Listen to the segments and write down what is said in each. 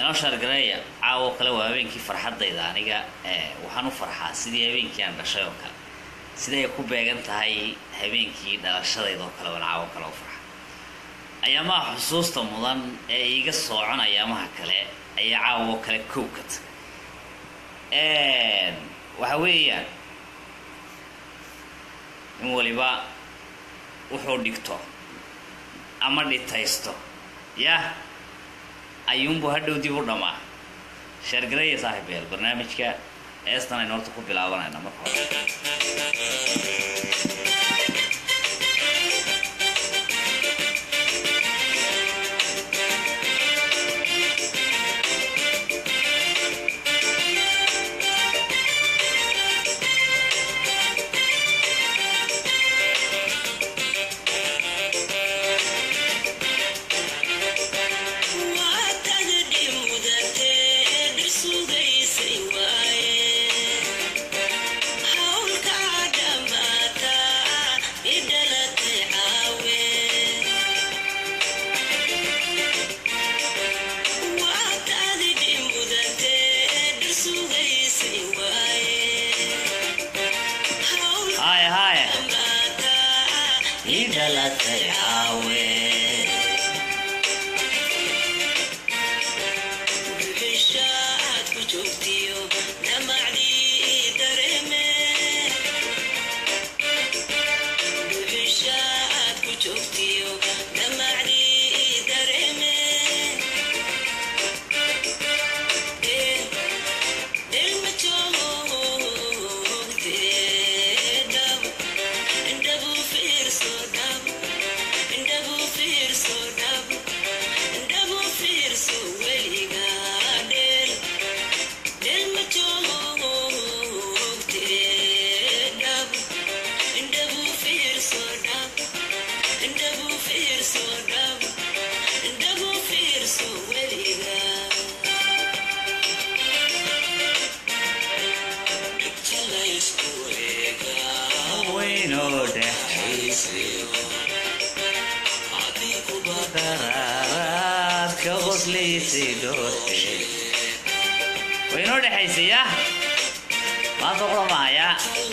inoo shaargareeya caawo kale waa habeenkii farxadayda aniga waxaan u farxaa sidii habeenkii aan dhashay oo kale siday ay ku beegan tahay habeenkii dhalashadayda oo kale waan caawo kale u farxa ayaamaha xusuusta mudan ee iiga soocon ayaamaha kale ayaa caawo kale kow ka tahay waxa weeyaan in waliba wuxuu dhigto ama dhitaysto yah ayuunbu hadhow dib u dhammaa sheergareeya saaxiibeel barnaamijka eestan aynu horta ku bilaabanayna marka hore haya haya ii dhalatay caawe weynoo dhexaysay daraaraad ka qoslaysay dhoorte waynoo dhexaysay yah maanta quramaaya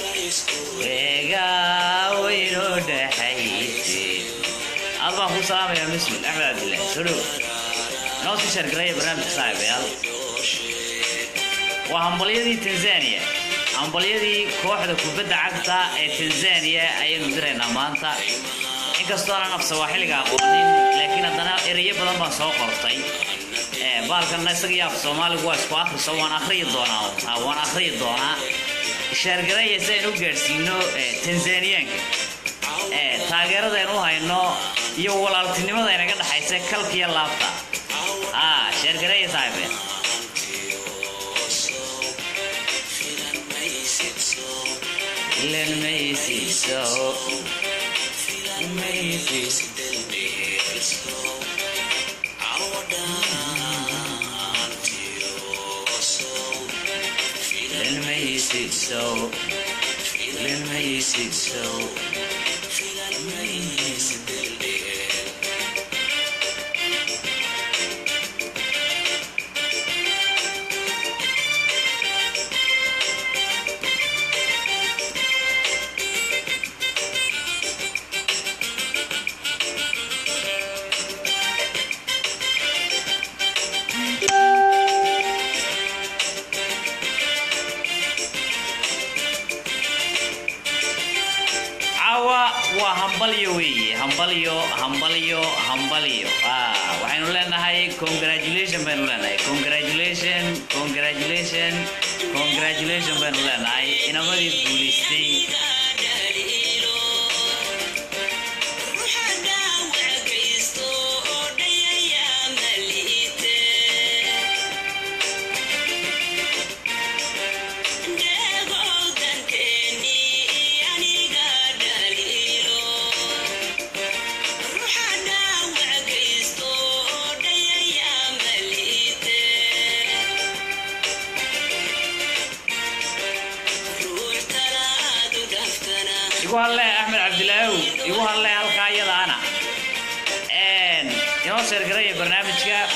weegaa waynoo dhexaysay aad baan ku salaamayaa muslim axmed cabdillah soo dhow inoo sii sheergaraya barnaamijka saaxiibayaal waa hambalyadii tanzania hambalyadii kooxda kubadda cagta ee tanzania ayaynu diraynaa maanta inkastoo aanan afsawaaxiliga aqoonin laakiin haddana erayo badan baan soo qortay baalkanna isaga iyo af soomaaligu waa isku akhriso waan akhriyi doonaa waan akhriyi doonaa sheergaraya si aynu u gaadhsiino tanzaniyaanka taageeradaynu u hayno iyo walaaltinimada inaga dhexaysa kalkiyo laabta sheergaraya saaxiibeen Filan maysiiso Filan maysiiso Filan maysiiso caawa waa hambalyo weeye hambalyo hambalyo hambalyo waxaynu leenahay congratulation baynu leenahay congratulation congratulation congratulation baynu leenahay inamadii guulaystay igu hadlee axmed cabdilaahow igu hadlee halkaa iyadaana inoo sheergaraya barnaamijka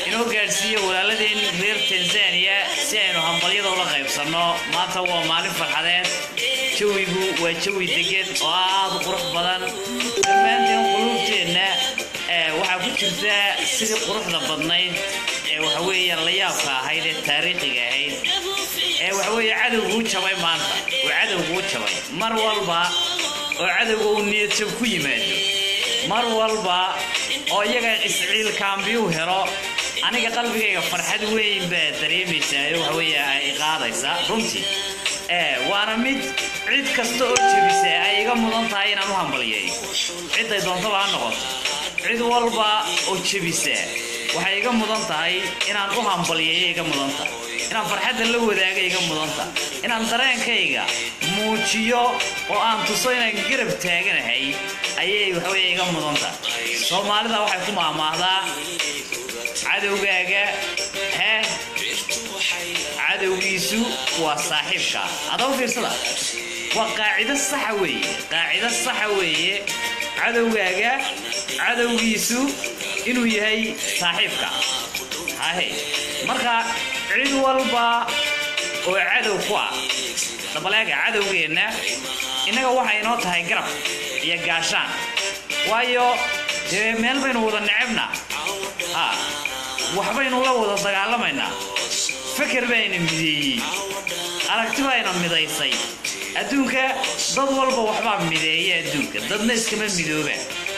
inoo gaadhsiiyo walaaladeen reer tanzania si aynu hambalyada ula qaybsanno maanta waa maalin farxadeed jawigu waa jawi degan oo aada u qurux badan dhammaanteen quluubteenna waxaa ku jirta sidii quruxda badnayd ee waxa weeyaan la yaabka ahayd ee taariikhiga ahayd ee waxa weeye cadowguu jabay maanta oo cadowguu jabay mar walba oo cadowga uu niyadjab ku yimaado mar walba oo iyaga isciil kaambiyuu helo aniga qalbigayga farxad weyn baa dareemaysaa ee waxa weeye ay qaadaysaa runtii waana mid cid kasta oo jebisa ay iga mudan tahay inaan u hambalyeeyo ciday doontaba ha noqoto cid walba oo jebisa waxay iga mudan tahay inaan u hambalyeeyo iga mudan tahay inaan farxadda la wadaaga iga mudan tahay inaan dareenkayga muujiyo oo aan tuso inaan garab taaganahay ayay waxaweye iga mudan tahay soomaalida waxay ku maamaahdaa cadowgaaga hee cadowgiisu waa saaxiibka adaba fiirsada waa qaacido saxa weeye qaacido saxa weeye cadowgaaga cadowgiisu inuu yahay saaxiibka hahe marka cid walba oo cadow ku ah dabaleega cadowgeenna innaga waxay inoo tahay garab iyo gaashaan waayo dee meel baynu wada necebna ha waxbaynu la wada dagaalamaynaa feker bayna mideeyey aragti bayna midaysay adduunka dad walba waxbaa mideeya adduunka dadna iskama midooba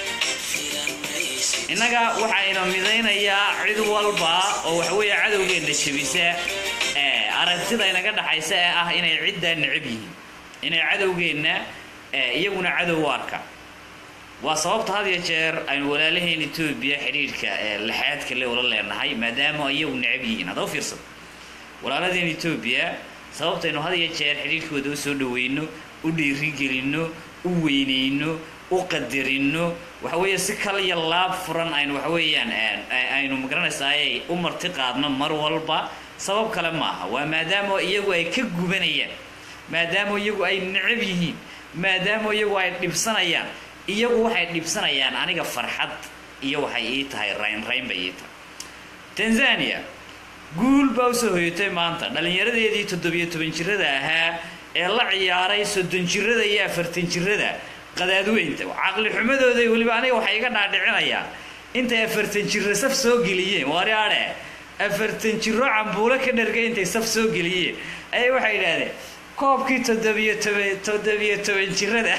innaga waxayna midaynayaa cid walba oo waxaweeye cadowgeenna jebisa aragtida inaga dhaxaysa ee ah inay ciddaa necab yihiin inay cadowgeenna iyaguna cadow u arka waa sababta had iyo jeer aynu walaalaheen etoobiya xidhiidhka laxaadka le ula leenahay maadaama iyagu necab yihiin haddaba fiirsado walaaladeen etoobiya sababtaynu had iyo jeer xidhiidhkooda u soo dhaweyno u dhiirigelinno u weyneyno u qadarino waxaweeye si kal iyo laab furan aynu waxaweeyaan aynu magaranaysaayay u marti qaadno mar walba sabab kale maaha waa maadaama iyagu ay ka gubanayaan maadaama iyagu ay necab yihiin maadaama iyagu ay dhibsanayaan iyagu waxay dhibsanayaan aniga farxad iyo waxay ii tahay raynrayn bay ii tahay tanzania guul baa usoo hoyatay maanta dhallinyaradeedii toddobiyo toban jirada ahaa ee la ciyaaray soddon jirada iyo afartan jirada qadaadweynta caqli xumadooday weliba aniga waxay iga dhaadhicinayaan intay afartan jiro saf soo geliyeen wariadhe afartan jiro cambuulo ka dhargay intay saf soo geliyeen ayay waxay idhaahdeen koobkii toddobiyo toban toddobiyo toban jirada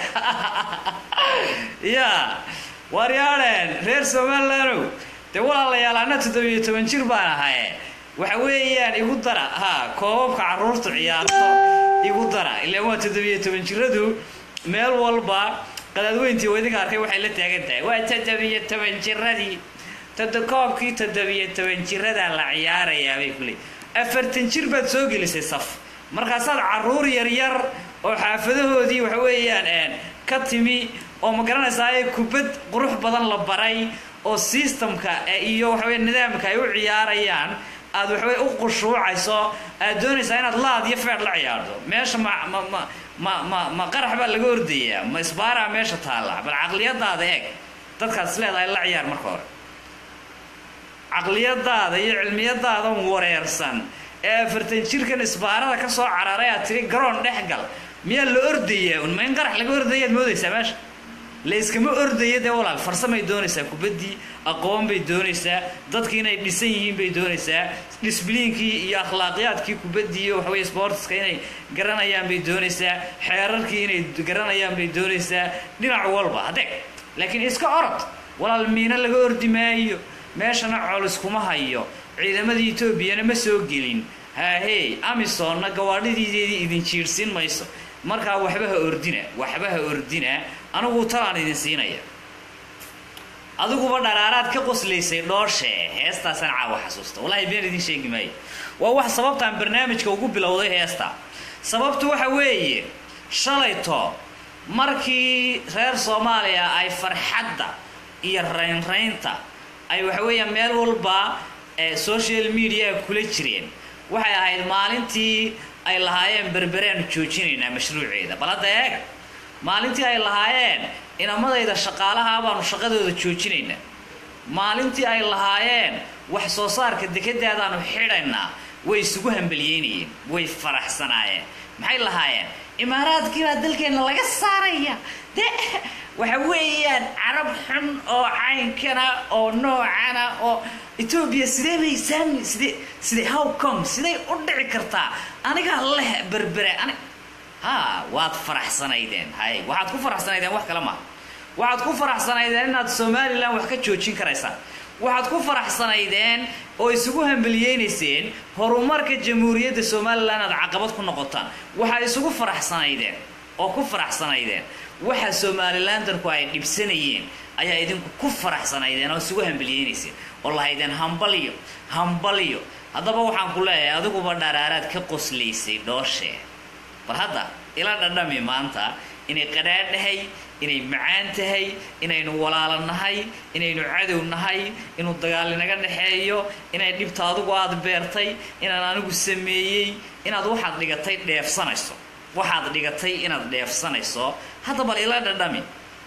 ya waryaadheen reer somalilandow dee walaalayaal anna toddobiyo toban jir baan ahaye waxa weeyaan igu dara ha koobabka carruurtu ciyaarto igu dara ilaan waa toddobiyo toban jiradu meel walba qadaadweyntii oo idinka arkay waxay la taagan tahay waa toddobiyo toban jiradii todo koobkii toddobiyo toban jiradaa la ciyaarayaa bay kuley afartan jir baad soo gelisay saf markaasaad caruur yaryar oo xaafadahoodii waxa weeyaan ka timi oo ma garanaysaa kubad qurux badan la baray oo systemka iyo waxaweye nidaamka ay u ciyaarayaan aad waxaweye u qushuucayso aad doonaysaa inaad laad iyo feer la ciyaarto meesha ma ma ma ma ma ma qarax baa laga ordayaa ma isbaaraa meesha taalla bal caqliyadaada eeg dadkaas leedahay la ciyaar marka hore caqliyadaada iyo cilmiyadaadan wareersan ee afartan jirkan isbaarada ka soo cararay aad tiri garoon dhex gal miyaa la ordayaa un ma in qarax laga ordayaad moodaysaa meesha la iskama ordaya dee walaal farsamay doonaysaa kubaddii aqoon bay doonaysaa dadkii inay dhisan yihiin bay doonaysaa disbliinkii iyo akhlaaqiyaadkii kubaddii iyo waxaweye sportska inay garanayaan bay doonaysaa xeerarkii inay garanayaan bay doonaysaa dhinac walba hadeeg laakiin iska orod walaal miino laga ordi maayo meeshana colis kuma hayo ciidamadii etoobiyana ma soo gelin haahey amisonna gawaadhidiideedii idin jiirhsiin mayso markaa waxba ha ordina waxba ha ordina anigu talaan idin siinaya adiguba dharaaraad ka qoslaysay dhooshe heestaasaan caawa xasuusta wallahi been idin sheegi maayo waa wax sababtaan barnaamijka ugu bilowday heesta sababtu waxa weeye shalayto markii reer soomaaliya ay farxadda iyo raynraynta ay waxaweeyaan meel walba social media kula jireen waxay ahayd maalintii ay lahaayeen berbereanu joojinaynaa mashruuceeda bal hadda eega maalintii ay lahaayeen inamadayda shaqaalaha baanu shaqadooda joojinaynaa maalintii ay lahaayeen wax soo saarka dekedaadaanu xidhaynaa way isugu hambaliyeynayeen way faraxsanaayeen maxay lahaayeen imaaraadkii baa dalkeenna laga saaraya de waxa weeyaan carab xun oo caynkana oo noocana oo etoobiya sidee bay saami sidee sidee how come siday u dhici kartaa anigaa leh berbere ani ha waad faraxsanaydeen hay waxaad ku faraxsanaydeen wax kale maaha waxaad ku faraxsanaydeen inaad somalilan wax ka joojin karaysaan waxaad ku faraxsanaydeen oo isugu hambaliyeynayseen horumarka jamhuuriyadda somalilan aad caqabad ku noqotaan waxaad isugu faraxsanaydeen oo ku faraxsanaydeen waxa somalilandanku ay dhibsanayeen ayaa idinku ku faraxsanaydeen oo isugu hambaliyeynayseen oo lahaydeen hambaliyo hambaliyo haddaba waxaan ku leeyahay adiguba dharaaraad ka qoslaysay dhooshee bal hadda ila dhadhami maanta inay qadhaadh dhahay inay macaan tahay inaynu walaalo nahay inaynu cadow nahay inuu dagaal inaga dhexeeyo inay dhibta adigu aada beertay inaan anigu sameeyey inaad waxaad dhigatay dheefsanayso waxaad dhigatay inaad dheefsanayso hadda bal ila dhadhami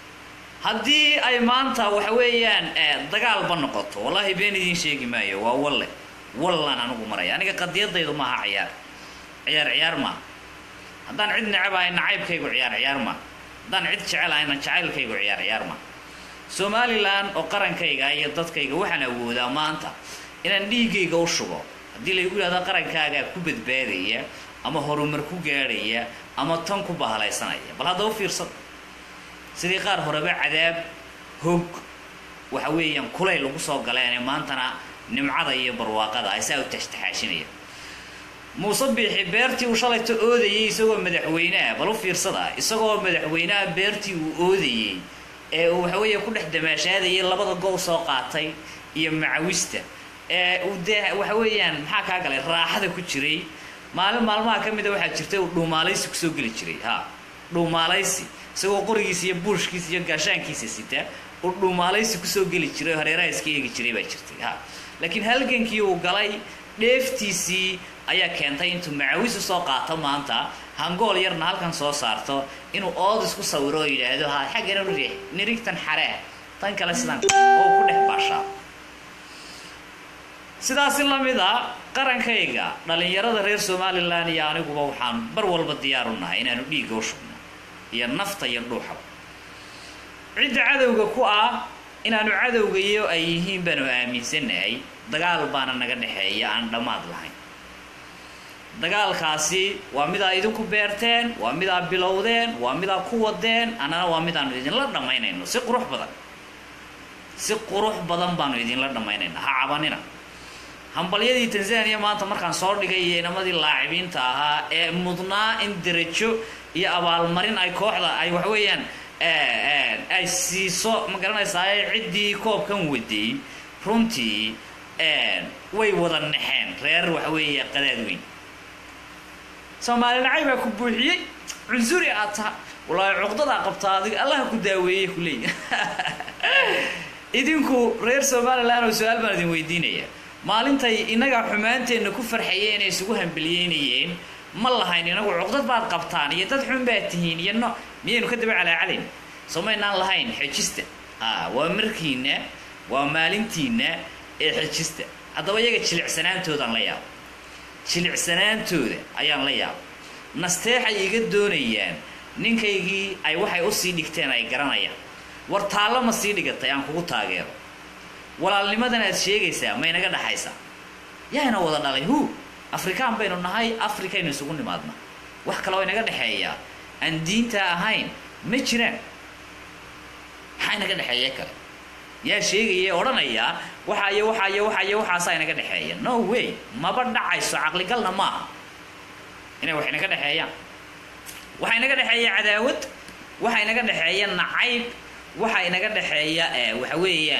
haddii ay maanta waxa weeyaan dagaalba noqoto wallaahi been idiin sheegi maayo waa walle wallaan anigu maraya aniga qadiyadaydu maaha ciyaar ciyaar ciyaar maaha haddaan cid necabahay nacaybkaygu ciyaar ciyaar maaha haddaan cid jecelahayna jacaylkaygu ciyaar ciyaar maaha somalilan oo qarankayga iyo dadkayga waxaan awoodaa maanta inaan dhiiggayga u shubo haddii laygu yidhahdo qarankaagaa ku badbaadaya ama horumar ku gaadhaya ama tan ku bahalaysanaya bal hadda u fiirsada sidii qaar horeba cadaab hog waxa weeyaan kulayl ugu soo galeene maantana nimcada iyo barwaaqada ay saa u taxtaxaashinaya muuse biixi beertii uu shalayta oodayay isagoo madaxweyneah bal u fiirsada isagoo madaxweyneha beertii uu oodayey ee uu waxaweeye ku dhex damaashaadayay labada go soo qaatay iyo macawista ee uu dee waxa weeyaan maxaa kaa galay raaxada ku jiray maalin maalmaha ka mida waxaa jirtay uu dhuumaalaysi kusoo geli jiray ha dhuumaalaysi isagoo qorigiisa iyo buushkiisa iyo gaashaankiisa sita uu dhuumaalaysi kusoo geli jiray oo hareeraha iska eegi jiray baa jirtay ha laakiin halgankii uu galay dheeftiisii ayaa keentay intuu macawis usoo qaato maanta hangool yarna halkan soo saarto inuu ood isku sawiro oo yidhaahdo ha xaggana riix nirigtan xaree tan kale sidan oo ku dhex baashaa sidaasi lamid a qarankayga dhallinyarada reer somalilan iyo aniguba waxaan bar walba diyaar u nahay inaanu dhiigga u shubno iyo nafta iyo dhuuxaba cidda cadowga ku ah inaanu cadowga iyo ay yihiin baanu aaminsanahay dagaal baana naga dhexeeya aan dhammaad lahayn dagaalkaasi waa midaa idinku beerteen waa midaa bilowdeen waa midaa ku wadeen annana waa midaanu idinla dhammaynayno si qurux badan si qurux badan baanu idinla dhammaynayna ha cabanina hambalyadii tanzania maanta markaan soo dhigay iyo inamadii laacibiinta ahaa ee mudnaa in derajo iyo abaalmarin ay kooxda ay waxweeyaan ay siiso ma garanaysaa ciddii koobkan waday runtii way wada naxeen reer waxaweeye qadaad weyn soomaali nacay baa ku buuxiyey cunsuri aad taha wallaahi cuqdadaa qabtaa adiga allaha ku daaweeyey ku leeya idinku reer somalilan oo su-aal baan idin weydiinaya maalintay innagaa xumaanteenna ku farxayeen inay isugu hambaliyeynayeen ma lahayn inagu cuqdad baad qabtaan iyo dad xun baad tihiin iyo no miyaynu ka daba calaacalayn soo maynaan lahayn xejista a waa markiina waa maalintiina ee xejista haddaba iyaga jilicsanaantoodaan la yaabo jilicsanaantooda ayaan la yaaba nasteexay iga doonayaan ninkaygii ay waxay usii dhigteen ay garanayaan war taallo ma sii dhigatay aan kugu taageero walaalnimadan aad sheegaysaa ma inaga dhaxaysaa yaana wada dhalay hu afrikaan baynu nahay afrikaynu isugu nimaadna wax kaloo inaga dhexeeyaa aan diinta ahayn ma jiraan maxaa inaga dhexeeya kale yaa sheegaya odhanayaa waxa iyo waxa iyo waxa iyo waxaasaa inaga dhexeeya no way maba dhacayso caqligalna maaha inay wax inaga dhexeeyaan waxa inaga dhexeeya cadaawad waxa inaga dhexeeya nacayb waxa inaga dhexeeya waxa weeyaan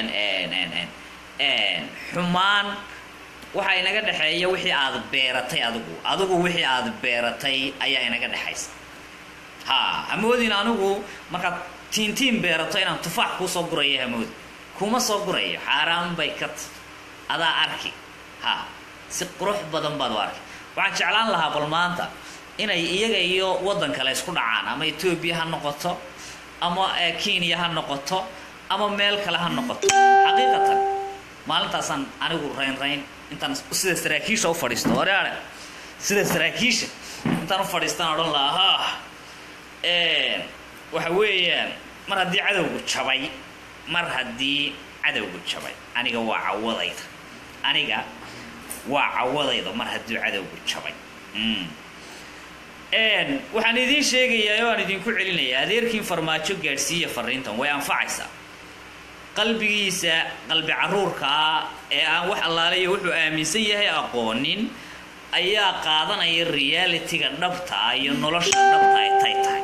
xumaan waxa inaga dhexeeya wixii aad beeratay adigu adigu wixii aad beeratay ayaa inaga dhexaysa ha hamoodin anigu markaad tiintiin beerato inaan tufaax kuusoo guraya hamoodi kuma soo gurayo xaaraan bay ka t adaa arki ha si qurux badan baad u arki waxaan jeclaan lahaa bal maanta inay iyaga iyo waddan kale isku dhacaan ama etoobiya ha noqoto ama kenya ha noqoto ama meel kale ha noqoto xaqiiqatan maalintaasaan anigu raynrayn intaan sida saraakiisha u fadhiisto oreare sida saraakiisha intaan u fadhiistaan odhan lahaa ha waxa weeyaan mar haddii cadowgu jabay mar haddii cadowgu jabay aniga waa cawadayda aniga waa cawadayda mar haddii cadowgu jabay waxaan idiin sheegayaa oo aan idinku celinayaa adeerkiin farmaajo gaadhsiiya fariintan way anfacaysaa qalbigiisa qalbi caruurka ah ee aan wax allaalayo wuxuu aaminsan yahay aqoonin ayaa qaadanaya realitiga dhabta ah iyo nolosha dhabta ay tay tahay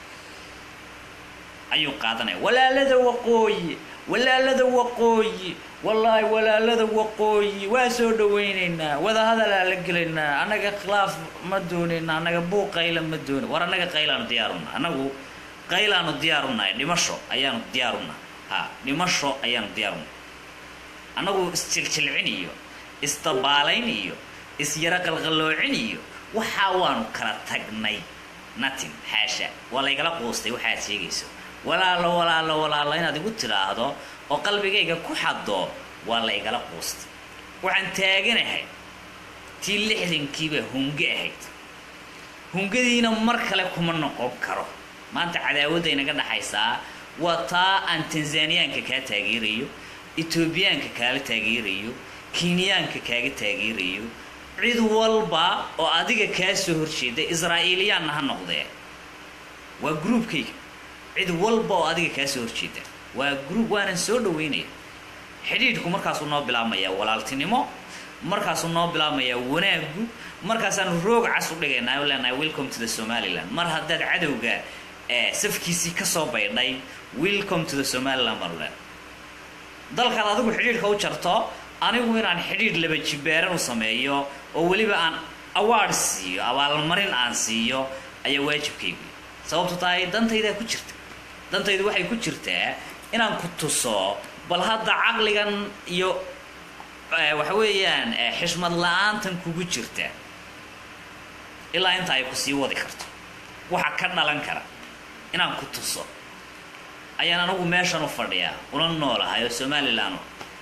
ayuu qaadanaya walaalada waqooyi walaalada waqooyi wallaahi walaalada waqooyi waa soo dhawaynaynaa wadahadalaa la gelaynaa annaga khilaaf ma doonayna annaga buuq qayla ma doona war annaga qaylaanu diyaaruna annagu qaylaanu diyaarunahay dhimasho ayaanu diyaaruna ha dhimasho ayaanu diyaaruna annagu isjiljilcin iyo isdabaalayn iyo isyaro qalqaloocin iyo waxaa waanu kala tagnay natin xaasha waa laygala quustay waxaad sheegayso walaalo walaalo walaalo inaad igu tidhaahdo oo qalbigayga ku xaddo waa la ygala quustay waxaan taaganahay tii lixdankiiba hunge ahayd hungadiina mar kale kuma noqon karo maanta cadaawadda inaga dhaxaysaa waa taa aan tanzaniyaanka kaa taageerayo etoobiyaanka kaala taageerayo kenyaanka kaaga taageerayo cid walba oo adiga kaa soo horjeeda israa'iiliyaanna ha noqdee waa gruubkayga cid walba oo adiga kaa soo horjeeda waa gruub waanan soo dhaweynaya xidhiidhku markaasuu noo bilaabmayaa walaaltinimo markaasuu noo bilaabmayaa wanaagu markaasaanu roog cas u dhigaynaa o leenahay welcome to the somaliland mar haddaad cadowga safkiisii ka soo baydhay welcome to the somaliland baanu leenahay dalkaad adigu xidhiidhka u jarto anigu inaan xidhiidh laba jibaaran u sameeyo oo weliba aan awaard siiyo abaalmarin aan siiyo ayaa waajibkaygu sababtu tahay dantaydaa ku jirta dantaydu waxay ku jirtaa inaan ku tuso bal hadda caqligan iyo waxa weeyaan xishmad la-aantan kugu jirta ilaa inta ay ku sii wadi karto waxa ka dhalan kara inaan ku tuso ayaan anagu meeshan u fadhiyaa una noolahay oo somalilan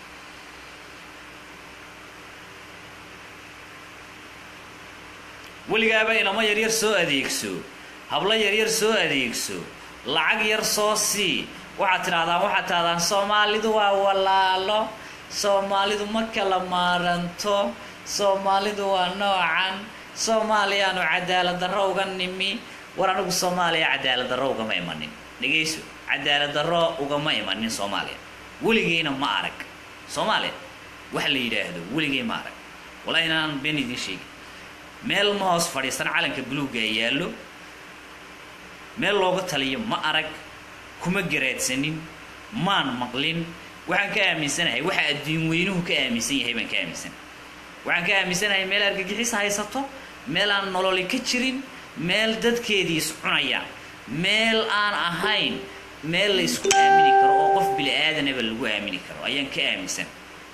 weligaaba inamo yaryar soo adeegso hablo yaryar soo adeegso lacag yar soo sii waxaad tidhahdaan waxaad tidhahdaan soomaalidu waa walaalo soomaalidu ma kala maaranto soomaalidu waa noocan soomaaliyaanu cadaalad darro uga nimi war anigu soomaaliya cadaalad darro ugama imanin dhegayso cadaalad darro ugama imanin soomaaliya weligeyna ma arag soomaaliya waxa la yidhaahdo weligey ma arag wallahi inaan been idiin sheegi meel ma hoos fadhiisan calanka buluugga yaallo meel looga taliyo ma arag kuma garaadsanin maan maqlin waxaan ka aaminsanahay waxa adduun weynuhu ka aaminsan yahay baan ka aaminsanahay waxaan ka aaminsanahay meel argagixis haysato meel aan nololi ka jirin meel dadkeedii is cunayaan meel aan ahayn meel la isku aamini karo oo qof bili aadanaba lagu aamini karo ayaan ka aaminsan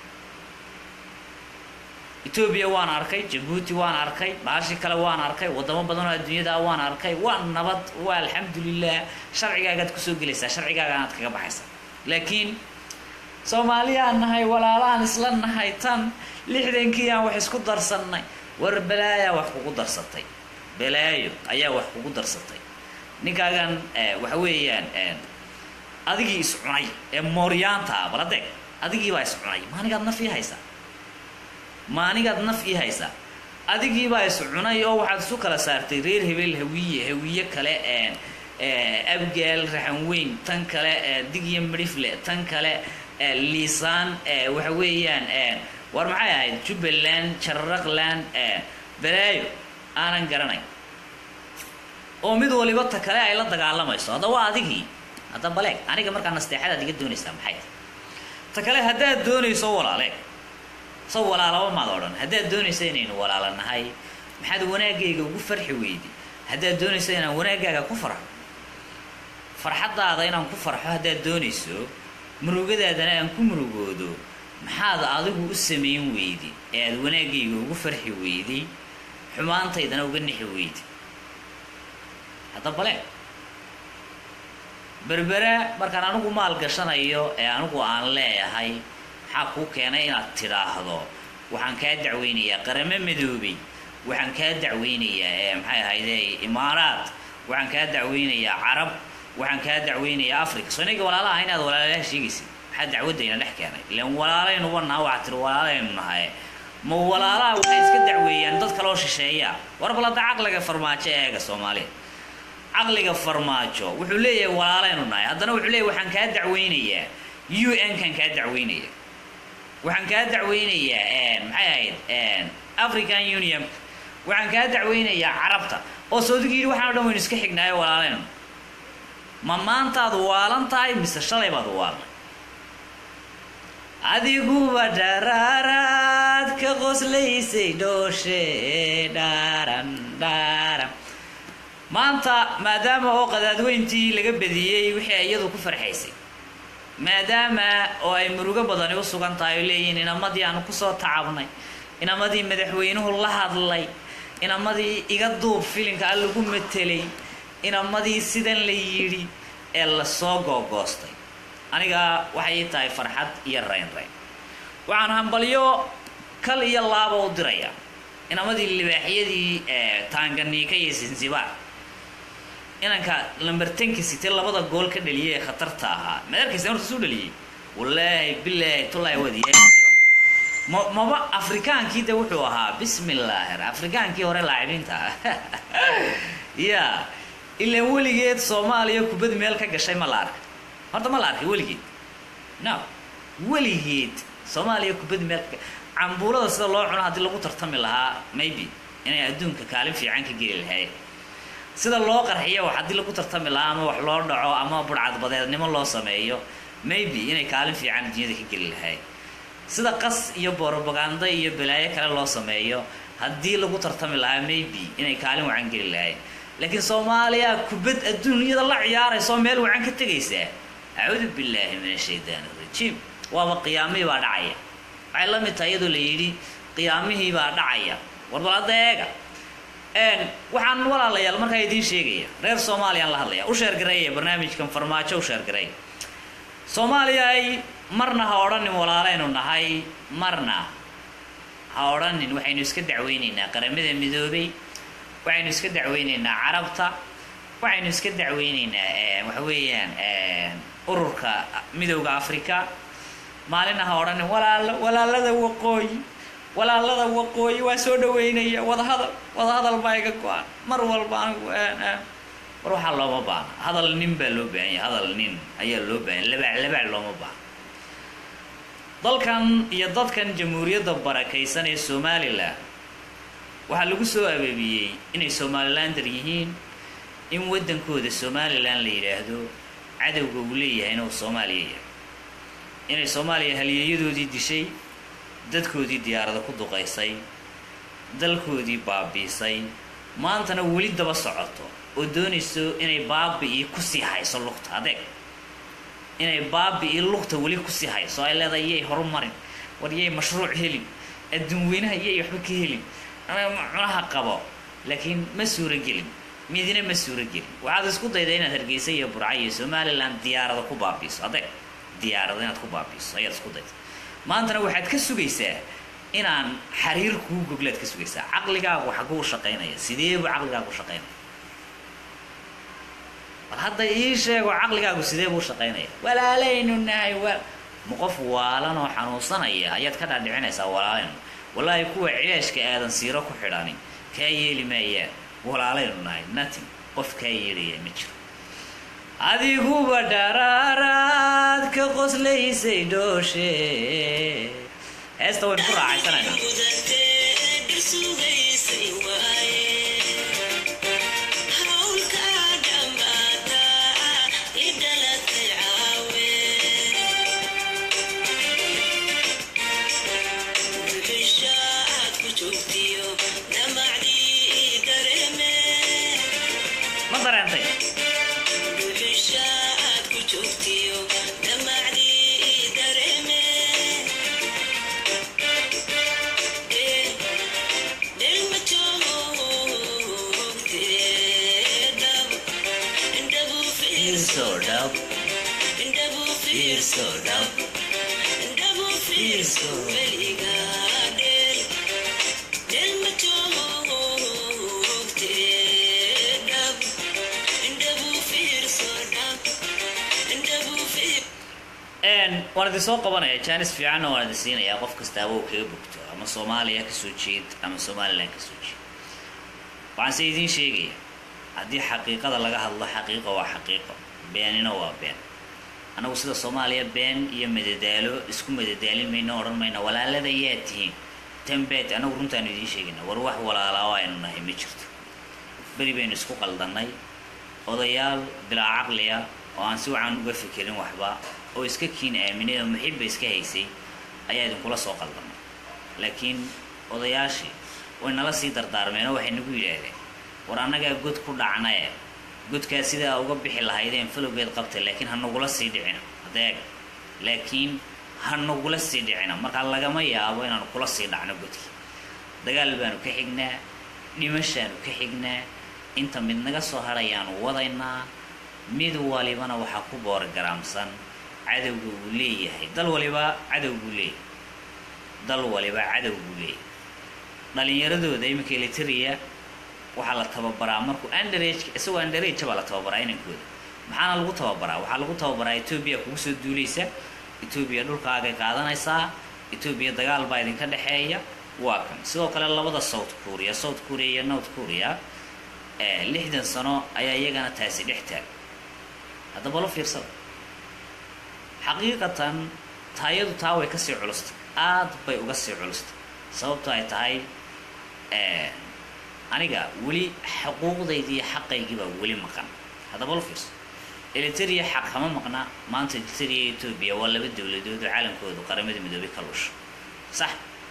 etoobiya waan arkay jabuuti waan arkay baashi kale waan arkay wadamo badanoo adduunyada waan arkay waa nabad waa alxamdulilah sharcigaagaad kusoo gelaysaa sharcigaagaanaad kaga baxaysaa laakiin soomaaliyaan nahay walaalahaan isla nahay tan lixdankii aan wax isku darsannay war balaayaa wax kugu darsatay balaayo ayaa wax kugu darsatay ninkaagan waxa weeyaan adigii is cunay ee mooryaanta ah baladeeg adigiibaa is cunay maanigaad naf ii haysaa maanigaad naf ii haysaa adigiibaa is cunay oo waxaad isu kala saartay reer hebel hawiye hawiye kale abgaal raxan weyn tan kale digya midhifle tan kale liisaan waxa weeyaan war maxay ahayd jubbaland jarraqland balaayo aanan garanayn oo mid waliba ta kale ay la dagaalamayso hadda waa adigii hadda baleeg aniga markaa nasteexadaad iga doonaysaa maxay ta kale haddaad doonayso walaaleeg soo walaalaba maad odhan haddaad doonaysa inaynu walaala nahay maxaad wanaagayga ugu farxi weydi haddaad doonaysa inaan wanaaggaaga ku farxo farxaddaada inaan ku farxo haddaad doonayso murugadaadana aan ku murugoodo maxaad adigu u samayn weydi ee aad wanaaggayga ugu farxi weydi xumaantaydana uga nixi weydi hadda bale berbera markaan anigu maal gashanayo ee anigu aan leeyahay maxaa kuu keenay inaad tidhaahdo waxaan kaa dacweynayaa qaramo midoobay waxaan kaa dacweynayaa ee maxay ahayde imaaraat waxaan kaa dacweynayaa carab waxaan kaa dacweynayaa africa soo inaga walaalaha inaad walaalaha sheegaysid maxaa dacwadayna dhex keenay ilan walaalaynu wanaha waxaa tiri walaalaynu nahay ma walaalaha waxay iska dacweeyaan dad kaloo shisheeya war balada caqliga farmaajo eega soomaaliya caqliga farmaajo wuxuu leeyahay walaalaynu nahay haddana wuxuu leeyahay waxaan kaa dacweynayaa u n kan kaa dacweynaya waxaan kaa dacweynayaa maxay ahayd african union waxaan kaa dacweynayaa carabta oo soodigu yidhi waxaan o dhan waynu iska xignaayo walaalaynu ma maantaad waalan tahay mise shalay baad waalan adiguba dharaaraad ka qoslaysay dhooshe dhaaran dhaaran maanta maadaama oo qadaadweyntii laga badiyey wixii iyadu ku farxaysay maadaama oo ay murugo badani u sugan tahay oo leeyihiin inamadii aanu kusoo tacabnay inamadii madaxweynuhu la hadlay inamadii iga duub filinka a lagu matelay inamadii sidan la yidhi ee lasoo googoostay aniga waxay ii tahay farxad iyo rayn rayn waxaan hambalyo kal iyo laaba u dirayaa inamadii libaaxyadii taanganiika iyo zanzibar inanka lambertanka sitee labada gool ka dhaliyay ee khatarta ahaa madarkaysa horta suu dhaliyey wallaahi bilaahi tullaahi wadiya ma maba afrikaankii de wuxuu ahaa bismi illaahi afrikaankii hore laacibiinta ya ilaan weligeed soomaaliya kubad meel ka gashay ma la arkay horta ma la arkay weligeed no weligeed soomaaliya kubad meel ka cambuulada sida loo cuno haddii lagu tartami lahaa maybe inay adduunka kaalin fiican ka geli lahayd sida loo qarxiyo wax haddii lagu tartami lahaa ama wax loo dhaco ama budhcadbadeednimo loo sameeyo maybe inay kaalin fiican adduunyada ka geli lahayd sida qas iyo borobaganda iyo balaayo kale loo sameeyo haddii lagu tartami lahaa maybe inay kaalin wacan geli lahayd laakiin soomaaliya kubad adduunyada la ciyaarayso meel wacan ka tegaysaa acuudu billaahi min ashaytaan arajiim waaba qiyaamihii baa dhacaya waxay la mid tahay iyadoo la yidhi qiyaamihii baa dhacaya warbal hadda eega waxaan walaalayaal markaa idiin sheegaya reer soomaaliyaan la hadlaya u sheergareeya barnaamijkan farmaajo u sheergareey soomaaliya ay marna ha odhanin walaalaynu nahay marna ha odhanin waxaynu iska dacweynaynaa qaramada midoobay waxaynu iska dacweynaynaa carabta waxaynu iska dacweynaynaa waxa weeyaan ururka midowda africa maalina ha odhanin walaalo walaalada waqooyi walaalada waqooyi waa soo dhaweynaya wadahadal wadahadal baa iga go-an mar walba anigu war waxaa looma baahna hadal nin baa loo baahan yahay hadal nin ayaa loo baahan labaac labaac looma baahna dalkan iyo dadkan jamhuuriyadda barakaysan ee somalilan waxaa lagu soo abeebiyey inay somalilander yihiin in waddankooda somalilan la yidhaahdo cadowga uu leeyahay inuu soomaaliya yahay inay soomaaliya halyeeyadoodii dishay dadkoodii diyaarada ku duqaysay dalkoodii baabiisay maantana weli daba socoto oo doonayso inay baabi-ii kusii hayso lugta adeeg inay baabi-ii lugta weli kusii hayso ay leedahay yay horumarin war yay mashruuc helin adduun weynaha yay waxba ka helin cunaha qabo laakiin ma suuragelin midina ma suuragelin waxaad isku dayda inaad hargeysa iyo burca iyo somalilan diyaarada ku baabiiso adeeg diyaarada inaad ku baabiiso ayaad isku dayda maantana waxaad ka sugaysaa inaan xariir kuu goglaad ka sugaysaa caqligaagu xaguu shaqaynaya sideebu caqligaagu shaqaynaya bal hadda ii sheego caqligaagu sidee buu shaqaynaya walaalaynu nahay wa ma qof waalan oo xanuunsanaya ayaad ka dhaadhicinaysaa walaalaynu wallaahi kuwa cilaashka aadan siiro ku xidhani kaa yeeli maayaan walaalaynu nahay nothing qof kaa yeelaya ma jiro adiguba dharaaraad ka qoslaysay dhooshe heesta waynu ku raacaysanaynaa ma dareentay soo dhab fiirso dhab fiirso waan idin soo qabanaya jaanis fiicanna waan idin siinayaa qof kasta awow kaga bogto ama soomaaliya kasoo jeed ama somalilan kasoo jeed waxaan se idiin sheegaya haddii xaqiiqada laga hadlo xaqiiqa waa xaqiiqo beenina waa been annagu sida soomaaliya been iyo madadaalo isku madadaalin mayno odhan mayno walaalada yaa tihiin tanbeed annagu runtaanu idiin sheegayna war wax walaalaa aynu nahay ma jirto beri baynu isku qaldannay odayaal bilaa caqliya oo aan si wacan uga fekerin waxba oo iska kiin aaminay oo muxibba iska haysay ayaa idinkula soo qaldamay laakiin odayaashii way nala sii dardaarmeen oo waxay nagu yidhaahdeen war annagaa god ku dhacnae godkaa sidaa uga bixi lahaydeen falowgeed qabta laakiin ha nagula sii dhicina adeeg laakiin ha nagula sii dhicina markaa lagama yaabo inaanu kula sii dhacno godkii dagaal baanu ka xignaa dhimashaanu ka xignaa inta mid naga soo hadhayaanu wadaynaa mid walibana waxaa ku boorgaraamsan cadowga uu leeyahay dal waliba cadow buu leeyahay dal waliba cadow buu leeyahay dhalinyaradooda iminka eliteria waxaa la tababaraa markuu underage isagoo underage baa la tababaraa inankooda maxaana lagu tababaraa waxaa lagu tababaraa etoobiya kugu soo duulaysa etoobiya dhulkaagay qaadanaysaa etoobiya dagaal baa idinka dhexeeya waa kan sidoo kale labada south korea south korea iyo north korea lixdan sano ayaa iyagana taasi dhex taag haddaba lo fiirsada xaqiiqatan taayadu taa way kasii culustay aad bay uga sii culustay sababto ay tahay aniga weli xuquuqdaydi iyo xaqaygiibaa weli maqan haddaba lo fiirso eliteria xaq kama maqna maanta eliteria iyo etoobiya waa laba dowladood oo caalamkoodu qaramada midoobay ka lusha sax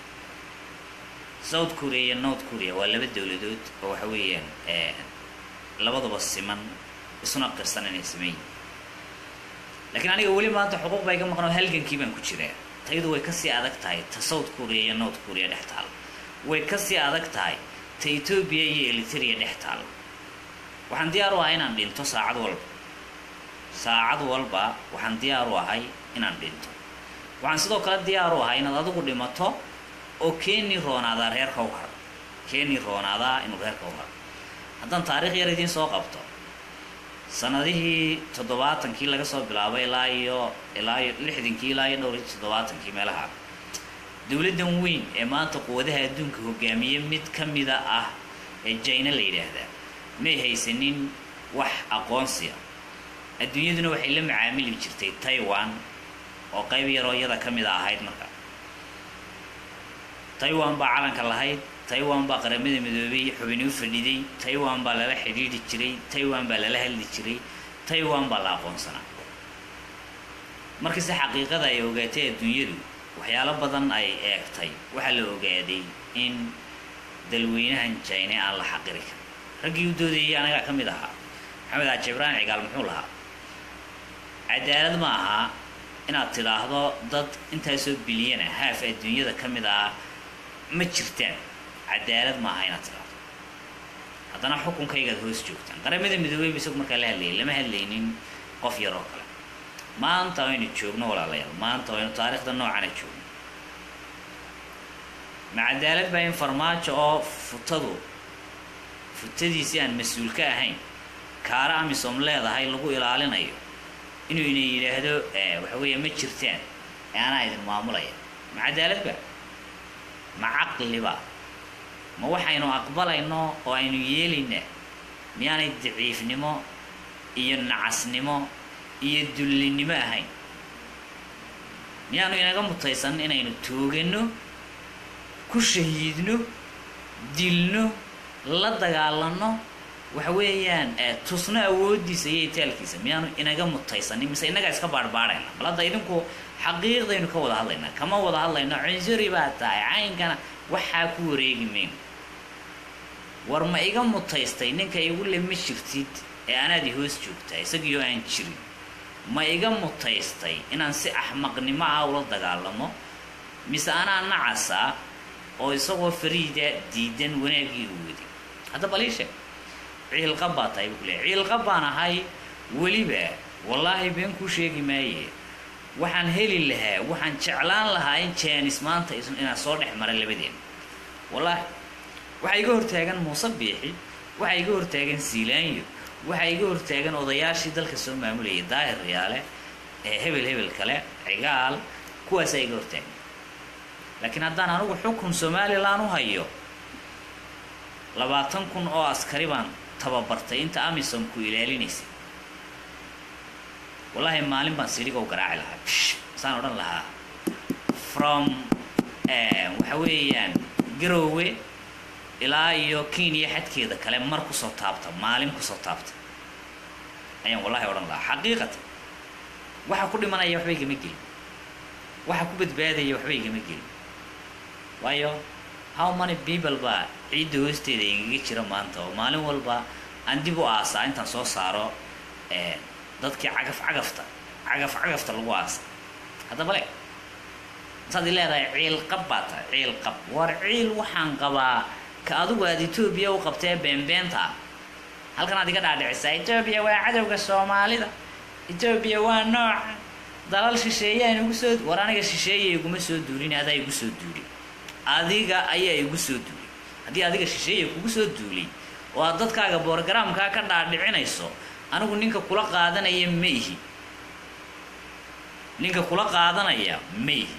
south korea iyo north korea waa laba dowladood oo waxa weeyaan labaduba siman isuna qirsan inay sameeyin laakiin aniga weli maanta xuquuq baa iga maqan oo halgankii baan ku jiraa tayadu way kasii adag tahay ta south korea iyo north korea dhex taal way kasii adag tahay ta etoobiya iyo eliteria dhex taal waxaan diyaar u ahay inaan dhinto saacad walba saacad walba waxaan diyaar u ahay inaan dhinto waxaan sidoo kale diyaar u ahay inaad adigu dhimato oo keeni roonaadaa reerka u haro keeni roonaadaa inuu reerka u haro haddaan taariikh yar idiin soo qabto sanadihii toddobaatankii laga soo bilaabo ilaa iyo ilaa iyo lixdankii ilaa iyo dhowr iyo toddobaatankii meelaha dowladdan weyn ee maanta quwadaha adduunka hogaamiye mid ka mida ah ee jina la yidhaahdaa may haysanin wax aqoonsiya adduunyaduna waxay la macaamili jirtay taiwan oo qayb yaroo iyada ka mid a ahayd marka taiwan baa calanka lahayd taiwan baa qaramada midoobay xubini u fadhiday taiwan baa lala xidhiidhi jiray taiwan baa lala hadli jiray taiwan baa la aqoonsanaa markase xaqiiqada ay ogaatay adduunyadu waxyaalo badan ay eegtay waxaa la ogaaday in dalweynahan jine aan la xaqiri karin raggii u doodayay anagaa ka mid ahaa maxamed aaji ibraahim cigaal muxuu lahaa cadaalad ma aha inaad tidhaahdo dad intaasoo bilyana haaf adduunyada ka mid ah ma jirtaan cadaalad ma aha inaad tidhaahdo haddana xukunkaygaad hoos joogtaan qaramada midoobeyba isagu markaa la hadlayay lama hadlaynin qof yar oo kale maanta waynu joogno walaalayaal maanta waynu taariikhda noocana joogno ma cadaalad baa in farmaajo oo futadu futadiisii aan mas-uul ka ahayn kaara amisom leedahay lagu ilaalinayo inuu ina yidhaahdo waxa weeya ma jirtaan ee anaa idin maamulaya ma cadaalad ba ma caqliba ma waxaynu aqbalayno oo aynu yeelaynaa miyaanay daciifnimo iyo nacasnimo iyo dullinimo ahayn miyaanu inaga mutaysan inaynu toogano ku shahiidno dilno la dagaalano waxa weeyaan tusno awoodiisa iyo itaalkiisa miyaanu inaga mutaysanin mise inagaa iska baarbaarayna bal hadda idinku xaqiiqdaynu ka wada hadlaynaa kama wada hadlayno cunsuri baa tahay caynkana waxaa ku wareegi mayno war ma iga mutaystay ninka igu le ma jirtid ee anaad i hoos joogtaa isagiioo aan jirin ma iga mutaystay inaan si axmaqnimo ah ula dagaalamo mise anaa nacasa oo isagoo fariida diidan wanaaggii u wadi hadda baliishe ciilqa baa tahay buu kuleeyahy ciilqa baan ahay weliba wallaahi been kuu sheegi maaye waxaan heli lahaa waxaan jeclaan lahaa in jaanis maanta inaan soo dhex mara labadeena wallaahi waxaa iga hortaagan muuse biixi waxaa iga hortaagan siilaanyo waxaa iga hortaagan odayaashii dalka soo maamulayay daahir yaale ee hebel hebel kale cigaal kuwaasaa iga hortaagan laakiin haddaan anigu xukun somalilan u hayo labaatan kun oo askari baan tababartay inta amisom ku ilaalinaysay wallaahi maalin baan sidhiga u garaaci lahaa saan odhan lahaa from waxa weeyaan garoowe ilaa iyo kenya xadkeeda kale mar kusoo taabta maalin kusoo taabta ayaan wallahi odhan lahaa xaqiiqatan waxa ku dhimanaya waxba igama gelin waxa ku badbaadaya waxba igama gelin waayo how many people baa ciidda hoosteeda igaga jira maanta oo maalin walba aan dib u aasaa intaan soo saaro dadkii cagaf cagafta cagaf cagafta lagu aasa haddaba le intaad i leedahay ciil qab baa tahay ciil qab war ciil waxaan qabaa ka adigu aad etoobiya u qabtee beenbeenta ah halkan aad iga dhaadhicisaa etoobiya waa cadowga soomaalida etoobiya waa nooca dalal shisheeyaan igu soo war aniga shisheeya iguma soo duulin adaa igu soo duuli adiga ayaa igu soo duulay haddii adiga shisheeya kugu soo duulay oo aad dadkaaga boorgaraamkaa ka dhaadhicinayso anigu ninka kula qaadanaya ma ihi ninka kula qaadanaya ma ihi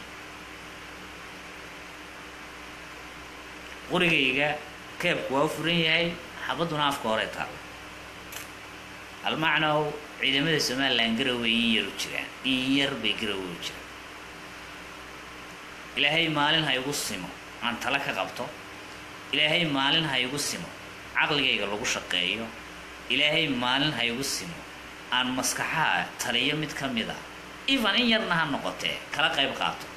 qurigayga keebku waa u furan yahay xabadduna afka hore taalla almacnow ciidamada somalilan garowe in yar u jiraan in yar bay garowe u jiraan ilaahay maalin ha igu simo aan tala ka qabto ilaahay maalin ha igu simo caqligayga lagu shaqeeyo ilaahay maalin ha igu simo aan maskaxaha taliyo mid ka mid ah even in yarna ha noqotee kala qayb qaato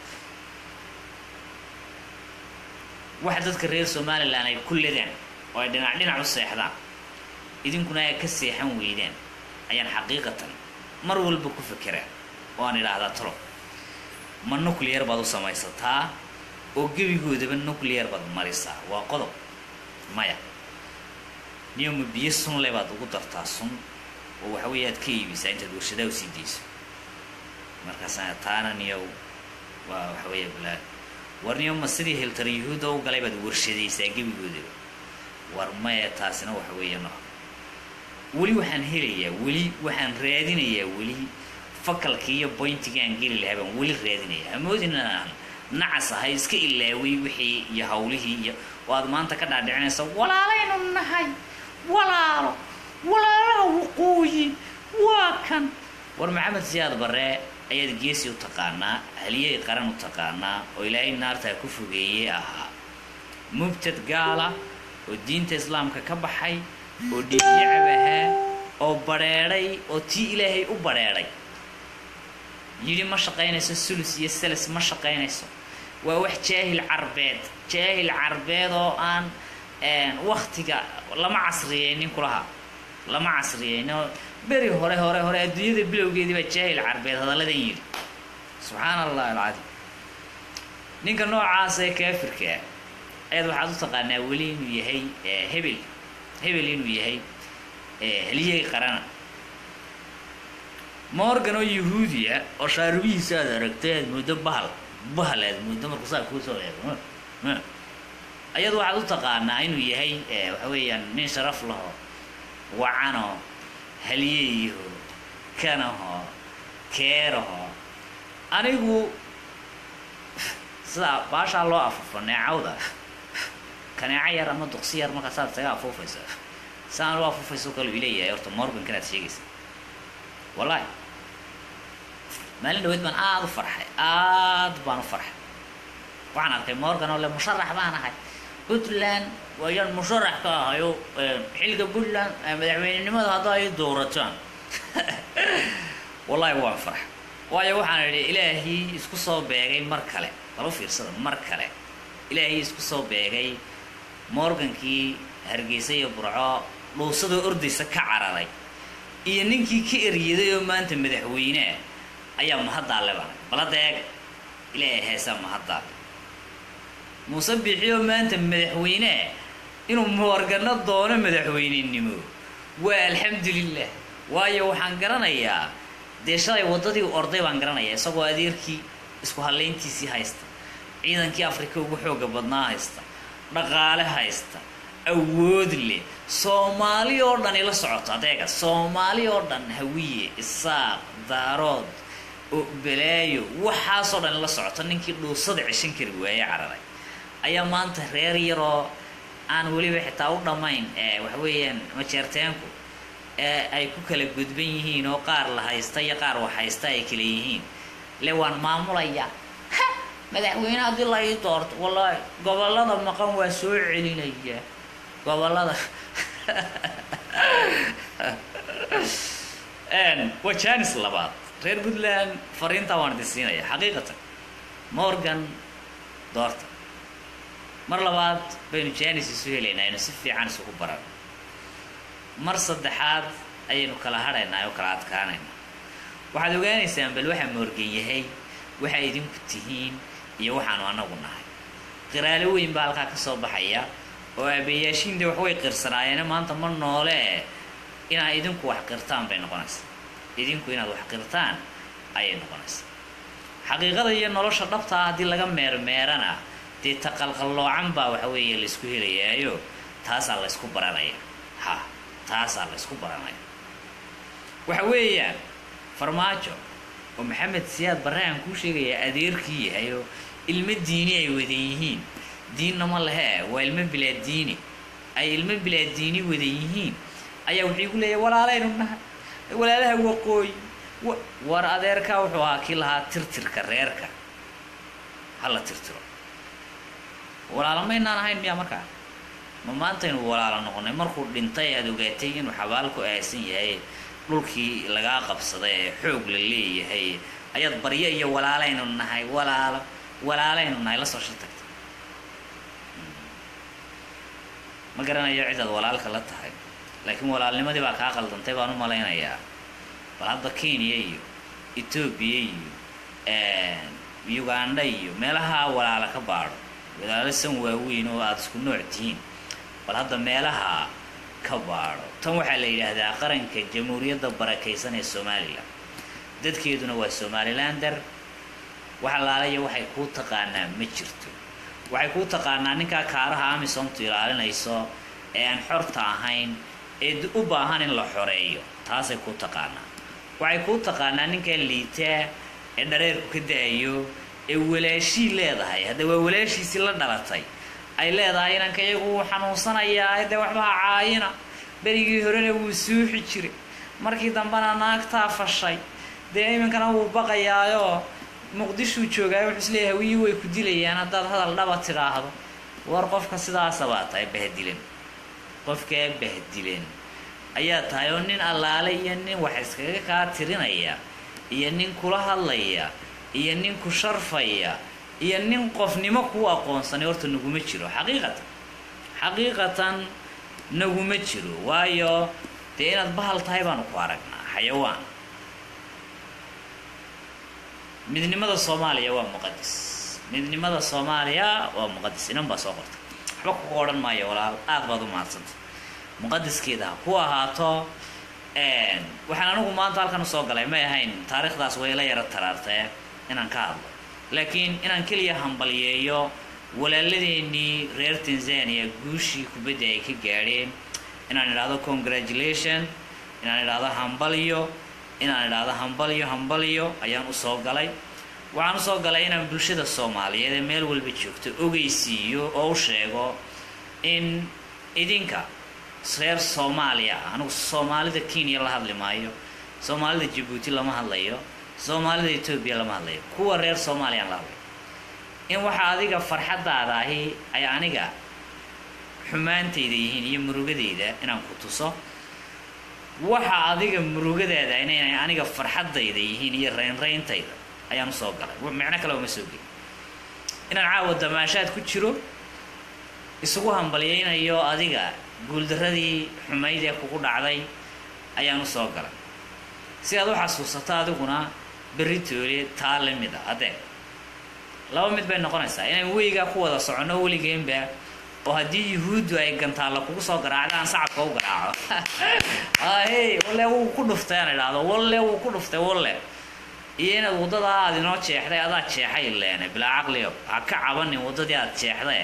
waxa dadka reer somalilan ay ku ledaan oo ay dhinac dhinac u seexdaan idinkuna ay ka seexan weydaan ayaan xaqiiqatan mar walba ku fekeraa oo aan idhaahdaa talo ma nuclear baad u samaysataa oo gebigoodaba nuclear baad marisaa waa qodob maya niyoma biyo sunle baad ugu dartaa sun oo waxa weeye aad ka iibisaa intaad warshadaa u sii dayso markaasna taana niyow waa waxa weeye balaa war niyoma sidii hiltar yuhuudda u galay baad warshadaysaa gebigoodaba war maya taasina waxa weeye no weli waxaan helayaa weli waxaan raadinayaa weli fakalkii iyo boyntigaan geli lahaa baan weli raadinaya hamoodin inaan nacas ahay iska ilaaway wixii iyo hawlihii iyo oo aad maanta ka dhaadhicinaysa walaalaynu nahay walaalo walaalaha waqooyi waa kan war maxamed siyaad barre ayaad geesi u taqaanaa haliyey qaran u taqaanaa oo ilaahay naartaa ku fogeeyey ahaa mubtad gaala oo diinta islaamka ka baxay oo dhiigyacab ahaa oo badrheedhay oo tii ilaahay u badrheedhay yidhi ma shaqaynayso sulus iyo seles ma shaqaynayso waa wax jaahil carbeed jaahil carbeed oo aan waktiga lama casriyeynin kulaha lama casriyeynin oo beri hore hore hore adduunyada bilowgeedii baa jaahil carbeed hadalladan yidhi subxaana allah alcadiim ninka noocaas ee kaafirka ah ayaad waxaad u taqaanaa weli inuu yahay hebel hebel inuu yahay haliyey qarana morgan oo yahuudiya oo shaarubihiisa aad aragtay aad muddo bahal bahal aad muddo markuu saa kuu soo eego ayadu waxaad u taqaanaa inuu yahay waxa weeyaan nin sharaf laho wacano haliyeyaho kanaho keeraho anigu sidaa baashaa loo afufo neecawda kaneeco yar ama duqsi yar markaasaad isaga afuufaysa saan loo afuufayso kaluu ileeyahay horta morgankan aad sheegaysa wallahi maalin dhaweyd baan aada u farxay aad baan u farxay waxaan arkay morgan oo le musharax baan ahay puntland waayaan musharax ka ahayo xilka puntland madaxweynenimada hadda ay dowrataan wallahi waan farxay waayo waxaan idhi ilaahii isku soo beegay mar kale balo fiirsada mar kale ilaahii isku soo beegay morgankii hargeysa iyo burco dhuusadoo ordaysa ka cararay iyo ninkii ka eryaday oo maanta madaxweyneah ayaa mahaddaale bana baladeeg ilaahay heesaa mahaddaale muuse biixiyoo maanta madaxweyneah inuu moorgano doono madaxweynenimo waa alxamdulilah waayo waxaan garanayaa dee shalay waddadii orday baan garanaya isagoo adeerkii isku hallayntiisii haysta ciidankii afrika ugu xooga badnaa haysta dhaqaale haysta awood leh soomaali oo dhan ila socoto adeega soomaali oo dhan hawiye isaaq daarood oo balaayo waxaasoo dhan ila socoto ninkii dhuusada ceshan kari waaye cararay ayaa maanta reer yaroo aan weliba xitaa u dhammayn waxa weeyaan majeerteenku ee ay ku kala gudban yihiin oo qaar la haysta iyo qaar wax haysta ay kala yihiin le waan maamulaya madaxweyne haddii la ii doorto wallaahi gobollada maqan waa soo celinaya gobollada waa janis labaad reer puntland fariintaa waan idin siinaya xaqiiqatan morgan doorta mar labaad baynu janis isu helaynaa aynu si fiican isugu baran mar saddexaad ayaynu kala hadhaynaa oo kala adkaanaynaa waxaad ogaanaysaan bal waxaa moorgan yahay waxaa idinku tihiin iyo waxaanu anagu nahay qiraalo weyn baa halkaa ka soo baxaya oo aabayaashiinde wax way qirsanaayeen maanta ma noole inaad idinku wax qirtaan bay noqonaysaa idinku inaad wax qirtaan ayay noqonaysaa xaqiiqada iyo nolosha dhabtaa haddii laga meermeerana dee taqalqalloocan baa waxa weeye laysku helayaayo taasaa laysku baranaya ha taasaa laysku baranaya waxa weeyaan farmaajo oo maxamed siyaad barre aan kuu sheegayaa adeerkii yahay oo ilmo diini ay wada yihiin diinna ma lehe waa ilmo bilaa diini ay ilmo bilaa diini wada yihiin ayaa wuxuu igu leeyahay walaalaynu nahay walaalaha waqooyi war adeerkaa wuxuu ahaa kii lahaa tirtirka reerka hala tirtiro walaalo maynaan ahayn miyaa markaa ma maantaynu walaalo noqonay markuu dhintay aada ogaatay inuu xabaalku aasan yahay dhulkii lagaa qabsaday ee xoog la leeyahay ayaad baryo iyo walaalaynu nahay walaalo walaalaynu nahay la soo shirtagta ma garanayo cidaad walaalka la tahay laakiin walaalnimadii baa kaa qaldantay baan u malaynayaa bal hadda kenya iyo etoobiya iyo uganda iyo meelaha walaala ka baadho walaalo san waaweyn oo aada isku nooc tihiin bal hadda meelaha ka baadho tan waxaa la yidhaahdaa qaranka jamhuuriyadda barakaysan ee somalilan dadkeeduna waa somalilander wax alaalaya waxay kuu taqaanaa ma jirto waxay kuu taqaanaa ninkaa kaaraha amisomtu ilaalinayso ee aan xorta ahayn ee u baahan in la xoreeyo taasay kuu taqaanaa waxay kuu taqaanaa ninkaa liitaa ee dhareerku ka da-ayo ee walaashii leedahay hadda waa walaashiisii la dhalatay ay leedahay inanka iyagu wuu xanuunsanayaa dee waxbaha caayina berigii horena wuu suuxi jiray markii dambena naagtaa fashay dee iminkana wuu baqayaayoo muqdishuu joogaayo wuxuu isleeyahay hawiyii way ku dilayaan haddaad hadal dhaba tidhaahdo war qofka sidaasabaa tahay bahdilan qofkaa bahdilan ayaa tahay oo nin allaale iyo nin wax iskaga kaa tirinaya iyo nin kula hadlaya iyo nin ku sharfaya iyo nin qofnimo kuu aqoonsanay horta naguma jiro xaqiiqatan xaqiiqatan naguma jiro waayo dee inaad bahal tahay baanu ku aragnaa xayawaan midnimada soomaaliya waa muqadis midnimada soomaaliya waa muqadis inan baa soo qortay waxba kuga odhan maayo walaal aada baad u mahadsanta muqadiskeeda ha ku ahaato waxaan anigu maanta halkan usoo galay may ahayn taariikhdaas way la yaro taraartee inaan ka hadlo laakiin inaan keliya hambalyeeyo walaaladeenii reer tanzania guushii kubadda ay ka gaadheen inaan idhaahdo congratulation inaan idhaahdo hambalyo inaan idhaahdo hambalyo hambalyo ayaan usoo galay waxaan usoo galay inaan bulshada soomaaliyeed ee meel walba joogto ogeysiiyo oo u sheego in idinka reer soomaaliya ah anigu soomaalida kenya la hadli maayo soomaalida jabuuti lama hadlayo soomaalida etoobiya lama hadlayo kuwa reer soomaaliyaan la hadlayo in waxa adiga farxaddaada ahi ay aniga xumaantayda yihiin iyo murugadayda inaan ku tuso waxa adiga murugadaada inay aniga farxaddayda yihiin iyo raynrayntayda ayaan usoo galay micno kale uma soo gelin inaan caawa damaashaad ku jiro isugu hambalyaynayo adiga guuldaradii xumayd ee kugu dhacday ayaan usoo galay si aad u xasuusato adiguna berri toole taa la mid a haddee laba mid bay noqonaysaa inaan weygaa ku wada soconno weligeenba oo haddii yuhuuddu ay gantaalla kugu soo garaacda aan sacabka u garaaco hey walle wuu ku dhuftay aan idhaahdo walle wuu ku dhuftay walle iyo inaad waddadaa aad inoo jeexday adaa jeexay leene bilaa caqliyo ha ka cabanin waddadii aad jeexday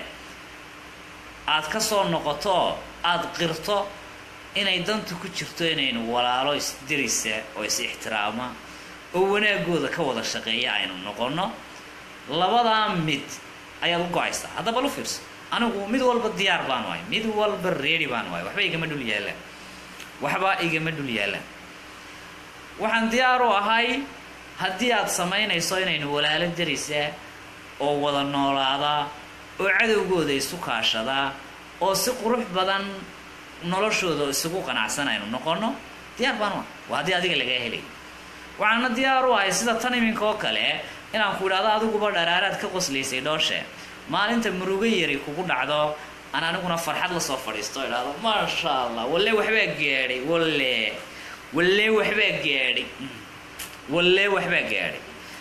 aad ka soo noqoto aad qirto inay dantu ku jirto inaynu walaalo isdirisa oo is ixtiraama oo wanaagooda ka wada shaqeeya aynu noqonno labadaa mid ayaad u go-aysaa haddaba lu fiirso anigu mid walba diyaar baan wahay mid walba reedi baan wahay waxba igama dhul yaallaan waxba igama dhul yaallaan waxaan diyaar u ahay haddii aad samaynayso inaynu walaalo darisaa oo wada noolaadaa oo cadowgooda isu kaashadaa oo si qurux badan noloshooda isugu qanacsan aynu noqonno diyaar baan u ahay waa haddii adiga lagaa helay waxaana diyaar u ahay sida tan iminka oo kale inaan ku idhahdo adiguba dharaaraad ka qoslaysay dhooshe maalinta murugo yari kugu dhacdo aan aniguna farxad lasoo fadhiisto o idhahdo maasha allah walle waxbaa gaadhay walle walle waxbaa gaadhay walle waxbaa gaadhay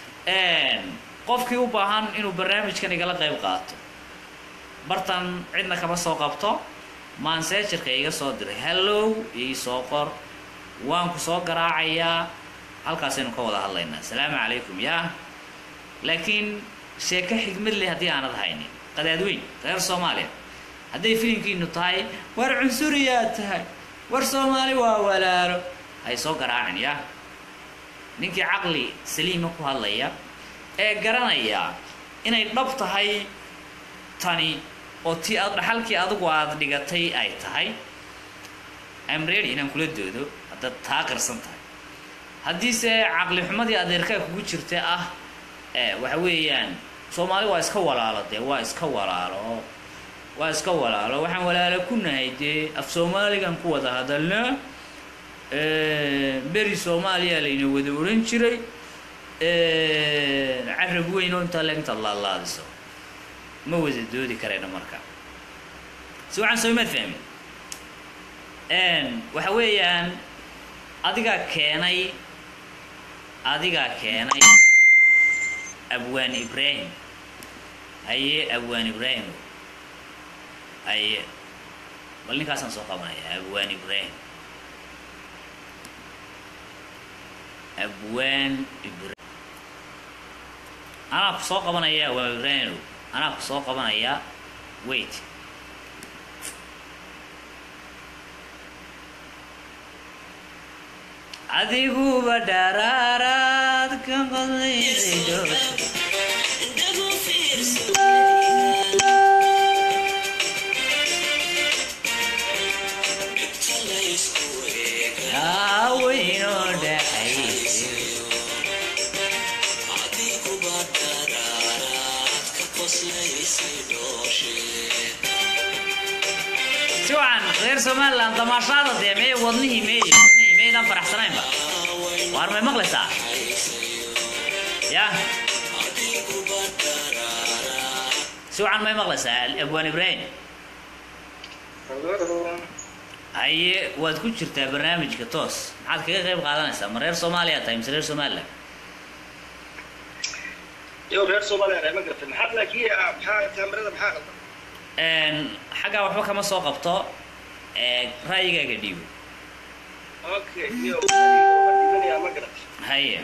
qofkii u baahan inuu barnaamijkan igala qayb qaato bartan cidna kama soo qabto maanseejarka iga soo diray hallow ii soo qor waan ku soo garaacayaa halkaasaynu ka wada hadlaynaa asalaamu calaykum yaa laakiin sheeko xigmad leh haddii aanad haynin qadaadweyn reer soomaaliya hadday filimkiinu tahay war cunsuriyaa tahay war soomaali waa walaalo hay soo garaacin yaa ninkii caqli saliima ku hadlaya ee garanaya inay dhab tahay tani oo ti aad dhaxalkii adigu aada dhigatay ay tahay am ready inaan kula doodo haddaad taa qirsan tahay haddiise caqli xumadii adeerkaa kugu jirta ah waxa weeyaan soomaali waa iska walaalo dee waa iska walaalo waa iska walaalo waxaan walaalo ku nahay dee af soomaaligan ku wada hadalna beri soomaaliya layna wada odhan jiray carab weyn oo intaa le intaad laalaadiso ma wada doodi karayno marka si waxaan soomaad fahmin waxa weeyaan adigaa keenay adigaa keenay abwaan ibraahim haye abwaan ibraahim haye bal ninkaasaan soo qabanaya abwaan ibraahim abwaan ibraahim anaa ku soo qabanaya abwaan ibraahim anaa ku soo qabanaya wait adiguba dharaaraad ka qadaysay dhoosha haaweynoo dhaxaysay si wacan reer somalilan damaashaada dee mee wadnihii meey wadnihii meydaan faraxsanaynba waar may maqlaysaa ya si wacan may maqlaysaa abwaan ibraahim haye waad ku jirtaa barnaamijka toos maxaad kaga qayb qaadanaysaa ma reer soomaaliya tahay mise reer somalilan yo reer soomaaliya ma gartay maxaad laakiin maxaa kaamirada maxaa qaldan xaggaa waxba kama soo qabto ra'yigaaga dhiibo okay yo dhibanaya ma garatay haye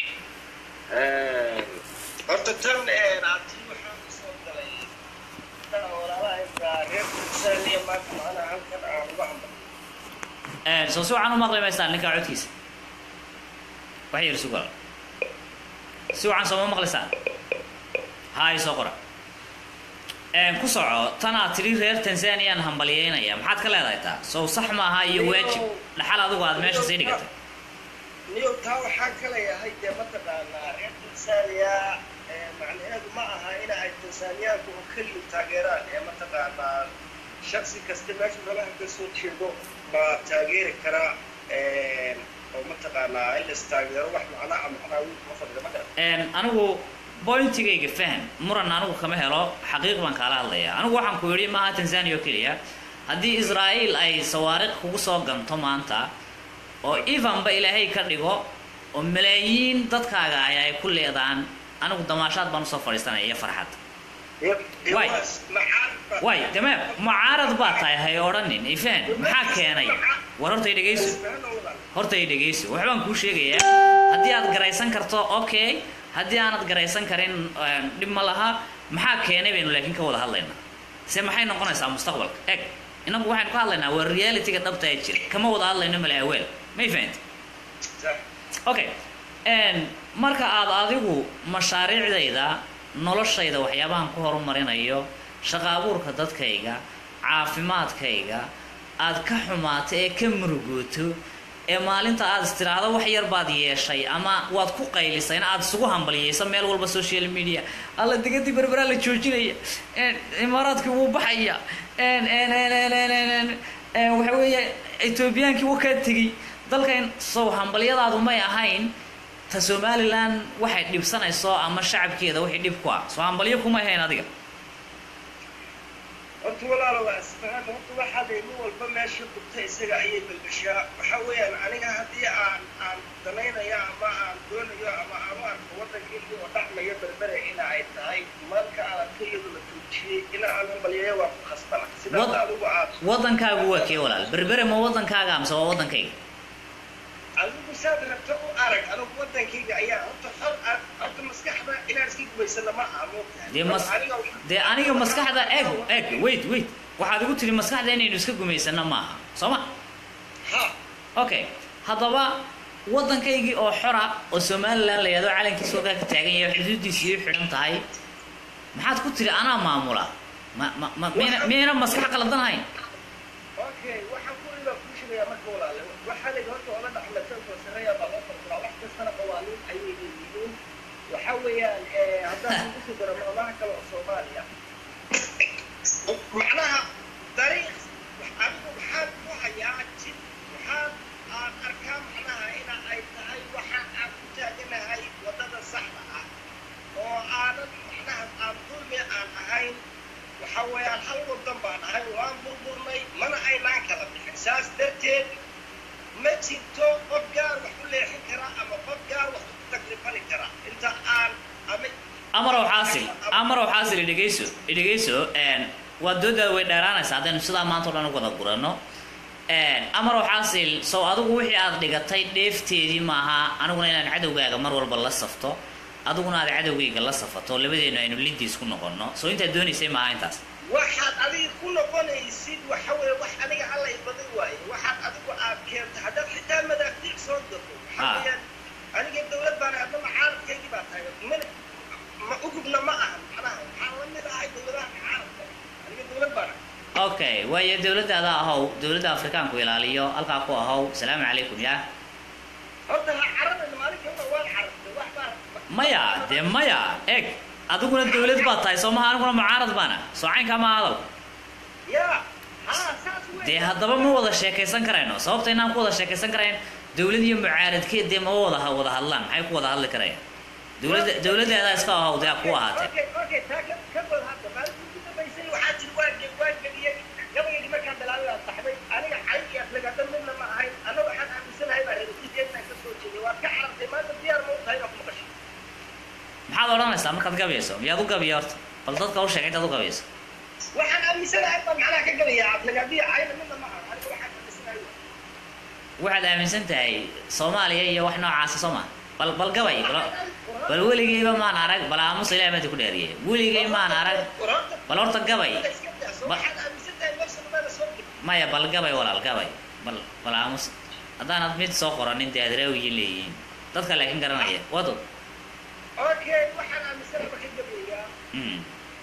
horta tan aati waxaan kusoo galay walaalaha reer tansaaniya maanta macnaha halkan aan uga hamba soo si wacan u maqli maysaan ninkaa codkiisa wax yar sugala si wacan sooma maqlaysaan haay soo qora ku soco tanaad tidhi reer tanzaniyan hambalyeynaya maxaad ka leedahay taa sow sax maaha iyo waajib dhaxal adigu aad meesha sii dhigatay niyo taa waxaan ka leeyahay dee mataqaanaa reer tansaaniya macnaheedu ma aha in ay tansaaniyaanku oo keliyu taageeraan ee mataqaanaa shaksi kasta meeshu rabaha ka soo jeedo baa taageeri karaa oo mataqaanaa in lais taageero wax macnaha macnaa wiil kuma fadhida ma garan anigu bointigayga fahm muran anigu kama helo xaqiiq baan kaala hadlaya anigu waxaan ku yidhi maaha tanzania oo keliya haddii israa'iil ay sawaariq kugu soo ganto maanta oo evanba ilaahay ka dhigo oo malaayiin dadkaaga ay ay ku leedaan anigu damaashaad baan usoo fadhiisanaya iyo farxad Waay. maxaa waay tamaam mucaarad baa tahay hay odhanin ifaan maxaa keenay war horta i dhegayso horta i dhegayso waxbaan kuu sheegayaa haddii aad garaysan karto okay haddii aanad garaysan karin een, dhib ma laha maxaa keenay baynu laakiin ka wada hadlaynaa se maxay noqonaysaa mustaqbalka eg inagu waxaynu ka hadlaynaa waa realityga dhabta ee jira kama wada hadlayno male aweel may fahanti okay n marka aad adigu mashaariicdayda noloshayda waxyaabahan ku horumarinayo shaqa abuurka dadkayga caafimaadkayga aad ka xumaato ee ka murugooto ee maalinta aad istiraahdo wax yar baad yeeshay ama waad ku qaylisay in aad isugu hambaliyeyso meel walba social media alla degadii berberaa la joojinaya n imaaraadkii wuu baxaya n n n n n n waxa weeye etoobiyaankii wuu kaa tegey dalkan sow hambalyadaadu may ahayn ta somalilan waxay dhibsanayso ama shacabkeeda wixii dhib ku ah soo hambalyo kumay hayn adiga horta walaalo waa isfahan horta waxaa lay nin walba meesha gubta isaga ayay balbashaa waxa weeyaan aniga haddii aan aan danaynayo ama aan doonayo ama aan u arko waddankeygii oo dhacmayo berbere ina ay tahay marka aan arko iyadoo la joojiyey ina aan hambalyeeyo waa ku khasbana sidaas Wad- adigu aad waddankaagu waa kee walaal berbere ma waddankaaga amse waa waddankayga adigu saad rabto u arag anigu waddankayga ayaa horta xor ah horta maskaxda inaan iska gubaysana ma aha moogtahay dee mas Aniga- dee aniga maskaxda eg eg wait wait waxaad igu tiri maskaxda inaynu iska gumaysano maaha soo ma ha okay haddaba waddankaygii oo xora oo somalilan la yahdo calankiisa halkaa ka taagan yahay xuduuddiisii u xidhan tahay maxaad ku tiri anaa maamula ma ma ma miyayna miyayna maskax qaladan hayn okay waxaan ku iba kuu sheegayaa marka walaale waxaa la yidhi horta oola dhaqmata oo sareeya baa loo farfuraa wax kastana qawaaniin ayay leeyihiin waxa weeyaan eh, haddaan kugu soo daro maamaha kale oo soomaaliya macnaha dariiq adigu waxaan ku hayaa jid waxaan aan arkaa macnaha ina ay tahay waxa aan ku taaganahay waddada saxda ah oo aanan macnaha aan dulmi aan ahayn waxa weeyaan hal wadan baan ahay waan burburnay mana aynaan kala bixin saas darteed ma jirto qof gaar wax u leexin kara ama qof gaar wax u taklifani kara inta aan ama amarow xaasil amarow xaasil idhegayso idhegayso waa doodaada way dheeraanaysaa haddaynu sidaa maanta o dhan u wada gurano amarow xaasil sow adigu wixii aad dhigatay dheefteedii maaha aniguna inaan cadowgaaga mar walba la safto adiguna aad cadowgayga la safato labadeenu aynu lidiis ku noqono soo intaad doonaysay maaha intaas waxaad adiga ku noqonaysid waxa weeye wax aniga alla i badan waaye waxaad adigu aad keento haddaad xitaa madaafiic soo dato waxa Ah. weeyaan aniga dawlad baan hadda mucaaradkaygii baa tahay mana ma ugubna ma ahan macnaha waxaan la mid ahay dawladaha mucaaradka aniga dawlad baan ahay okay waayo dowladdaada ahow dowladda afrikaanku ilaaliyo halkaa ku ahow salaamu calaykum yaa horta ha carabana maalinka hore waan carabtay wax baa maya dee maya eg adiguna dowlad baad tahay soo maha aniguna mucaarad baana soo caynkaa ma hadal ya ha saas wey dee haddaba ma wada sheekaysan karayno sababta inaan ku wada sheekaysan karayn dowlad iyo mucaaradkeed dee ma wada wada hadlaan maxay ku wada hadli karayaan dowladda dowladdeeda iska ahow dee ku ahaatee Okay, okay, taa ka- ka bad hadda. Maalintii ugu dambaysay waxaa jiri waan ge- waan geliyey. gabaygaygii markaan bilaabay waan saxday. Aniga cay iyo aflagaado midna ma ahayn. Anna waxaan aaminsanahay baa reerkiisii inaan ka soo jeeday. Waad ka carartay. Maanta diyaar ma u tahay inaad ku maqasho? maxaad odhanaysaa markaad gabayso miyaad u gabiya horta bal dadka u sheegay intaad u gabayso Waxaan aaminsanahay baan macnaha ka gabayaa. Aflagaado iyo cayna midna ma aha. Aniga waxaan aaminsanahay waa. waxaad aaminsan tahay soomaaliya iyo wax noocaasa soo maa bal bal gabay bal bal weligayba maan arag bal aamusa ilaah maanta ku dheeriyay weligay maan arag War horta- bal horta gabay Wala iska daa. So Ba- waxaad aaminsantahay meesha nabada soo geli. maya bal gabay walaal gabay bal bal aamus haddaanad mid soo qoranin dee adraawiyiin leeyihiin dadka laakiin garanaya wado Okay, waxaan aaminsanahay baan ka gabayaa. Mm.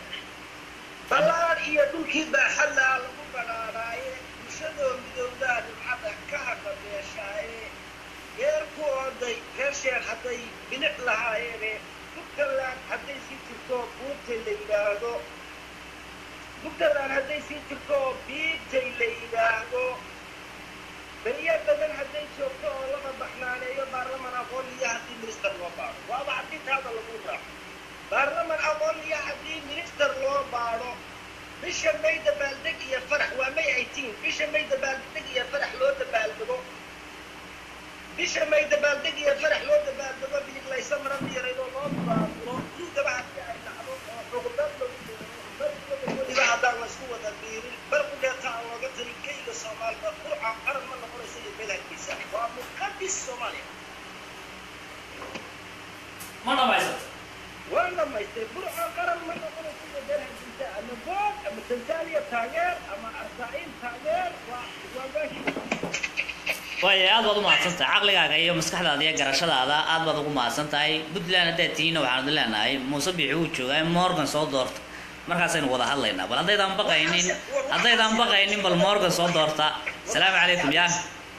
ballaar iyo dhulkii baaxadlaa lagu badhaadhaaye bulshadoo midowdaa dhibcada ka haqabeeshaaye geer ku ooday reer sheer hadday bilic lahaayeene puntland hadday sii jirto buurtay la yidhaahdo puntland hadday sii jirto biibtay la yidhaahdo beriya badan hadday joogto oo lama baxnaaneeyo baarlaman aqoon iyo haddii minister loo baado waaba haddii taada lagu raaco baarlaman aqoon iyo haddii minister loo baadho bisha may dabaaldeg iyo farax waa may eighteen bisha may dabaaldeg iyo farax loo dabaaldego bisha may dabaaldeg iyo farax loo dabaaldego biiglaysa mara diyaradoo loo baaburo duugaba haddii ay dhacdo oo xuquuqdad lagu duubo samaystay burco qaran ma noqonayso iyo beer hargeysa ama bood ama tanzania taageer ama arsaa'il taageer waa waa meesha waaya aad baad u mahadsan tahay caqligaaga iyo maskaxdaada iyo garashadaada aad baad ugu mahadsan tahay puntland haddaad tihiinna waxaan idin leenahay muuse biixi wuu joogaa morgan soo doorta markaasaynu wada hadlaynaa bal haddaydaan baqaynin haddaydaan baqaynin bal morgan soo doorta salaamu calaykum ya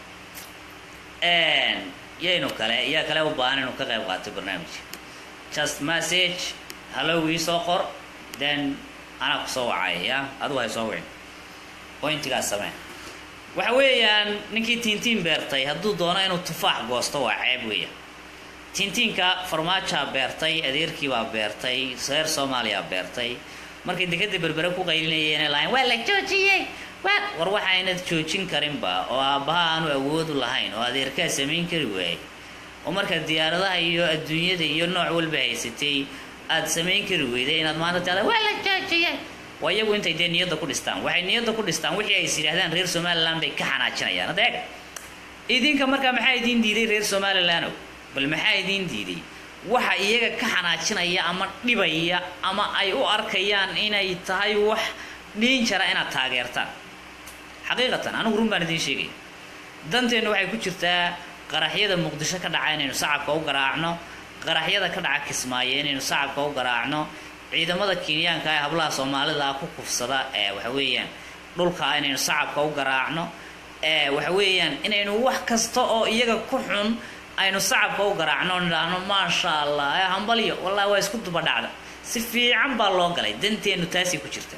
yaynu kale yaa kale u baahan inuu ka qayb qaato barnaamijka just message hallow ii soo qor then anaa ku soo wacaya ya adigu hay soo wicin pointigaas samee waxa weeyaan ninkii tiintiin beertay hadduu doono inuu tufaax goosto waa ceeb weeyaan tiintiinka farmaajaa beertay adeerkiibaa beertay reer soomaaliya beertay markay dekada berbere ku qaylinayeen lahayn waa la joojiyey waa war waxaynad joojin karinba oo aabbaha aanu awoodu lahayn oo adeerkaa samayn kari waayay oo markaad diyaaradaha iyo adduunyada iyo nooc walba haysatay aad samayn kari weyday inaad maanta tiada waa la joojiyey waa iyagu intay dee niyadda ku dhistaan waxay niyadda ku dhistaan wixii ay is yidhaahdaan reer somaliland bay ka xanaajinayaan hadda eeg idinka markaa maxaa idiin diiday reer somaliland bal maxaa idiin diiday waxa iyaga ka xanaajinaya ama dhibaya ama ay u arkayaan inay tahay wax dhiin jara inaad taageertaan xaqiiqatan anigu run baan idiin sheegaya danteennu waxay ku jirtaa qaraxyada muqdisho ka dhaca inaynu sacabka u garaacno qaraxyada ka dhaca kismaayo inaynu sacabka u garaacno ciidamada kenyaanka ee hablaha soomaalida ku kufsada ee waxa weeyaan dhulka inaynu sacabka u garaacno ee waxa weeyaan inaynu wax kasta oo iyaga ku xun aynu sacabka u garaacno nidhaahno maasha allah ee hambalyo wallahi waa isku duba dhacda si fiican baa loo galay danteennu taasay ku jirta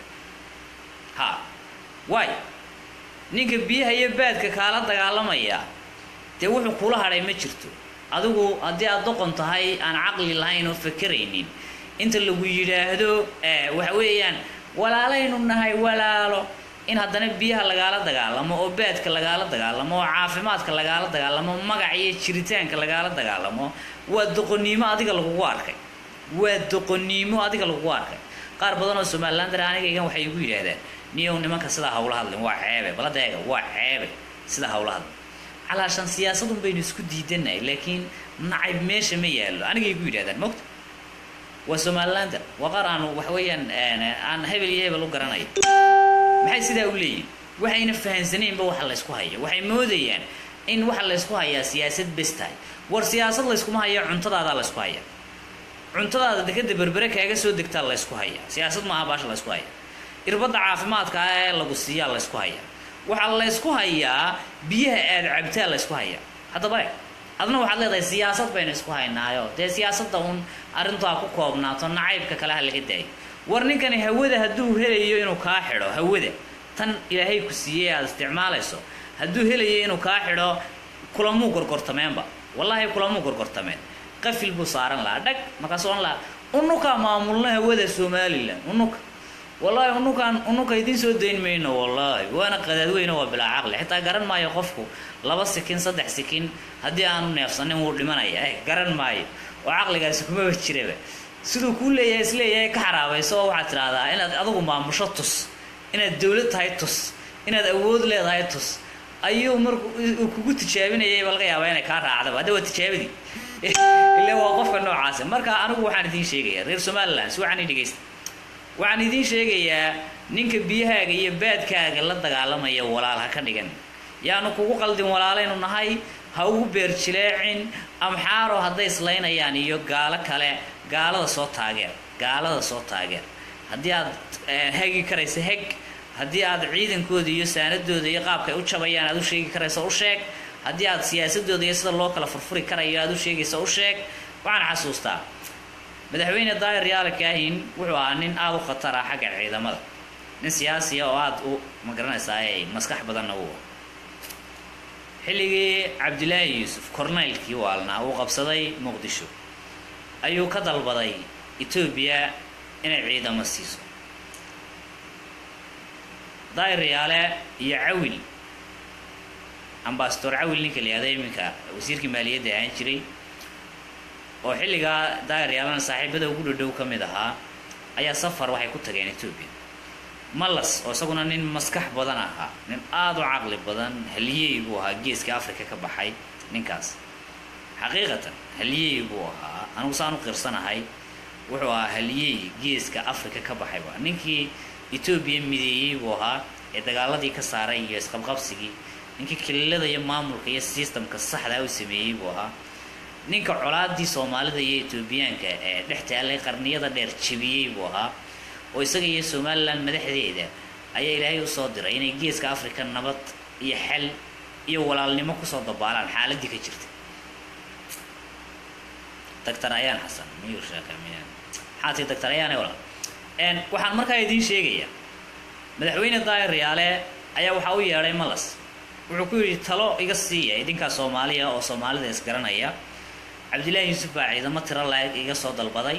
ha waay ninka biyaha iyo baadka kaala dagaalamaya dee wuxuu kula hadhay ma jirto adigu haddii aad doqon tahay aan caqli lahayn oo fakeraynin inta lagu yidhaahdo waxa weeyaan walaalaynu nahay walaalo in haddana biyaha lagaala dagaalamo oo baadka lagaala dagaalamo oo caafimaadka lagaala dagaalamo magac iyo jiritaanka lagaala dagaalamo waa doqonnimo adiga lagugu arkay waa doqonnimo adiga lagugu arkay qaar badan oo somalilander anigaygan waxay igu yidhaahdaan niyow nimanka sidaa hawla hadlin waa ceebe balada eega waa ceebe sidaa hawla hadlin calaashan siyaasadun baynu isku diidanahay laakiin nacayb meesha ma yaallo anigay igu yidhahdaan mogta waa somalilander waa qaar aanu waxa weeyaan aan hebel iyo hebel u garanayo maxay sidaa u leeyihin waxayna fahansaneynba waxa laysku haya waxay moodayaan in waxa laysku hayaa siyaasad bes tahay war siyaasad layskuma haya cuntadaadaa laysku haya cuntadaada dekada berbere kaaga soo degtaa laysku haya siyaasad maaha baasha laysku haya irbadda caafimaadka ah ee lagu siiyaa laysku haya waxaa laysku hayaa biyaha aad cabtaa laysku haya haddaba e adna waxaad leedahay siyaasad baynu isku haynaayo dee siyaasadda uun arrintu ha ku koobnaato nacaybka kale ha laga daayo war ninkani hawada hadduu helayo inuu kaa xidho hawada tan ilaahay ku siiyey aad isticmaalayso hadduu helayo inuu kaa xidho kulamuu gorgortameenba wallaahi kulamuu gorgortameen qafil buu saaran lahaa dhag markaasuu ohan lahaa unukaa maamulna hawada somalilan unuka wallaahi unukaan unuka idiin soo dayn mayno wallaahi waana qadaadweyne waa bilaa caqli xitaa garan maayo qofku laba sikin saddex sikin haddii aanu neefsanin wuu dhimanaya eh garan maayo oo caqligaasi kumaba jiraba siduu kuu leeyahay isleeyahay ka xaraabayso oo waxaad tidhaahdaa inaad adigu maamusho tus inaad dawlad tahay tus inaad awood leedahay tus ayuu marku uu kugu tijaabinayay ba laga yaabaa inay kaa raacdaba hadda waa tijaabadii ila waa qofka noocaasa marka anigu waxaan idiin sheegayaa reer somaliland si waxaan i dhegaysta waxaan idiin sheegayaa ninka biyahaaga iyo baadkaaga la dagaalamaya walaal ha ka dhigan yaanu kugu qaldin walaalaynu nahay ha ugu beerjileecin amxaaro hadday islaynayaan iyo gaalo kale gaalada soo taageer gaalada soo taageer haddii aad hegi karaysa heg haddii aad ciidankooda iyo saanadooda iyo qaabka ay u jabayaan aad u sheegi karaysa u sheeg haddii aad siyaasadooda iyo sida loo kala furfuri karayo aad u sheegaysa u sheeg waxaan xasuustaa madaxweyne daayir yaala kaahin wuxuu ahaa nin aada u khatar ah xagga ciidamada nin siyaasiya oo aada u magaranaysaa ay maskax badanna u xilligii cabdilaahi yuusuf corneylkii waalnaa uu qabsaday muqdisho ayuu ka dalbaday etoobiya inay ciidamo siiso daayir yaale iyo cawil ambasador cawil ninka la yihahdo iminka wasiirkii maaliyadda ahaan jiray oo xilligaa daayir yaalana saaxiibada ugu dhadhow ka mid ahaa ayaa safar waxay ku tageen etoobiya malas oo isaguna nin maskax badan ahaa nin aada u caqli badan haliyey buu ahaa geeska africa ka baxay ninkaas xaqiiqatan haliyey buu ahaa anigu saan u qirsanahay wuxuu ahaa haliyey geeska africa ka baxay waa ninkii etoobiya mideeyey buu ahaa ee dagaaladii ka saaray iyo isqabqabsigii ninkii kililada iyo maamulka iyo systemka saxdaa u sameeyey buu ahaa ninka colaadii soomaalida iyo etoobiyaanka ee dhex taallay qarniyada dheer jebiyey buu ahaa oo isaga iyo somalilan madaxdeeda ayaa ilaahay usoo diray inay geeska africa nabad iyo xal iyo walaalnimo kusoo dabaalaan xaaladii ka jirta doctor ayaan xasan miyuu sheekay miyaan xaati doctor ayaane walaal n waxaan markaa idiin sheegayaa madaxweyne daahir riyaale ayaa waxaa u yeedhay malas wuxuu ku yidhi talo iga siiya idinkaa soomaaliya oo soomaalida isgaranaya cabdillaahi yuusuf baa ciidamo tiro laeg iga soo dalbaday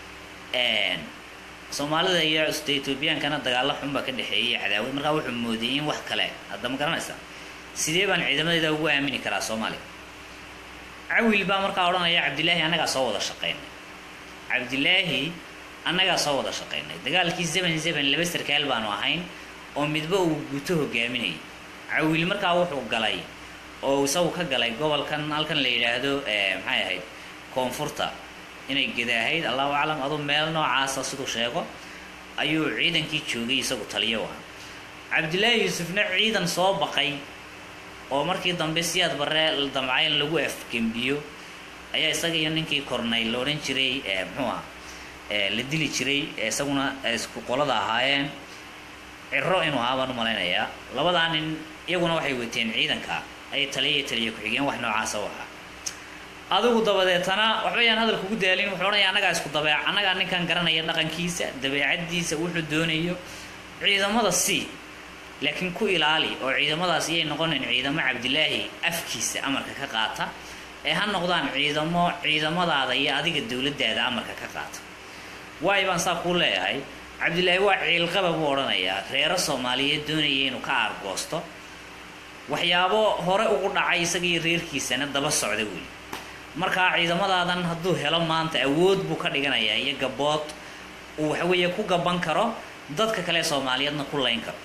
soomaalida iyo de etoobiyaankana dagaalo xunbaa ka dhexeeyay cadaawad markaa wuxuu moodiyey in wax kale hadda ma garanaysaa sidee baan ciidamadayda ugu aamini karaa soomaaliya cawil baa markaa odhanaya cabdillaahi annagaa soo wada shaqaynay cabdillaahi annagaa soo wada shaqaynay dagaalkii seven seven laba sarkaal baanu ahayn oo midba uu guto hogaaminayay cawil markaa wuxuu galay oo isagu ka galay gobolkan halkan la yidhaahdo maxay ahayd koonfurta inay gedaahayd allahu aclam aduu meel noocaasa siduu sheego ayuu ciidankii joogay isagu taliyo aha cabdillaahi yuusufna ciidan soo baqay oo markii dambe siyaad barre damcay in lagu afgembiyo ayaa isaga iyo ninkii kornay la odhan jiray muxuu ah la dili jiray isaguna isku qolada ahaayeen ciro inuu ahaa baan u malaynayaa labadaa nin iyaguna waxay wateen ciidanka ayay taliya taliya ku-xigeen wax noocaasa u ahaa adigu dabadeetana waxba yaan hadal kugu daalin wuxuu odhanaya annagaa isku dabeec annagaa ninkan garanaya dhaqankiisa dabeecadiisa wuxuu doonayo ciidamada si laakiin ku ilaali oo ciidamadaas iyay noqonayn ciidamo cabdilaahi afkiisa amarka ka qaata ee ha noqdaan ciidamo ciidamadaada iyo adiga dowladdaada amarka ka qaata waay baan saa kuu leeyahay cabdilaahi waa ciilqaba buu odhanayaa reero soomaaliyeed doonaya inuu ka aargoosto waxyaabo hore ugu dhacay isaga iyo reerkiisana daba socda weli markaa ciidamadaadan hadduu helo maanta awood buu ka dhiganayaa iyo gabood uu waxaweeye ku gaban karo dadka kale soomaaliyeedna ku layn karo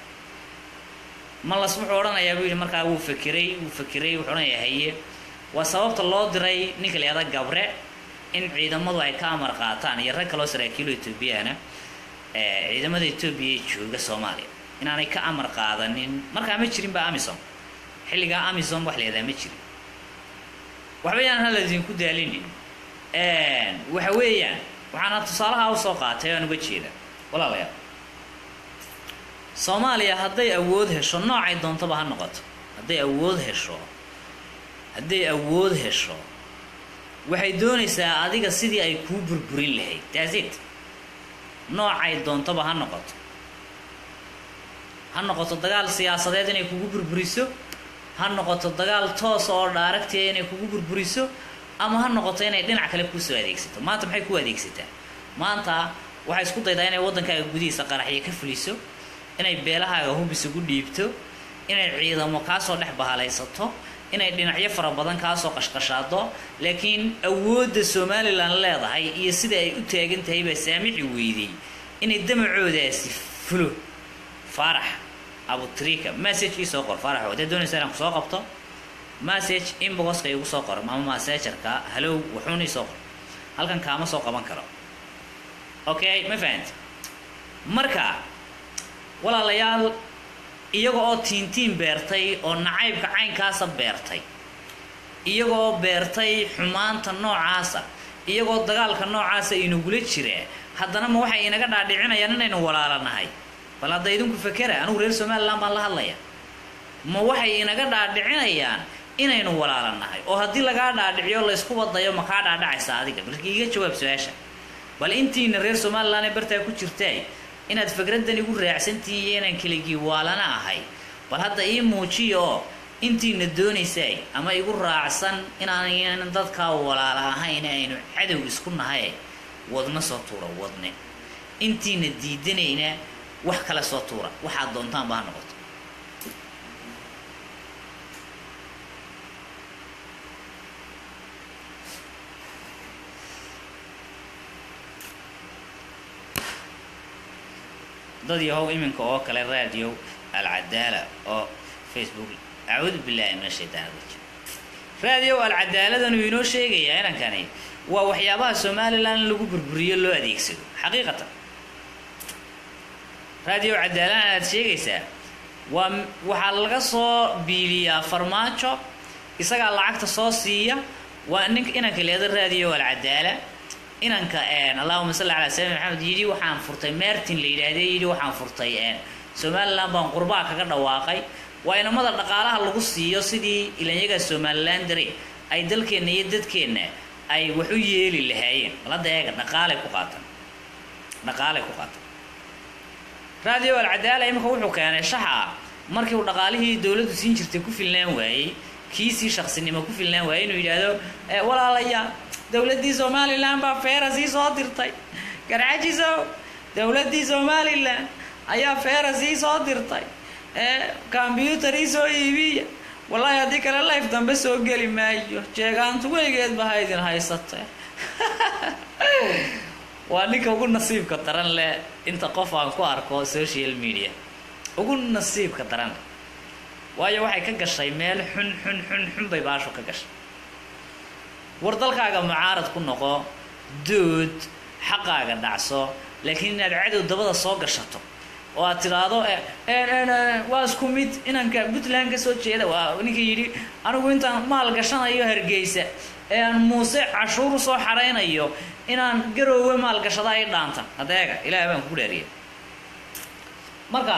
malas wuxuu odhanayaa buu yidhi markaa wuu fakiray wuu fakiray wuxuu odhanayaa haye waa sababta loo diray ninka la yahda gabre in ciidamadu ay ka amar qaataan iyo rag kaloo saraakiilo etoobiyana ciidamada etoobiya ee jooga soomaaliya inaanay ka amar qaadanin markaa ma jirin ba amisom xilligaa amisom wax la yahdaa ma jirin waxba yaan hala idinku daalinin waxa weeyaan waxaana tusaalaha usoo qaatay aan uga jeeda walaalayaal soomaaliya hadday awood hesho noocay doontaba ha noqoto hadday awood hesho hadday awood hesho waxay doonaysaa adiga sidii ay kuu burburin lahayd taasit noocay doontaba ha noqoto ha noqoto dagaal siyaasadeed inay kugu burburiso ha noqoto dagaal toos oo dhaaragtiya inay kugu burburiso ama ha noqoto inay dhinac kale kuusoo adeegsato maanta maxay ku adeegsataa maanta waxay isku daydaa inay waddankaaga gudihiisa qaraxyo ka fuliso inay beelahaaga hub isugu dhiibto inay ciidamo kaasoo dhex bahalaysato inay dhinacyo fara badan kaasoo qashqashaado laakiin awoodda somalilan leedahay iyo sida ay u taagan tahay baa saamixi weydey inay damacoodaasi fulo faarax abutrika message ii soo qor faarax haddaad doonaysa inaan kusoo qabto message inboxka igu soo qor ama massagerka halow wuxuuna ii soo qor halkan kaama soo qaban karo okay ma fahanti marka walaalayaal iyaga oo tiintiin beertay oo nacaybka caynkaasa beertay iyaga oo beertay xumaanta noocaasa iyagoo dagaalka noocaasa inagula jiraa haddana ma waxay inaga dhaadhicinayaan inaynu walaalanahay bal hadda idinku fakera anugu reer somalilan baan la hadlaya ma waxay inaga dhaadhicinayaan inaynu walaalanahay oo haddii lagaa dhaadhiciyo laysku wadayo ma kaa dhaadhacaysa adiga balki iga jawaab su-aasha bal intiina reer somalilan ee bartaa ku jirtay inaad fikraddan igu raacsantihiin iyo inaan keligii waalana ahay bal hadda ii muujiya oo intiina doonaysay ama igu raacsan inaan dadkaa walaala ahayn aynu cadow isku nahay wadna soo tuura wadne intiina diidanayna wax kale soo tuura waxaad doontaanba ha noqoto dad yahow iminka oo kale radio alcadaala oo facebook acuudu billahi min ashaytaan rajim radio alcadaaladan uu inoo sheegayaa inankani waa waxyaabaha somalilan lagu burburiyo loo adeegsado xaqiiqatan raadiyo cadaalan aad sheegaysaa waa waxaa laga soo biiliyaa farmaajo isagaa lacagta soo siiya waa ninka inanka leeda raadiyo alcadaala inanka allahuma salli calaa sayyidina maxamed yidhi waxaan furtay mertin la yidhaahde yidhi waxaan furtay somalilan baan qurbaa kaga dhawaaqay waa inamada dhaqaalaha lagu siiyo sidii ilanyaga somalilan dare ay dalkeenna iyo dadkeenna ay wax u yeeli lahaayeen malada eega dhaqaalay ku qaatan dhaqaalay ku qaatan radio alcadaala imika wuxuu keenay shaxa markii uu dhaqaalihii dowladdu siin jirtay ku filnaan waayey kiisii shaqsinimo ku filnaan waayey inuu yidhaahdo walaalayaa dowladdii somalilan baa feera sii soo dirtay garcajiso dowladdii somalilan ayaa feera sii soo dirtay combyutar ii soo iibiya wallaahi haddii kale life dambe soo geli maayo jeegaantu weligeed ba ha idin haysatee waa ninka ugu nasiibka daran leh inta qof aan ku arko social media ugu nasiibka daran leh waayo waxay ka gashay meel xun xun xun xun bay baashu ka gashay war dalkaaga mucaarad ku noqo dood xaqaaga dhacso laakiin inaad cadow dabada soo gashato oo aad tidhaahdo waa isku mid inanka puntland ka soo jeeda waa ninka yidhi anigu intaan maal gashanayo hargeysa ee aan muuse cashuur usoo xaraynayo inaan garoowe maalgashada ay dhaanta adeega ilaah baan ku dhaariya marka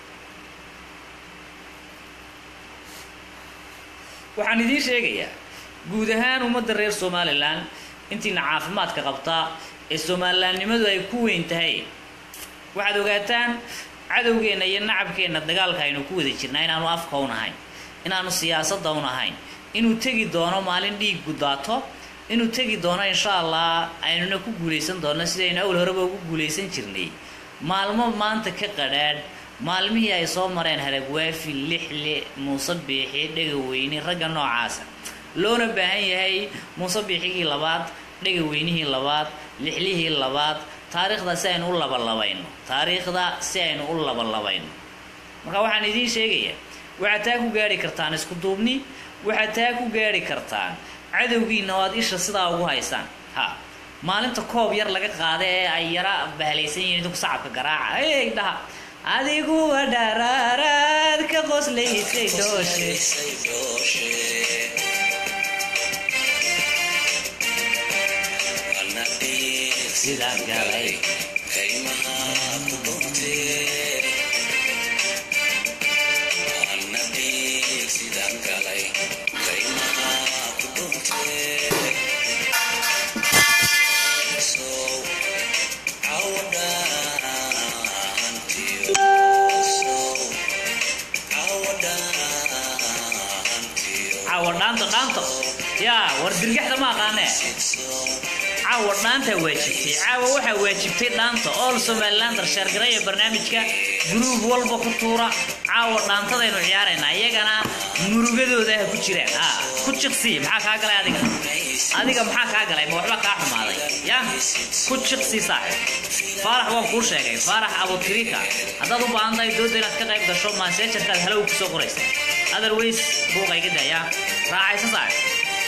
waxaan idiin sheegayaa guud ahaan ummadda reer somalilan intiina caafimaadka qabtaa ee somalilaannimadu ay ku weyn tahay waxaad ogaataan cadowgeenna iyo nacabkeenna dagaalka aynu ku wada jirnaa inaanu afka un ahayn inaanu siyaasadda un ahayn inuu tegi doono maalin dhiig gudaato inuu tegi doono insha allah aynuna ku guulaysan doono sidaynu awal horeba ugu guulaysan jirnay maalmo maanta ka qadhaadh maalmihii ay soo mareen haragwaafi lixle muuse biixi dhegaweyne ragga noocaasa loona baahan yahay muuse biixigii labaad dhegaweynihii labaad lixlihii labaad taariikhda si aynu u labalabayno taariikhda si aynu u labalabayno marka waxaan idiin sheegayaa waxaad taa ku gaari kartaan isku duubni waxaad taa ku gaari kartaan cadowgiina oo aad isha sidaa ugu haysaan ha maalinta koob yar laga qaada ee ay yara bahlaysan yihiin idinku sacabka garaaca ey dhaha adigu dharaaraad ka qoslaysay dooshe sidaa galay caawa dhaanto dhaanto yaa war dirgaxda ma aqaanee caawa dhaantaa waajibtay caawa waxaa waajibtay dhaanta all somalilander sheergaraya barnaamijka gruub walba ku tuura caawa dhaantadaynu ciyaaraynaa iyagana murugadooda ha ku jiraan a ku jiqsii maxaa kaa galay adiga adiga maxaa kaa galay ma waxba kaa xumaaday ya ku jiqsii saaxib faarax waan kuu sheegay faarax abutirika haddaad u baahan tahay dooda inaad ka qayb gasho maaseejarkaad halow kusoo qoraysa otherways buuqa iga daya raacaysa saaxib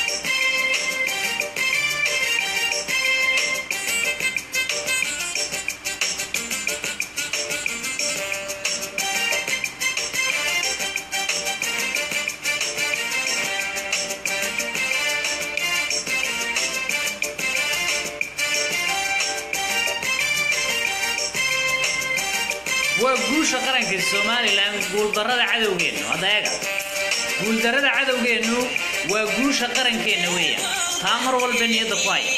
waa guusha qaranka somalilan guuldarada cadowgeennu hadda eega guuldarada cadowgeennu waa guusha qarankeenna weeya taa mar walba niyadda ku haya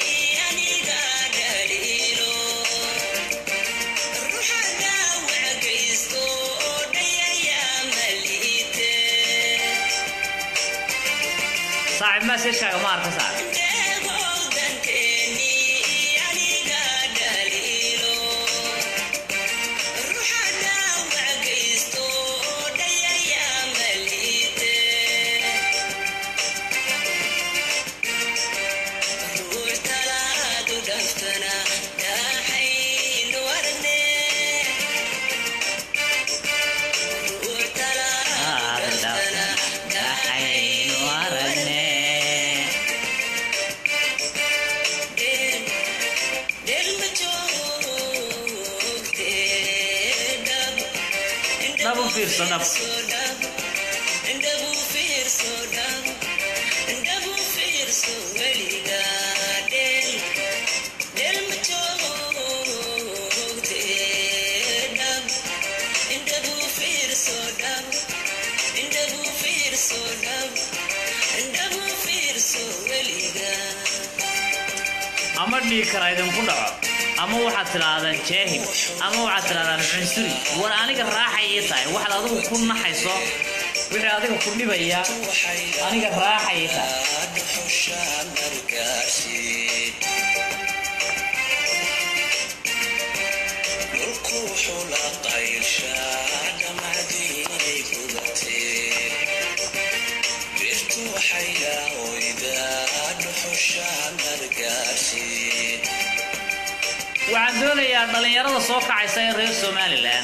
saaxib maseejkaaga ma arka saaxib fiirso dhab ama dhiig kara idinku dhaco ama waxaad tidhaahdaan jaahil ama waxaad tidhahdaan cunsuri war aniga raaxay ii tahay waxaad adigu ku naxayso wixii adiga ku dhibaya aniga raaxay ii tahay waxaan doonayaa dhallinyarada soo kacaysa ee reer somalilan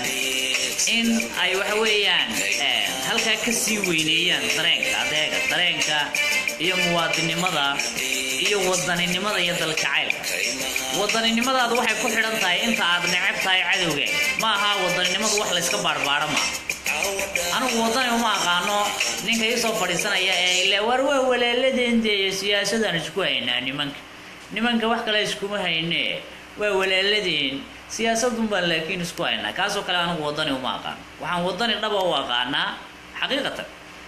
in ay waxa weeyaan eh, halkaa ka sii weyneeyaan dareenka adeega dareenka iyo muwaadinimada iyo wadaninimada iyo daljacaylka wadaninimadaadu waxay ku xidhan tahay inta aad neceb tahay cadowga ma aha wadaninimadu wax layska baarbaaro maaha anigu wadani uma aqaano ninka ii soo fadhiisanaya ee ile war waa walaaladeen dee siyaasadaan isku haynaa nimanka nimanka wax kale iskuma hayne waa walaaladeen siyaasadun baan laakiin isku haynaa kaasoo kale anigu wadani uma aqaano waxaan wadani dhaba u aqaanaa xaqiiqatan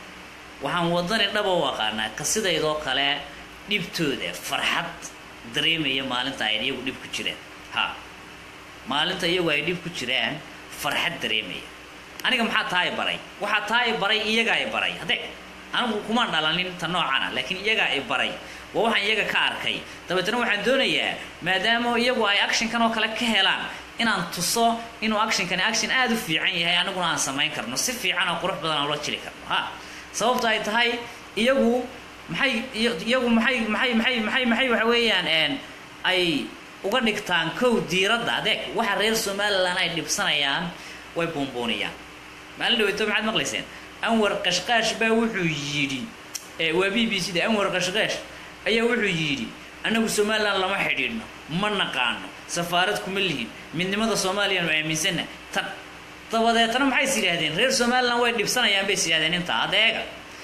waxaan wadani dhaba u aqaanaa ka sidaydoo kale dhibtooda farxad dareemaya maalinta ay iyagu dhib ku jiraan ha maalinta iyagu ay dhib ku jiraan farxad dareemaya aniga maxaa taa i baray waxaa taa i baray iyagaa i baray haddee anigu kumaan dhalanin ta noocana laakiin iyagaa i baray waa waxaan iyaga ka arkay dabeetana waxaan doonayaa maadaama iyagu ay actionkan oo kale ka helaan inaan tuso inuu actionkani action aada u fiican yahay aniguna aan samayn karno si fiican oo qurux badan aan ula jiri karno ha sababta ay tahay iyagu maxay iyo- iyagu maxay maxay maxay maxay maxay waxa weeyaan een, ay uga dhigtaan kow diiradda adeeg waxa reer somalilan ay dhibsanayaan way buunbuuniyaan maalin dhaweyto maxaad maqlayseen anwar qashqaash baa wuxuu yidhi ee, waa b b c da anwar qashqaash ayaa wuxuu yidhi annagu somalilan lama xidhiidhno ma naqaano safaarad kuma lihin midnimada soomaaliyanu aaminsanna tan dabadeetna maxay is yidhaahdeen reer somalilan way dhibsanayaan bay is yidhahdeen intaa adeega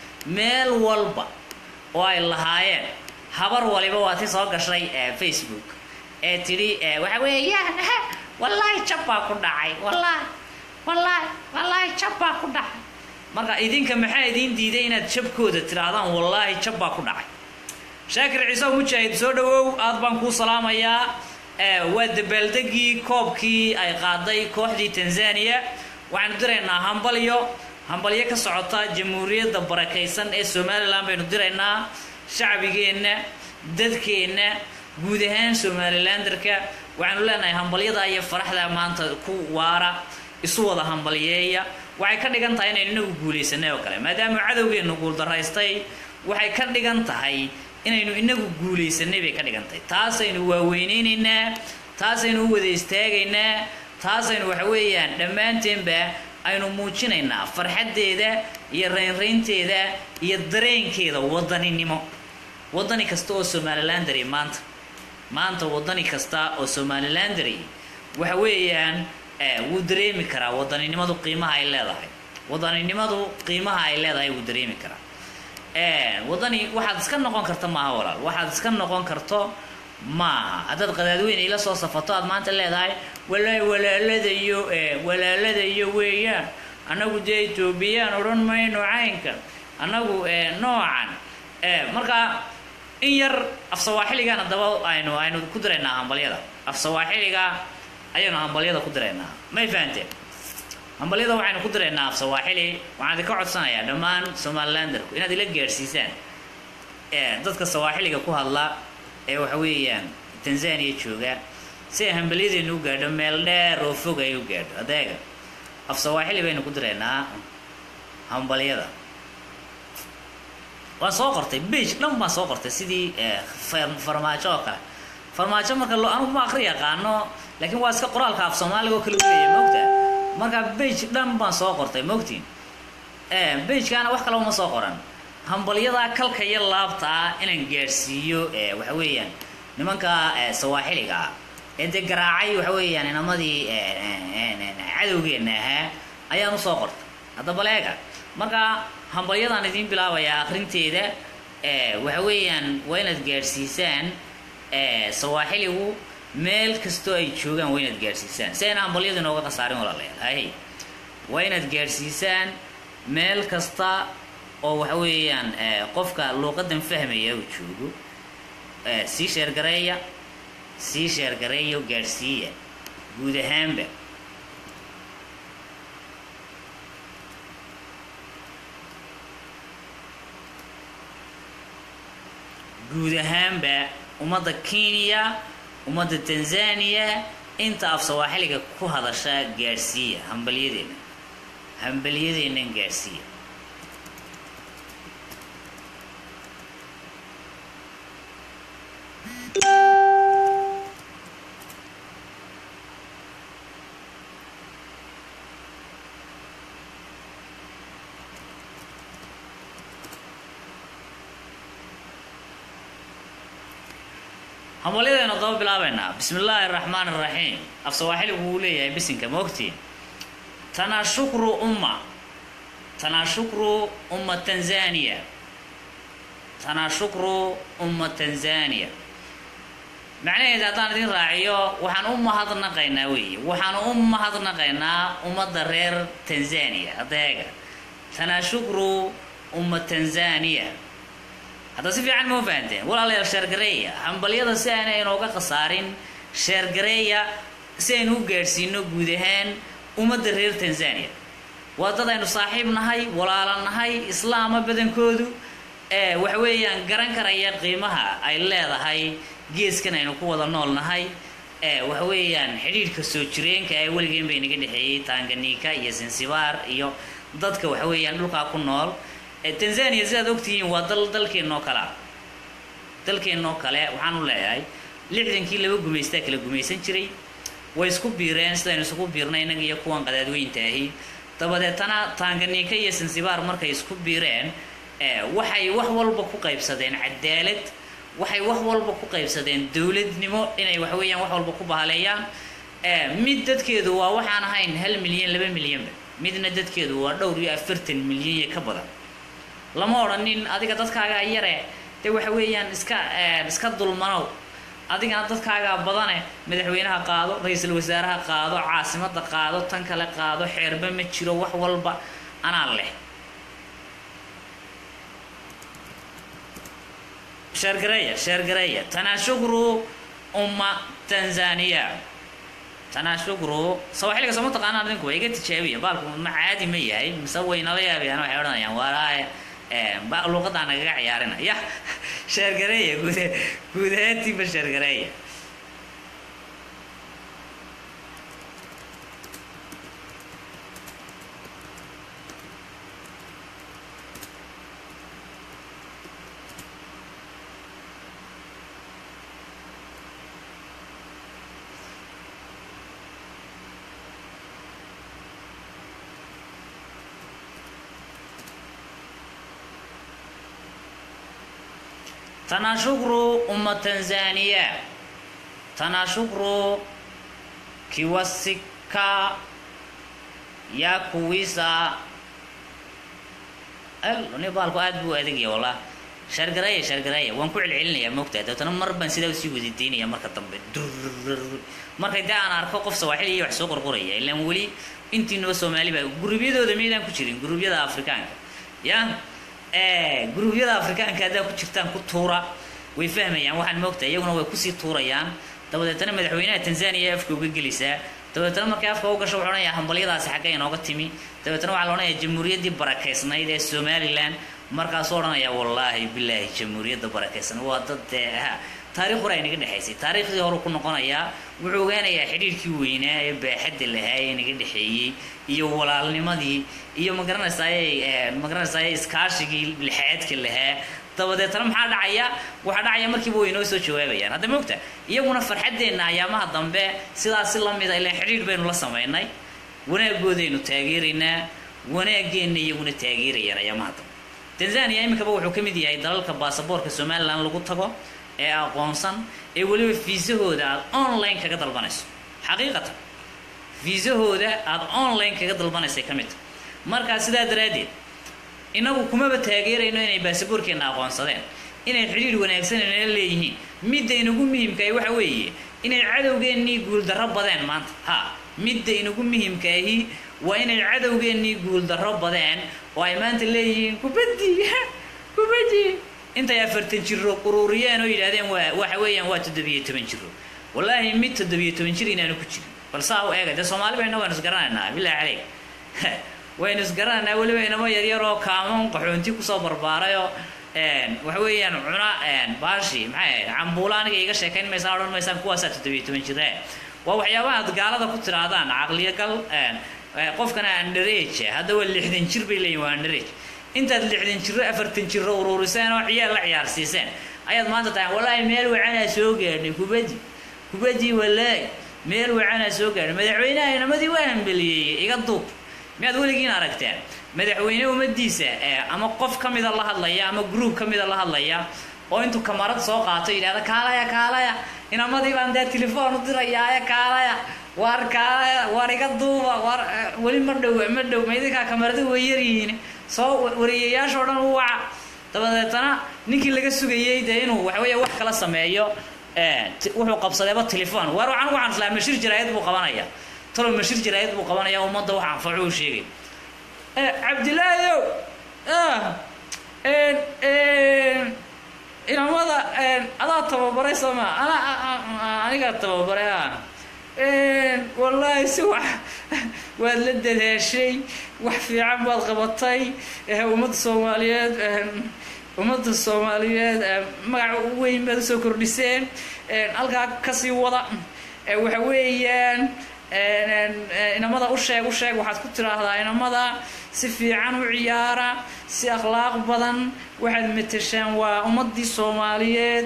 meel walba oo ay lahaayeen habar waliba waa ti soo gashay ee facebook ee tidhi ee, waxa weeyaan wallaahi jab baa ku dhacay wallaahi wallaahi wallaahi jab baa ku dhacay marka idinka maxaa idiin diiday inaad jabkooda tidhaahdaan wallaahi jab baa ku dhacay shaakir ciise mujaahid soo dhawow aad baan kuu salaamayaa ee, waa dabaaldegii koobkii ay qaaday kooxdii tanzania waxaanu diraynaa hambalyo hambalyo ka socota jamhuuriyadda barakaysan ee somalilan baynu diraynaa shacbigeenna dadkeenna guud ahaan somalilanderka waxaanu leenahay hambalyada iyo faraxda maanta ku waara isu wada hambalyeeya waxay ka dhigan tahay inaynu inagu guulaysanay oo kale maadaama cadowgeennu guuldaraystay waxay ka dhigan tahay inaynu inagu guulaysanay bay ka dhigan tahay taasaynu waaweyneynayna taasaynu u wada istaagaynaa taasaynu waxa weeyaan dhammaanteenba aynu muujinaynaa farxaddeeda iyo raynraynteeda iyo dareenkeeda wadaninimo wadani kasta oo somalilandary maanta maanta wadani kasta oo somalilandary waxa weeyaan eh, wuu dareemi karaa wadaninimadu qiimaha ay leedahay wadaninimadu qiimaha ay leedahay wuu dareemi karaa Eh, wadani waxaad iska noqon karta maaha walaal waxaad iska noqon karto maaha haddaad qadaadweyne ila soo safato aad maanta leedahay walaahi walaaladayo eh, walaaladayo weeyaan annagu dee etoobiyaan odhan mayno caynka annagu eh, noocan eh, marka in yar af sawaaxiligan haddaba aynu aynu ku diraynaa hambalyada af sawaaxiliga ayaynu hambalyada ku diraynaa may fahanteen hambalyada waxaynu ku diraynaa af sawaaxili waxaan idinka codsanayaa dhammaan somalilanderku inaad ila gaadhsiisaan ee dadka sawaaxiliga ku hadla ee waxa weeyaan tanzania jooga si ay hambalyadeenu u gaadho meel dheer oo fog ay u gaadho adeega af sawaaxili baynu ku diraynaa hambalyada waan soo qortay bage dhan baan soo qortay sidii eh, far- farmaajo oo kale farmaajo marka lo anugu ma akri yaqaano laakiin waa iska qoraalka af soomaaliga oo kale u leeyahay mogta marka bage dhan baan soo qortay mogtiin bagekaana wax kale uma soo qoran hambalyadaa kalka iyo laabta ah inaan gaadhsiiyo eh, waxa weeyaan nimanka eh, sawaaxiliga ah ee dee garaacay waxa weeyaan inamadii eh, eh, eh, cadowgeenna ahaa ayaan usoo qortay haddaba leega marka hambalyadaan idiin bilaabayaa akrinteeda waxa weeyaan waa inaad gaadhsiisaan sawaaxiligu meel kastoo ay joogaan waa inaad gaadhsiisaan si ayna hambalyadu inooga khasaarin walaalayaal hay waa inaad gaadhsiisaan meel kasta oo waxa weeyaan qofka luuqadan fahmaya uu joogo sii sheergareeya sii sheergareeya oo gaadhsiiya guud ahaanba guud ahaanba ummadda kenya ummadda tanzania inta af sawaaxiliga ku hadasha gaadhsiiya hambalyadeena hambalyadeennan gaadhsiiya hambalyadeenu daba bilaabaynaa bismi illaahi araxmaan araxiim af sawaaxiligu wuu leeyahay bisinka ma ogtiin tanaashukru umma tanaashukru umma tanzania tanaashukru umma tanzania macnaheeda haddaan idin raaciyo waxaan u mahadnaqaynaa weeye waxaan u mahadnaqaynaa ummadda reer tanzania hadda eega tanaashukru umma tanzania hadda si fiican ma u fahanteen walaalayaal sheergareeya hambalyada si aanay inooga khasaarin sheergareeya si aynu u gaadhsiino guud ahaan ummadda reer tanzania waa dad aynu saaxiib nahay walaala nahay islaama badankoodu ee waxa weeyaan garan karaya qiimaha ay leedahay geeskan aynu ku wada nool nahay ee waxa weeyaan xidhiidhka soo jireenka ee weligeen bay naga dhexeeyey tanganiika iyo zanzibar iyo dadka waxa weeyaan dhulkaa ku nool tanzania sidaad ogtihiin waa dal dalkeennoo kale ah dalkeennoo kale waxaan u leeyahay lixdankii laba gumaystaa kala gumaysan jiray way isku biireen sidaynu isugu biirnay innaga iyo kuwan qadaadweynta ahi dabadeetana tanganiika iyo sansibaar markay isku biireen waxay wax walba ku qaybsadeen cadaalad waxay wax walba ku qaybsadeen dowladnimo inay wax weeyaan wax walba ku bahaleeyaan mid dadkeedu waa waxaan ahayn hal milyan laba milyanba midna dadkeedu waa dhowr iyo afartan milyan iyo ka badan lama odhanin adiga dadkaagaa yare dee waxa weeyaan iska iska dulmanow adigana dadkaagaa badane madaxweynaha qaado ra-iisul wasaaraha qaado caasimada qaado tan kale qaado xeerba ma jiro wax walba anaa leh sheergareeya sheergareeya tanaashukru umma tanzania tanaashukru sawaxiliga soo ma taqaanaan idinku waa iga tijaabiya baalku ma caadi ma yahay mise waynala yaabayaan waxay odhanayaan walaaya luuqadaa nagaga ciyaarina ya sheergareeya guud guud ahaantiiba sheergareeya tanashukru umma tanzania tanashukru kiwasika ya kuwisa ni baalku aad buu adegya wallah shargareeya shargareeya waan ku celcelinayaa moogtahay dabeetana mar baan sidaa usii wadidaynaya marka dambe markay dee aan arko qof sawaaxili iyo wax soo qorqoraya ilaan weli intiinaba soomaali baa gurubyadooda miydaan ku jirin gurubyada afrikaanka ya guruubyada afrikaanka haddaa ku jirtaan ku tuura way fahmayaan waxaan moogtahay iyaguna way kusii tuurayaan dabadeetana madaxweynaha tanzania afka uga gelaysaa dabeetana markay afka u gasho wuxuu odhanayaa hambalyadaasi xagga inooga timi dabeetana waxaa la odhanayaa jamhuuriyaddii barakaysnayd ee somalilan markaasuu odhanayaa wallaahi bilaahi jamhuuriyadda barakaysnayd waa dad dee ha taarikh hore ay naga dhexaysay taariikhdii hore ku noqonayaa wuxuu ogaanayaa xidhiirkii weynaa ee baaxadda lahaa ee naga dhexeeyey iyo walaalnimadii iyo magaranaysaay magaranaysaay iskaashigii lixaadka lahaa dabadeetana maxaa dhacaya waxaa dhacaya markiiba way inoo soo jawaabayaan hadda moogta iyaguna farxaddeenna ayaamaha dambe sidaasi lamida ilaan xidhiir baynu la samaynay wanaagoodaynu taageeraynaa wanaageenna iyaguna taageerayaan ayaamaha dambe tanzania iminkaba wuxuu ka mid yahay dalalka baasaboorka somalilan lagu tago ee aqoonsan ee weliba fiisahooda aada online kaga dalbanayso xaqiiqatan fiisahooda aada online kaga dalbanaysay ka mid tahay markaa sidaa daraaddeed inagu kumaba taageerayno inay baasaboorkeenna aqoonsadeen inay xidhiir wanaagsan inala leeyihiin midda inagu muhimkaah waxa weeye inay cadowgeennii guuldarro badeen maanta ha midda inagu muhimkaahi waa inay cadowgeennii guuldarro badeen oo ay maanta leeyihiin kubaddi kubaddi intay afartan jiro ururiyeen oo yidhahdeen waa waxa weeyaan waa toddobiyo toban jiro wallaahi mid toddobiyo toban jir inaanu ku jirin bal saa u eega dee soomaali bayna waynu isgaranaynaa billahi caleyk waynu isgaranaynaa weliba inamo yaryar oo kaamoon qaxoonti kusoo barbaarayoo waxa weeyaan cuna baashi maxay ahayd cambuula aniga iga sheekayn maysaan odhan maysaan kuwaasaa toddobiyo toban jire waa waxyaabaha aad gaalada ku tiraadaan caqliyagal qofkana underage hadda waa lixdan jir bay leeyihin waa underage intaad lixdan jiro afartan jiro ururiseen oo ciyaal la ciyaarsiiseen ayaad maanta tahay wallaahi meel wacanaa soo gaadhnay kubaddi kubaddi wallaahi meel wacanaa soo gaadhnay madaxweynaha inamadii waa hambeliyeeyey iga duub miyaad weligiin aragteen madaxweyne ummadiisa ama qof ka mida la hadlaya ama group ka mida la hadlaya oo intuu kamarad soo qaato yidhahda kaalaya kaalaya inamadii baan dee telefoon u dirayaaye kaalaya waar kaalaya waar iga duuba waar weli ma dhow ma dhow ma idinkaa kamaradi way yaryihiin soo wariyayaashoo dhan u waca dabadeetana ninkii laga sugayey dee inuu waxaweeye wax kala sameeyo wuxuu qabsadeeba telefoon waar waxaan waxaan islaa mashir jaraayad buu qabanaya talow mashir jaraayad buu qabanaya ummadda wax anfaco u sheegay cabdilaayow inamada adaa tababaray sooma ana anigaa tababaray a wallaahi si wax waad la dadaashay wax fiican baad qabatay ummadda soomaaliyeed ummadda soomaaliyeed magaca weyn baad usoo kordhiseen halkaa kasii wada waxa weeyaan inamada u sheeg u sheeg waxaad ku tiraahdaa inamada si fiican u ciyaara si akhlaaq badan waxaad mateshaan waa ummadii soomaaliyeed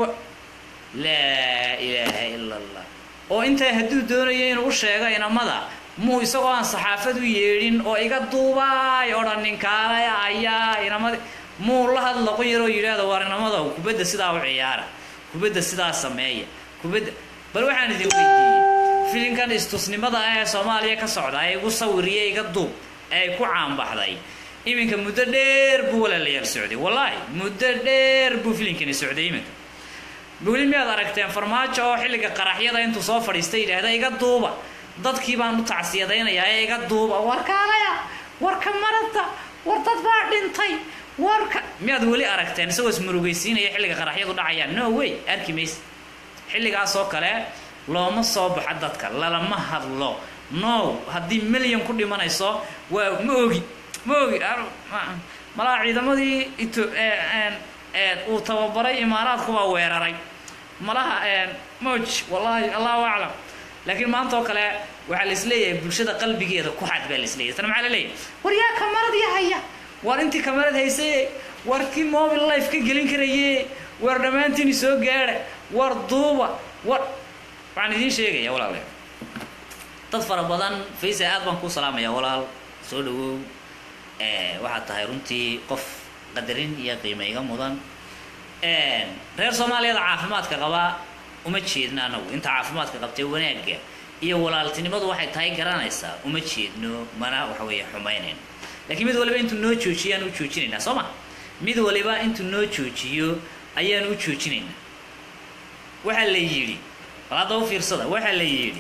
laa ilaaha ila allah oo intaa hadduu doonayo inuu u sheego inamada muu isagoo aan saxaafad u yeedhin oo iga duubaay odhanin kaalay ayaa inamada muu la hadla qon yaroo yidhaahdo waar inamada kubadda sidaa u ciyaara kubadda sidaa sameeya kubadda bal waxaan idin weydiiyey filinkan istusnimada ah ee soomaaliya ka socda ee igu sawiriye iga duub ee ku caanbaxday iminka muddo dheer buu walaalayaal socday wallaahi muddo dheer buu filinkani socday iminka weli miyaad aragteen farmaajo oo xilliga qaraxyada intuu soo fadhiistay yidhaahda iga duuba dadkii baan u tacsiyadaynayaa ee iga duuba war kaalaya warka marada war dad baa dhintay warka miyaad weli aragteen isagoo ismurugaysiinaya xilliga qaraxyadu dhacayaan no way arki mayse xilligaasoo kale looma soo baxo dadka lalama hadlo no haddii milyan ku dhimanayso waa ma ogi ma ogi malaa ciidamadii ito uu tababaray imaaraadku baa weeraray malaha moj wallaahi allahu aclam laakiin maanta oo kale waxaa laisleeyahay bulshada qalbigeeda ku xad baa laisleeyahay tana maxaa la leeyahay war yaa kamaradii haya war intii kamarad haysaye war kii mobile life ka gelin karaye war dhammaantiini soo gaadha war duuba war waxaan idiin sheegaya walaale dad fara badan faysa aad baan kuu salaamaya walaal soo dhawow waxaad tahay runtii qof qadarin iyo qiima iga mudan reer soomaaliyada caafimaadka qaba uma jeedno anagu inta caafimaadka qabtee wanaagga iyo walaaltinimadu waxay tahay garanaysaa uma jeedno mana waxa weeye xumaynayn laakiin mid waliba intuu noo joojiyo ayaan u joojinaynaa soo ma mid waliba intuu noo joojiyo ayaan u joojinaynaa waxaa la yidhi bal hadda u fiirsada waxaa la yidhi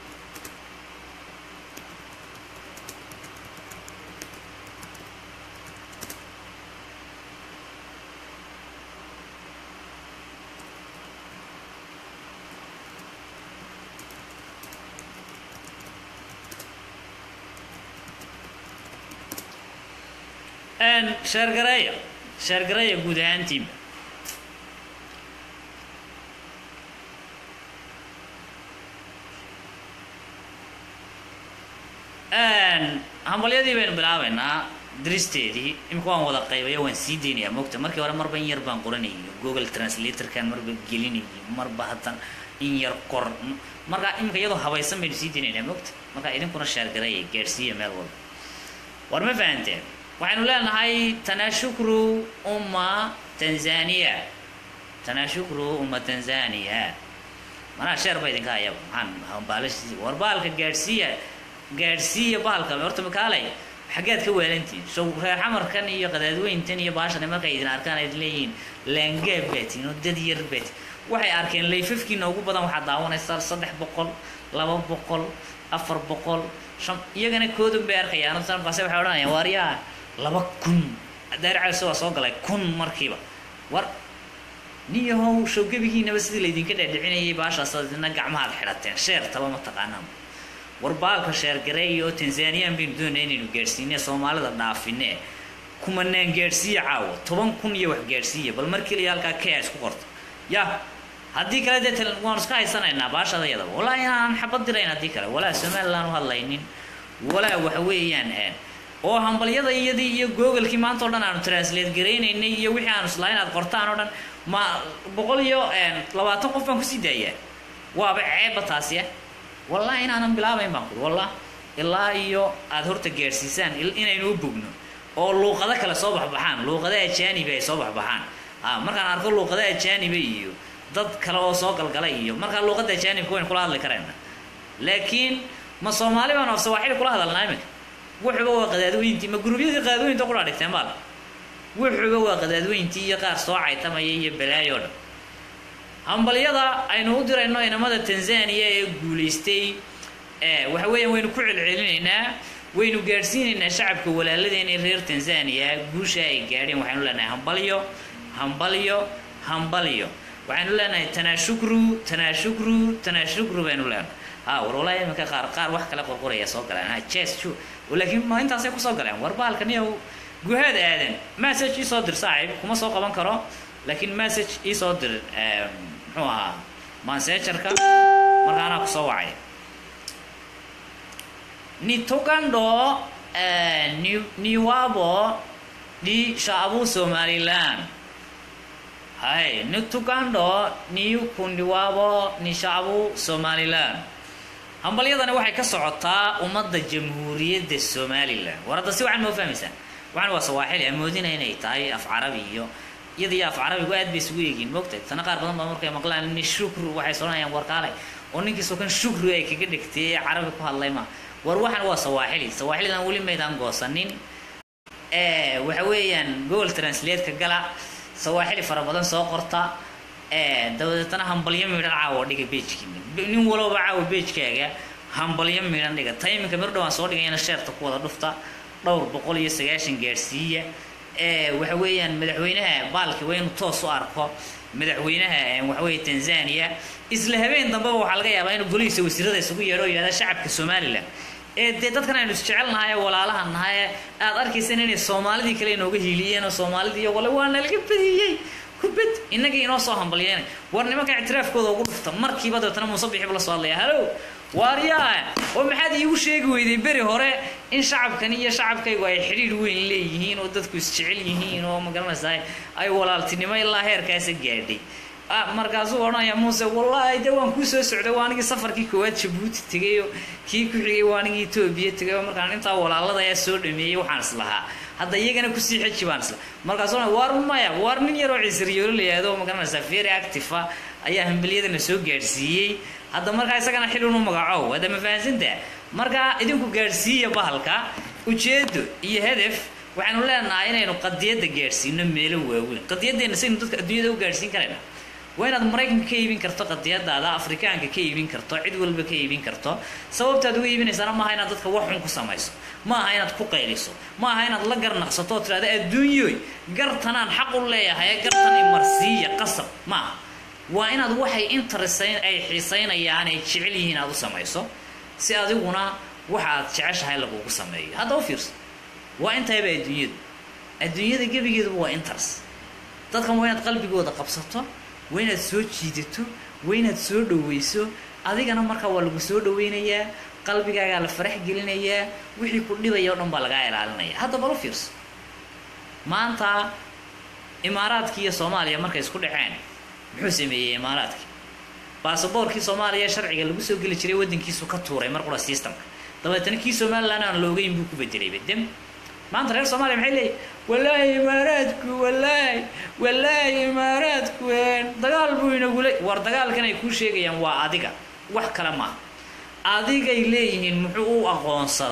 sheergareeya sheergareeya guud ahaantiinba hambalyadii baynu bilaabaynaa diristeedii imika waan wada qaybayo waan sii deynayaa mogta markii hore marba in yar baan qoranayo google translatorkan marba gelinayo marba haddan in yar qor markaa imika iyadoo habaysan baynu sii deynaynaa mogta markaa idinkuna sheergareeya gaadhsiiya meel walba war ma fahanteen waxaynu leenahay tanashukru umma tanzania tanashukru umma tanzania manaa sheer ba idinka hayaba maxaan baalashi war baalka gaadhsiiya gaadhsiiya bahalka horta makaalay xaggaad ka waalantihin so reer xamarkan iyo qadaadweyntan iyo baashan markay idin arkaan ayd leeyihiin laangaab baatiin oo dad yar baatiin waxay arkeen layfafkiina ugu badan waxaad daawanaysaa saddex boqol laba boqol afar boqol shan iyagana koodun bay arkayaan markaase waxay odhanayaan waaryaa laba kun daaricalse waa soo galay kun markiiba war niyahow showgebigiinaba sidii laydinka dhaadhicinayay baashaas adina gacmahaad xidhateen sheertaba ma taqaanaan war baalka sheergareeya oo tanzaniyan baynu doonaya inaynu gaadhsiine soomaalida dhaafine kumanaan gaadhsiiya caawa toban kun iyo wax gaadhsiiya bal mar keliya halkaa kea isku qorto ya haddii kale dee waanu iska haysanaynaa baashada yadaba walaa inaan xabad dirayn haddii kale walaa somaliland u hadlaynin walaa waxa weeyaan oo hambalyada iyadii iyo googalkii maanta o dhan aanu translate garaynaynay iyo wixii aanu islahayn aad qortaan oo dhan ma boqol iyo labaatan qof baan kusii daayaa waaba ceebba taasiya wallahi inaanan bilaabayn baan kuri wallah ilaa iyo aada horta gaadhsiisaan inaynu u bogno oo luuqado kale soo baxbaxaan luuqada ajaaniba ay soo baxbaxaan a markaan arko luuqada ajaaniba iyo dad kale oo soo galgalay iyo markaa luuqada ajaanibka waynu kula hadli karayna laakiin ma soomaali baanu af sawaaxili kula hadalnaa iminka wuxuba waa qadaadweyntii ma gurubyadii qadaadweynta qura dhigteen baal wuxuba waa qadaadweyntii iyo qaar soo caytamaya iyo balaayo dhan hambalyada aynu u dirayno inamada tanzania ee guulaystay waxa weeyaan waynu ku celcelinaynaa waynu gaadhsiinaynaa shacabka walaaladeena reer tanzania guusha ay gaadheen waxaynu leenahay hambalyo hambalyo hambalyo waxaynu leenahay tanaashukru tanaashukru tanaashukru baynu leenahay ha war walaa iminka qaar qaar wax kale qorqoraya soo galeen ha jes ju laakiin ma intaasay kusoo galeen war baalka niyow guhaad aadan message ii soo dir saaxiib kuma soo qaban karo laakiin message ii soo dir muxuu ahaa mansejarka markaanaa kusoo wacay nitugando ni niwabo di shaabu somaliland hay nitugando niukundiwabo ni shaabu somaliland hambalyadani waxay ka socotaa ummadda jamhuuriyadda somalilan war hadda si waxaan moo fahmaysaa waxaan waa sawaaxili amoodina inay tahay af carabi iyo iyada iyo af carabigu aad bay isugu eegiin moogtahay tana qaar badan baa markay maqlaan ni shukru waxay soonayaan warkaale oo ninkiisoo kan shukru ay kaga dhigtay ee carabi ku hadlay ma war waxaan waa sawaaxili sawaaxilidan weli maydaan goosanin waxa weeyaan google translate-ka gala sawaaxili fara badan soo qorta dabadeetana hambalyo midhan caawa dhiga beejkiina nin walowba caawa beejkaaga hambalyo midhan dhiga tayminka mir dhawaan soo dhigayana sheerta ku wada dhufta dhowr boqol iyo sagaashan gaadhsiiya waxa weeyaan madaxweynaha baalki waa inuu toos u arko madaxweynaha waxaweeye tanzania isla habeen dambeba waxaa laga yaabaa inuu golihiisa wasiirada isugu yeedho oo yihahda shacabka somalilan ee dee dadkan aynu isjecelnahay ee walaalaha nahay ee aad arkaysan inay soomaalidii kale inooga hiiliyeen oo soomaalidii iyo wale waa nalaga badiyey kubad innagii inoo soo hambalyeena war nimanka ictiraafkooda ugu dhufta markiiba dabeetana muuse bixiba la soo hadlaya halow waaryaa oo maxaad iigu sheegi weyday beri hore in shacabkani iyo shacabkaygu ay xidhiidh weyn leeyihiin oo dadku isjecel yihiin oo magaranaysaa ay walaaltinimo ilaa heerkaasa gaadhay markaasuu odhanaya muuse wallaahi de waan kuu soo socday waa anigii safarkii koowaad jabuuti tegay oo kii ku xigay waa anigii etoobiya tegay oo markaan intaa walaalada ayaa soo dhameeyey waxaan islahaa hadda iyagana kusii xeji baan isla markaasuu waar maya waar nin yaroo ciisiryoolo la yihahdo magaranaysaa very active ah ayaa hambaliyadana soo gaadhsiiyey hadda markaa isagana xilun u magacow hadda ma fahansantaa markaa idinku gaadhsiiya bahalka ujeedo iyo hedef waxaanu leenahay inaynu qadiyadda gaadhsiino meelo waaweyn qadiyaddeena saynu dadka adduunyada u gaadhsiin karayna waa inaad maraykanka ka iibin karto qadiyadaada afrikaanka ka iibin karto cid walba ka iibin karto sababtaad uga iibinaysana maaha inaad dadka wax xun ku samayso ma aha inaad ku qayliso ma aha inaad la garnaqsato oo tidhahda adduunyoy gartanaan xaq u leeyahay gartan imarsiiya qasab ma aha waa inaad waxay interesayn ay xiisaynayaan ay jecel yihiin aad u samayso si adiguna waxa aad jeceshahay lagugu sameeyo hadda u fiirso waa intayba adduunyadu adduunyada gebigeeduba waa interest dadkan waa inaad qalbigooda qabsato waa inaad soo jiidato waa inaad soo dhaweyso adigana markaa waa lagu soo dhaweynayaa qalbigaagaa la farax gelinayaa wixii ku dhibaya o dhan baa lagaa ilaalinaya hadda bal u fiirso maanta imaaraadkii iyo soomaaliya markay isku dhaceen muxuu sameeyey imaaraadkii baasaboorkii soomaaliya sharciga lagu soo geli jiray waddankiisu ka tuuray mar qura systemka dabeetana kii somaliland aan loogeyn buu ku bedelay bedem maanta reer soomaaliya maxay leeyihin wallaahi imaaraadku wallaahi wallaahi imaaraadku dagaal buu inagula war dagaalkan ay kuu sheegayaan waa adiga wax kale maaha adigay leeyihiin muxuu u aqoonsaday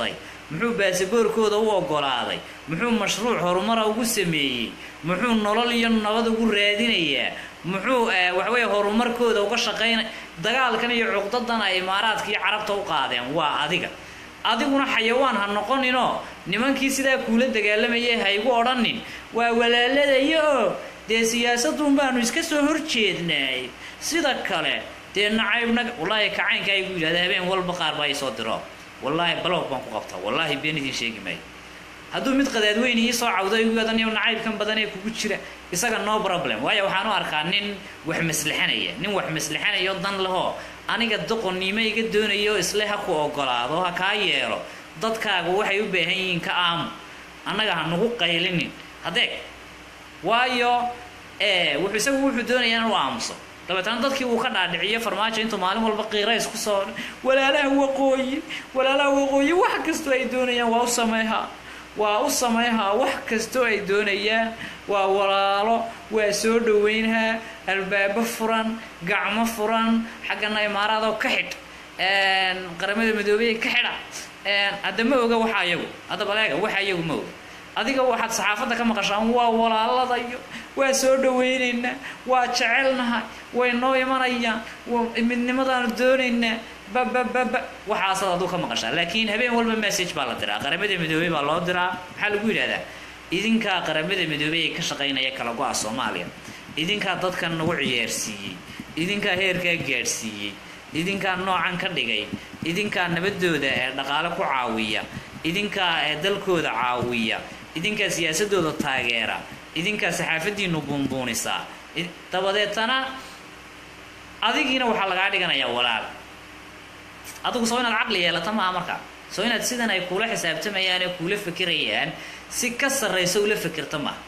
muxuu baasaboorkooda u ogolaaday muxuu mashruuc horumara ugu sameeyey muxuu nolol iyo nabad ugu raadinayaa muxuu waxaweye horumarkooda uga shaqaynay dagaalkan iyo cuqdadan ay imaaraadka iyo carabta u qaadeen waa adiga adiguna xayawaan ha noqoninoo nimankii sidaa kuula dagaalamayay ha igu odhanin waa walaaladayo oo dee siyaasadun baanu iska soo horjeednaay sida kale dee nacaybna wallaahi kacaynka igu yidhahda habeen walba qaar baa isoo diro wallaahi balog baan ku qabtaa wallaahi been idin sheegi maayo hadduu mid qadaadweyne ii soo cawdo igu yadaniyo nacaybkan badan ee kugu jira isaga no problem waayo waxaan u arkaa nin wax maslixanaya nin wax maslixanayo dan lehoo aniga doqonnimo iga doonayo isle ha ku ogolaado ha kaa yeelo dadkaagu waxay u baahan yihiin ka aamu annaga ha nagu qaylinin hadeeg waayo wuxuu isagu wuxuu doonayaa inuu aamuso dabeetana dadkii uu ka dhaadhiciyo farmaajo intuu maalin walba qiirays ku soo walaalaha waqooyi walaalaha waqooyi wax kastoo ay doonayaan waa u sameehaa waa u samayhaa wax kastoo ay doonayaan waa walaalo waa soo dhaweynhaa albaabo furan gacmo furan xaggana imaaraadoo ka xidh qaramada midoobey ka xidha hadda ma oga waxa ayagu hadda baleega waxa ayagu ma oga adiga waxaad saxaafadda ka maqashaan waa walaaladayo waa soo dhaweynaynaa waa jecelnahay way noo imanayaan midnimadaanu doonaynaa babababa waxaasaad aduu ka maqashaa laakiin habeen walba message baa la diraa qaramada midoobey baa loo diraa maxaa lagu yidhahdaa idinkaa qaramada midoobey ee ka shaqaynaya kala go-a soomaaliya idinkaa dadkan nagu ciyaarsiiyey idinkaa heerkaa gaadhsiiyey idinkaa noocan ka dhigay idinkaa nabadooda ee dhaqaale ku caawiya idinkaa ee dalkooda caawiya idinkaa siyaasadooda taageera idinkaa saxaafadiinu buunbuunisaa dabadeetana adigiina waxaa lagaa dhiganayaa walaal adigu soo inaad caqli yeelata maaha markaa soo inaad sidan ay kuula xisaabtamayaan ee kuula fikirayaan si ka sarraysa ula fikirta maaha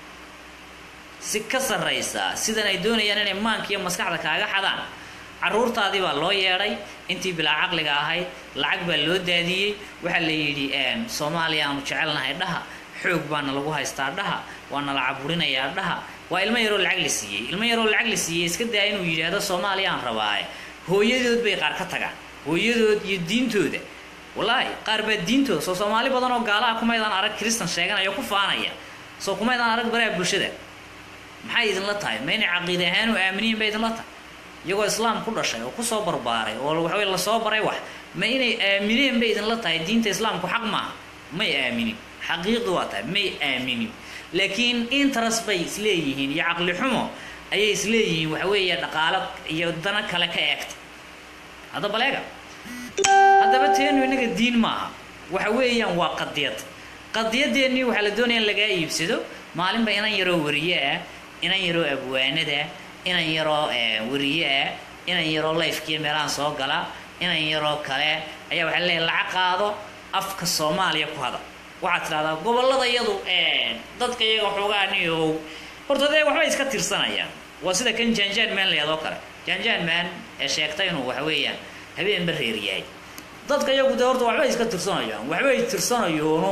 si ka sarraysa sidan ay doonayaan inay maanka iyo maskaxda kaaga xadaan caruurtaadii baa loo yeedhay intii bilaa caqliga ahayd lacag baa loo daadiyey waxaa la yidhi soomaaliya aanu jecelnahay dhaha xoog baana lagu haystaa dhaha waana la caburinayaa dhaha waa ilmo yaroo lacag la siiyey ilmo yaroo lacag la siiyey iska daa inuu yidhaahdo soomaaliya aan rabaaye hooyadood bay qaar ka tagaan hooyadood iyo diintooda wallaahi qaar baa diintooda soo soomaali badan oo gaalaha kumaydaan arag kristan sheeganaya ku faanaya soo kumaydaan arag baraha bulshada maxay idinla tahay ma inay caqiide ahaan u aaminiyin bay idinla tahay iyagoo islaam ku dhashay oo kusoo barbaaray oo waxawey lasoo baray wax ma inay aamineen bay idinla tahay diinta islaamku xaq maaha may aaminin xaqiiqdu waa tahay may aaminin laakiin interest bay isleeyihiin iyo caqli xumo ayay isleeyihiin waxa weeye dhaqaalo iyo dana kale ka eegta hadda baleega haddaba teenu innaga diin maaha waxa weeyaan waa qadiyad qadiyadeennii waxaa la doonaya in lagaa iibsado maalinba inan yaroo wariye ah inan yaroo abwaanada inan yaroo wariye ah inan yaroo lifekiiyo meelahan soo gala inan yaroo kale ayaa waxaa leeyahay lacag qaado afka soomaaliya ku hada waxaad tidhahdaa gobollada iyadu dadka iyaga xoogaa niyow horta dee waxbay iska tirsanayaan waa sida kan janjaan maan layadoo kale janjaan maan ee sheegta inuu waxa weeyaan habeenba reer yahay dadka iyagu dee horta waxbay iska tirsanayaan waxbay tirsanayoonu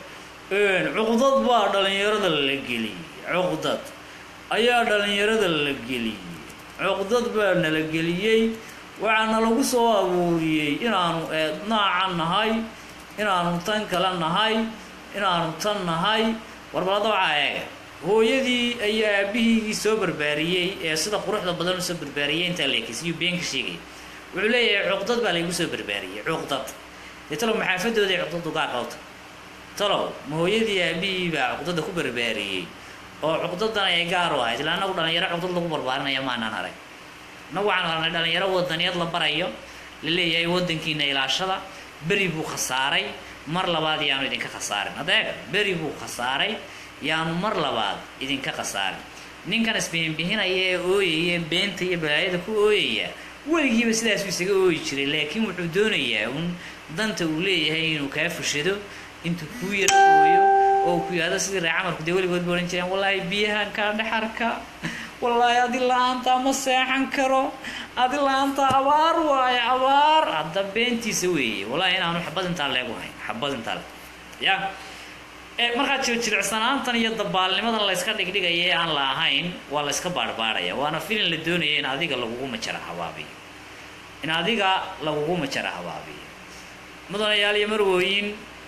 cuqdad baa dhalinyarada la geliyey cuqdad ayaa dhalinyarada la geliyey cuqdad baa nala geliyey waxaana lagu soo abuuriyey inaanu noocan nahay inaanu tan kale nahay inaanu tan nahay warbalada waxaa eega hooyadii ayaa aabihiigii soo barbaariyey ee sida quruxda badan usoo barbaariyey intaa leekisiyo been ka sheegaya wuxuu leeyahay cuqdad baa laygu soo barbaariyey cuqdad dee talow maxaafadooday cuqdadu gaa qabta talow ma hooyadii aabihii baa cuqdada ku barbaariyey oo cuqdadan ay gaar u ahayd ila anagu dhalinyaro cuqdad lagu barbaarinaya maanaan arag inagu waxaan arnay dhalinyaro wadaniyad la barayo la leeyahay wadankiina ilaashada beri buu khasaaray mar labaad yaanu idinka khasaarin adeega beri buu khasaaray yaanu mar labaad idinka khasaarin ninkan isbihinbihinaya ee ooyaya beenta iyo balaayada ku ooyaya weligiiba sidaasuu isaga ooyi jiray laakiin wuxuu doonayaa un danta uu leeyahay inuu kaa fushado intuu kuu yaro ooyo oo ku yihahdo sidii ree camarku dee weligood ba odhan jireen wallaahi biyahan kaa dhexarka wallaahi adi la-aantaa ma seexan karo adi la-aantaa abaar waayo abaar hadda beentiisa weeye wallahi inaanu xabad intaa leegu hayn xabad intaa le ya markaa jirjiricsanaantan iyo dabaalnimadan layska dhigdhigaya ee aan la ahayn waa layska baarhbaarhaya waana filin la doonaya in adiga lagugu majara habaabiyo in adiga lagugu majara habaabiyo mudanayaal iyo marwooyin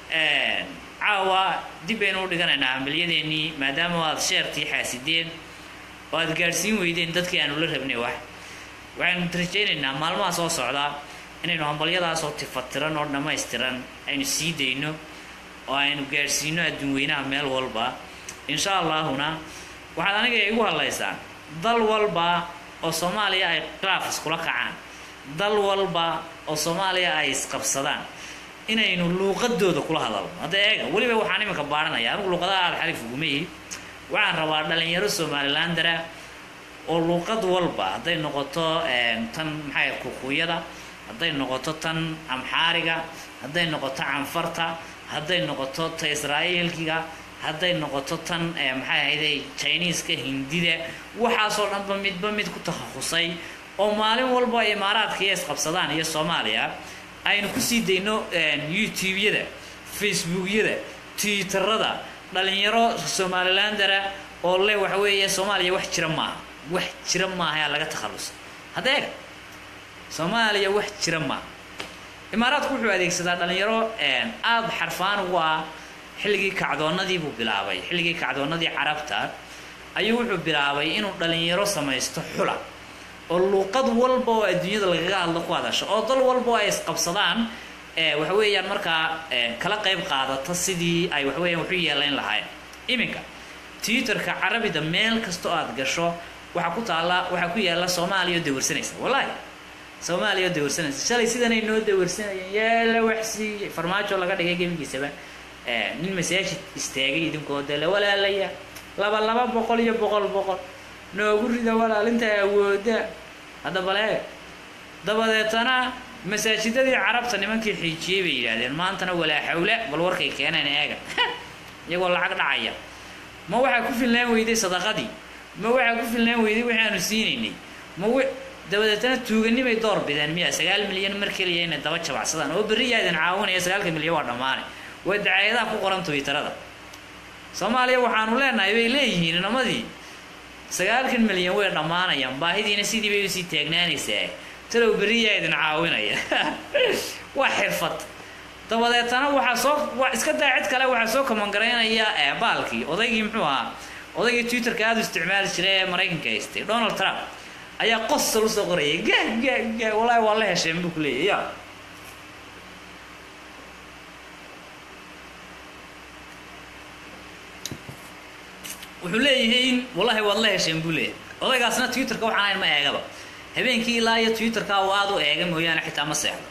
caawa dib baynu u dhiganaynaa hambalyadeennii maadaama aad sheertii xaasideen oo aad gaadhsiin weydeen dadkii aanu la rabnay wax waxaynu rajaynaynaa maalmaha soo socda inaynu hambalyadaasoo tifatiran oo dhammaystiran aynu sii dayno oo aynu gaadhsiino adduun weynaha meel walba insha allahuna waxaad aniga igu hadlaysaa dal walba oo soomaaliya ay khilaaf iskula kacaan dal walba oo soomaaliya ay isqabsadaan inaynu luuqadooda kula hadalno hadda eega weliba waxaan iminka baadhanaya anigu luuqadaha aada xalif uguma ihi waxaan rabaa dhalinyaro somalilandara oo luuqad walba hadday noqoto tan maxay kukuyada hadday noqoto tan amxaariga hadday noqoto canfarta hadday noqoto ta israa'iilkiga hadday noqoto tan maxay ahayday chiniiska hindida waxaasoo dhanba midba mid ku takhasusay oo maalin walba imaaraadka iyo isqabsadaan iyo soomaaliya aynu kusii dayno youtube-yada facebookyada twitterada dhalinyaro somalilandara oo le waxa weeye soomaaliya wax jira maaha wax jira maaha yaa laga takhalusa hadda eega soomaaliya wax jira maaha imaaraadku wuxuu adeegsadaa dhalinyaro aada xarfaan ugu ah xilligii kacdoonnadii buu bilaabay xilligii kacdoonnadii carabta ayuu wuxuu bilaabay inuu dhalinyaro samaysto xula oo luuqad walba oo adduunyada lagaga hadlo ku hadasho oo dal walba oo ay isqabsadaan waxa weeyaan markaa kala qayb qaadata sidii ay waxaweeyaan waxu yeelayn lahaayeen iminka twitterka carabida meel kasta oo aad gasho waxaa ku taalla waxaa ku yaalla soomaaliya oo dawarsanaysa wallaahi soomaaliya oo dawarsanaysa shalay sidanay noo dawarsanayeen yeela waxsiiyey farmaajo laga dhigay gebigiisaba nin masaajid istaagay idinkoo dele walaalaya laba laba boqol iyo boqol boqol noogu rida walaalinta awooda hadda baleega dabadeetana masaajidadii carabta nimankii xiijiyey bay yidhaahdeen maantana walaa xawle bal warkay keeneen eega iyagoo lacag dhacaya ma waxaa ku filnaan weyday sadaqadii ma waxaa ku filnaan weyday wixii aanu siinaynay ma w dabadeetana tuuganimay door bideen miya sagaal milyan mar keliya inay daba jabacsadaan oo berri yaa idin caawinaya sagaalka milyan waa dhammaane waa dacaayadaha ku qoran twitterada soomaaliya waxaanu leenahay bay leeyihiin inamadii sagaalkan milyan way dhammaanayaan baahidiina sidii bay usii taagnaanaysaa talow beriyaa idin caawinaya waa xirfad dabadeetana waxaa soo iska daa cid kale waxaa soo kamangaraynaya baalkii odaygii muxuu ahaa odaygii twitterka aada u isticmaali jiray ee maraykanka haystay donald trump ayaa qosal usoo qorayay ga ga ga wallaahi waa la hesheen buu ku leeyahy ya wuxuu leeyahay in wallahi waad la hesheen buu leeyahay odaygaasna twitterka waxaan ahayn ma eegaba habeenkii ilaa iyo twitterka uu aada u eega mooyaane xitaa ma seexdo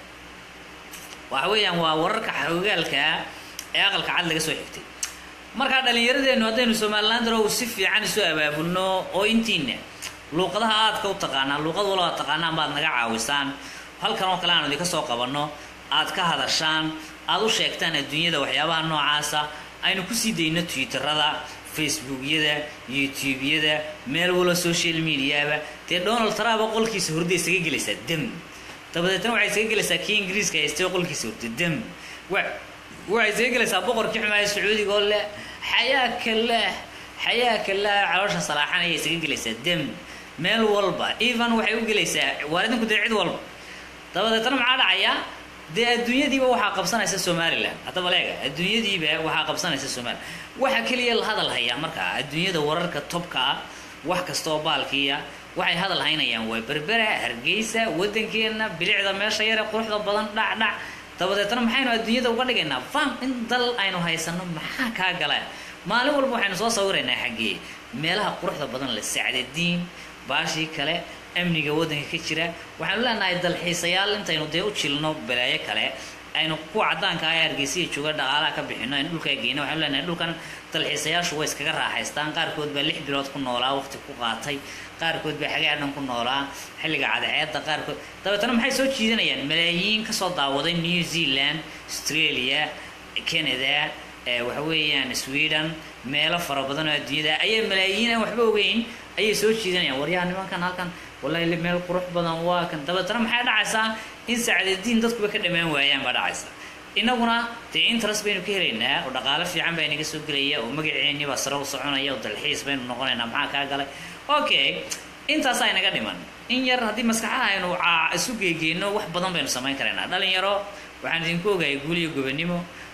waxa weeyaan waa wararka xogaalkaa ee aqalka cad laga soo xigtay markaa dhallinyaradeennu haddaynu somalilandaro uu si fiican isu abaabulno oo intiina luuqadaha aadka u taqaanaan luuqad walba ad taqaanaan baad naga caawisaan halkan oo kale aanu idinka soo qabanno aad ka hadashaan aad u sheegtaan adduunyada waxyaabaha noocaasa aynu kusii dayno twitterada facebookyada youtube-yada meel walo social mediaba dee donald trump qolkiisa hurda isaga gelaysaa dem dabadeetna waxay isaga gelaysaa kii ingiriiska haystay qolkiisa hurda dem waxay isaga gelaysaa boqorkii xumaaya sacuudiga oo leh xayaaka lah xayaaka lah caloosha salaaxan ayay isaga gelaysaa dem meel walba even waxay u gelaysaa waalidinku dee cid walba dabadeetna maxaa dhacaya dee adduunyadiiba waxaa qabsanaysa somalilan haddaba leega adduunyadiiba waxaa qabsanaysa somalilan waxa keliya la hadal hayaa markaa adduunyada wararka tobka ah wax kasta oo baalkiiya waxay hadal haynayaan waa berbera hargeysa waddankeena bilicda meesha yare quruxda badan dhac dhac dabadeetna maxaynu adduunyada uga dhigaynaa fam in dal aynu haysano maxaa kaa gala maalin walba waxaynu soo sawiraynaa xaggee meelaha quruxda badan le sacdadiin baashii kale amniga waddanka ka jira waxaanu leenahay dalxiisayaal intaynu dee u jilno balaayo kale aynu kuwa caddaanka ah ee hargeysiya jooga dhaqaalaha ka bixino aynu dhulkaa geyno waxaanu leenahay dhulkan dalxiisayaashu way iskaga raaxaystaan qaarkood baa lix bilood ku noolaa waqti ku qaatay qaarkood baa xagaa dhan ku noolaa xilliga cadceedda qaarkood dabeetana maxay soo jiidanayaan malaayiin kasoo daawaday new zealand australia canada waxa weeyaan sweden meelo fara badan oo adduunyada ayaa malaayiin aan waxba ogeyn ayay soo jiidanayaan waryaha nimankan halkan wallahi meel qurux badan waa kan dabeetana maxay dhacaysaa in sacdadiin dadkuba ka dhammaan waayaan baa dhacaysa inaguna dee interest baynu ka helaynaa oo dhaqaalo fiican baa inaga soo gelaya oo magaceennii baa sare u soconaya oo dalxiis baynu noqonaynaa maxaa kaa galay okay intaasaa inaga dhiman in yar haddii maskaxaha aynu isu geegeyno wax badan baynu samayn karaynaa dhalinyaro waxaan idinku ogahay guul iyo gobonimo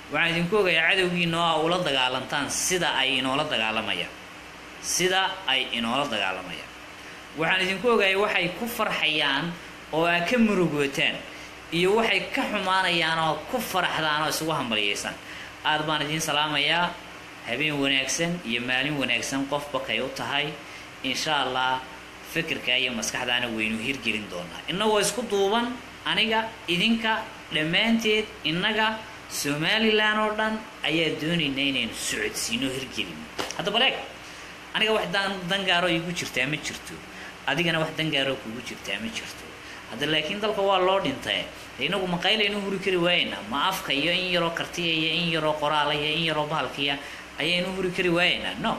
waxaan idinku ogayaa cadowgiinoo a ula dagaalantaan sida ay inoola dagaalamayaan sida ay inoola dagaalamayaan waxaan idinku ogayay waxay ku farxayaan oo aa ka murugootaan iyo waxay ka xumaanayaan oo ku faraxdaan oo isugu hambalyaysaan aad baan idiin salaamayaa habeen wanaagsan iyo maalin wanaagsan qofba kay u tahay insha allah fikirka iyo maskaxdaana waynu hirgelin doonaa innagoo isku duuban aniga idinka dhammaanteed innaga somalilan oo dhan ayaa doonaynaa inaynu socodsiino hirgelino hadda baleeg aniga wax dangaaroo igu jirtaa ma jirto adigana wax dangaaroo kugu jirtaa ma jirto hadda laakiin dalka waa loo dhintay inagu maqaylaynu huri kari waayeynaa ma afka iyo in yaroo kartiya iyo in yaroo qoraala iyo in yaroo bahalkiya ayaynu huri kari waayeynaa no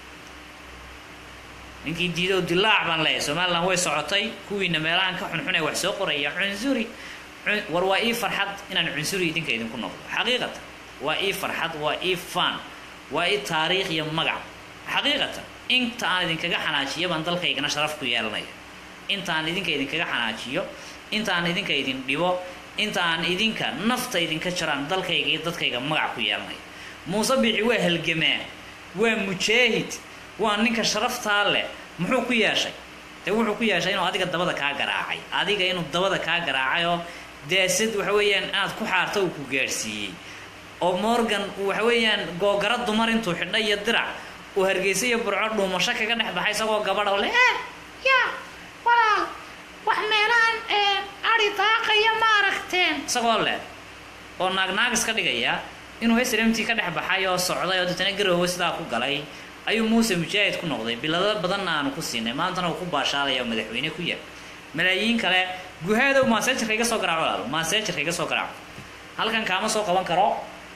ninkii diido dilaac baan leeyahay somalilan way socotay kuwiina meelahan ka xunxun ee wax soo qoraya cunsuri war waa ii farxad inaan cunsuri idinka idinku noqdo xaqiiqatan waa ii farxad waa ii fan waa ii taariikh iyo magac xaqiiqatan inta aan idinkaga xanaajiyo baan dalkaygana sharaf ku yeelanaya inta aan idinka idinkaga xanaajiyo inta aan idinka idin dhibo inta aan idinka nafta idinka jaraan dalkayga iyo dadkayga magac ku yeelanaya muuse biixi waa halgamaa waa mujaahid waa ninka sharaftaa leh muxuu ku yeeshay dee wuxuu ku yeeshay inuu adiga dabada kaa garaacay adiga inuu dabada kaa garaacay oo deesad waxa weeyaan inaad ku xaarto uu ku gaadhsiiyey oo morgan waxa weeyaan googara dumar intuu xidha iyo dirac uu hargeysa iyo burco dhuumasho kaga dhex baxay isagoo gabadha le eh ya walaal wax meelahan ari daaqaya ma aragteen isagoo leh oo naagnaag iska dhigaya inuu srmt ka dhex baxay oo socday oo deetana garoowe sidaa ku galay ayuu muuse mujaahid ku noqday bilado badanna aanu ku siinay maantana uu ku baashaalaya oo madaxweyne ku yahay malaayiin kale guhaadow maaseejarka iga soo garaaco walaalo maaseejarka iga soo garaaco halkan kaama soo qaban karo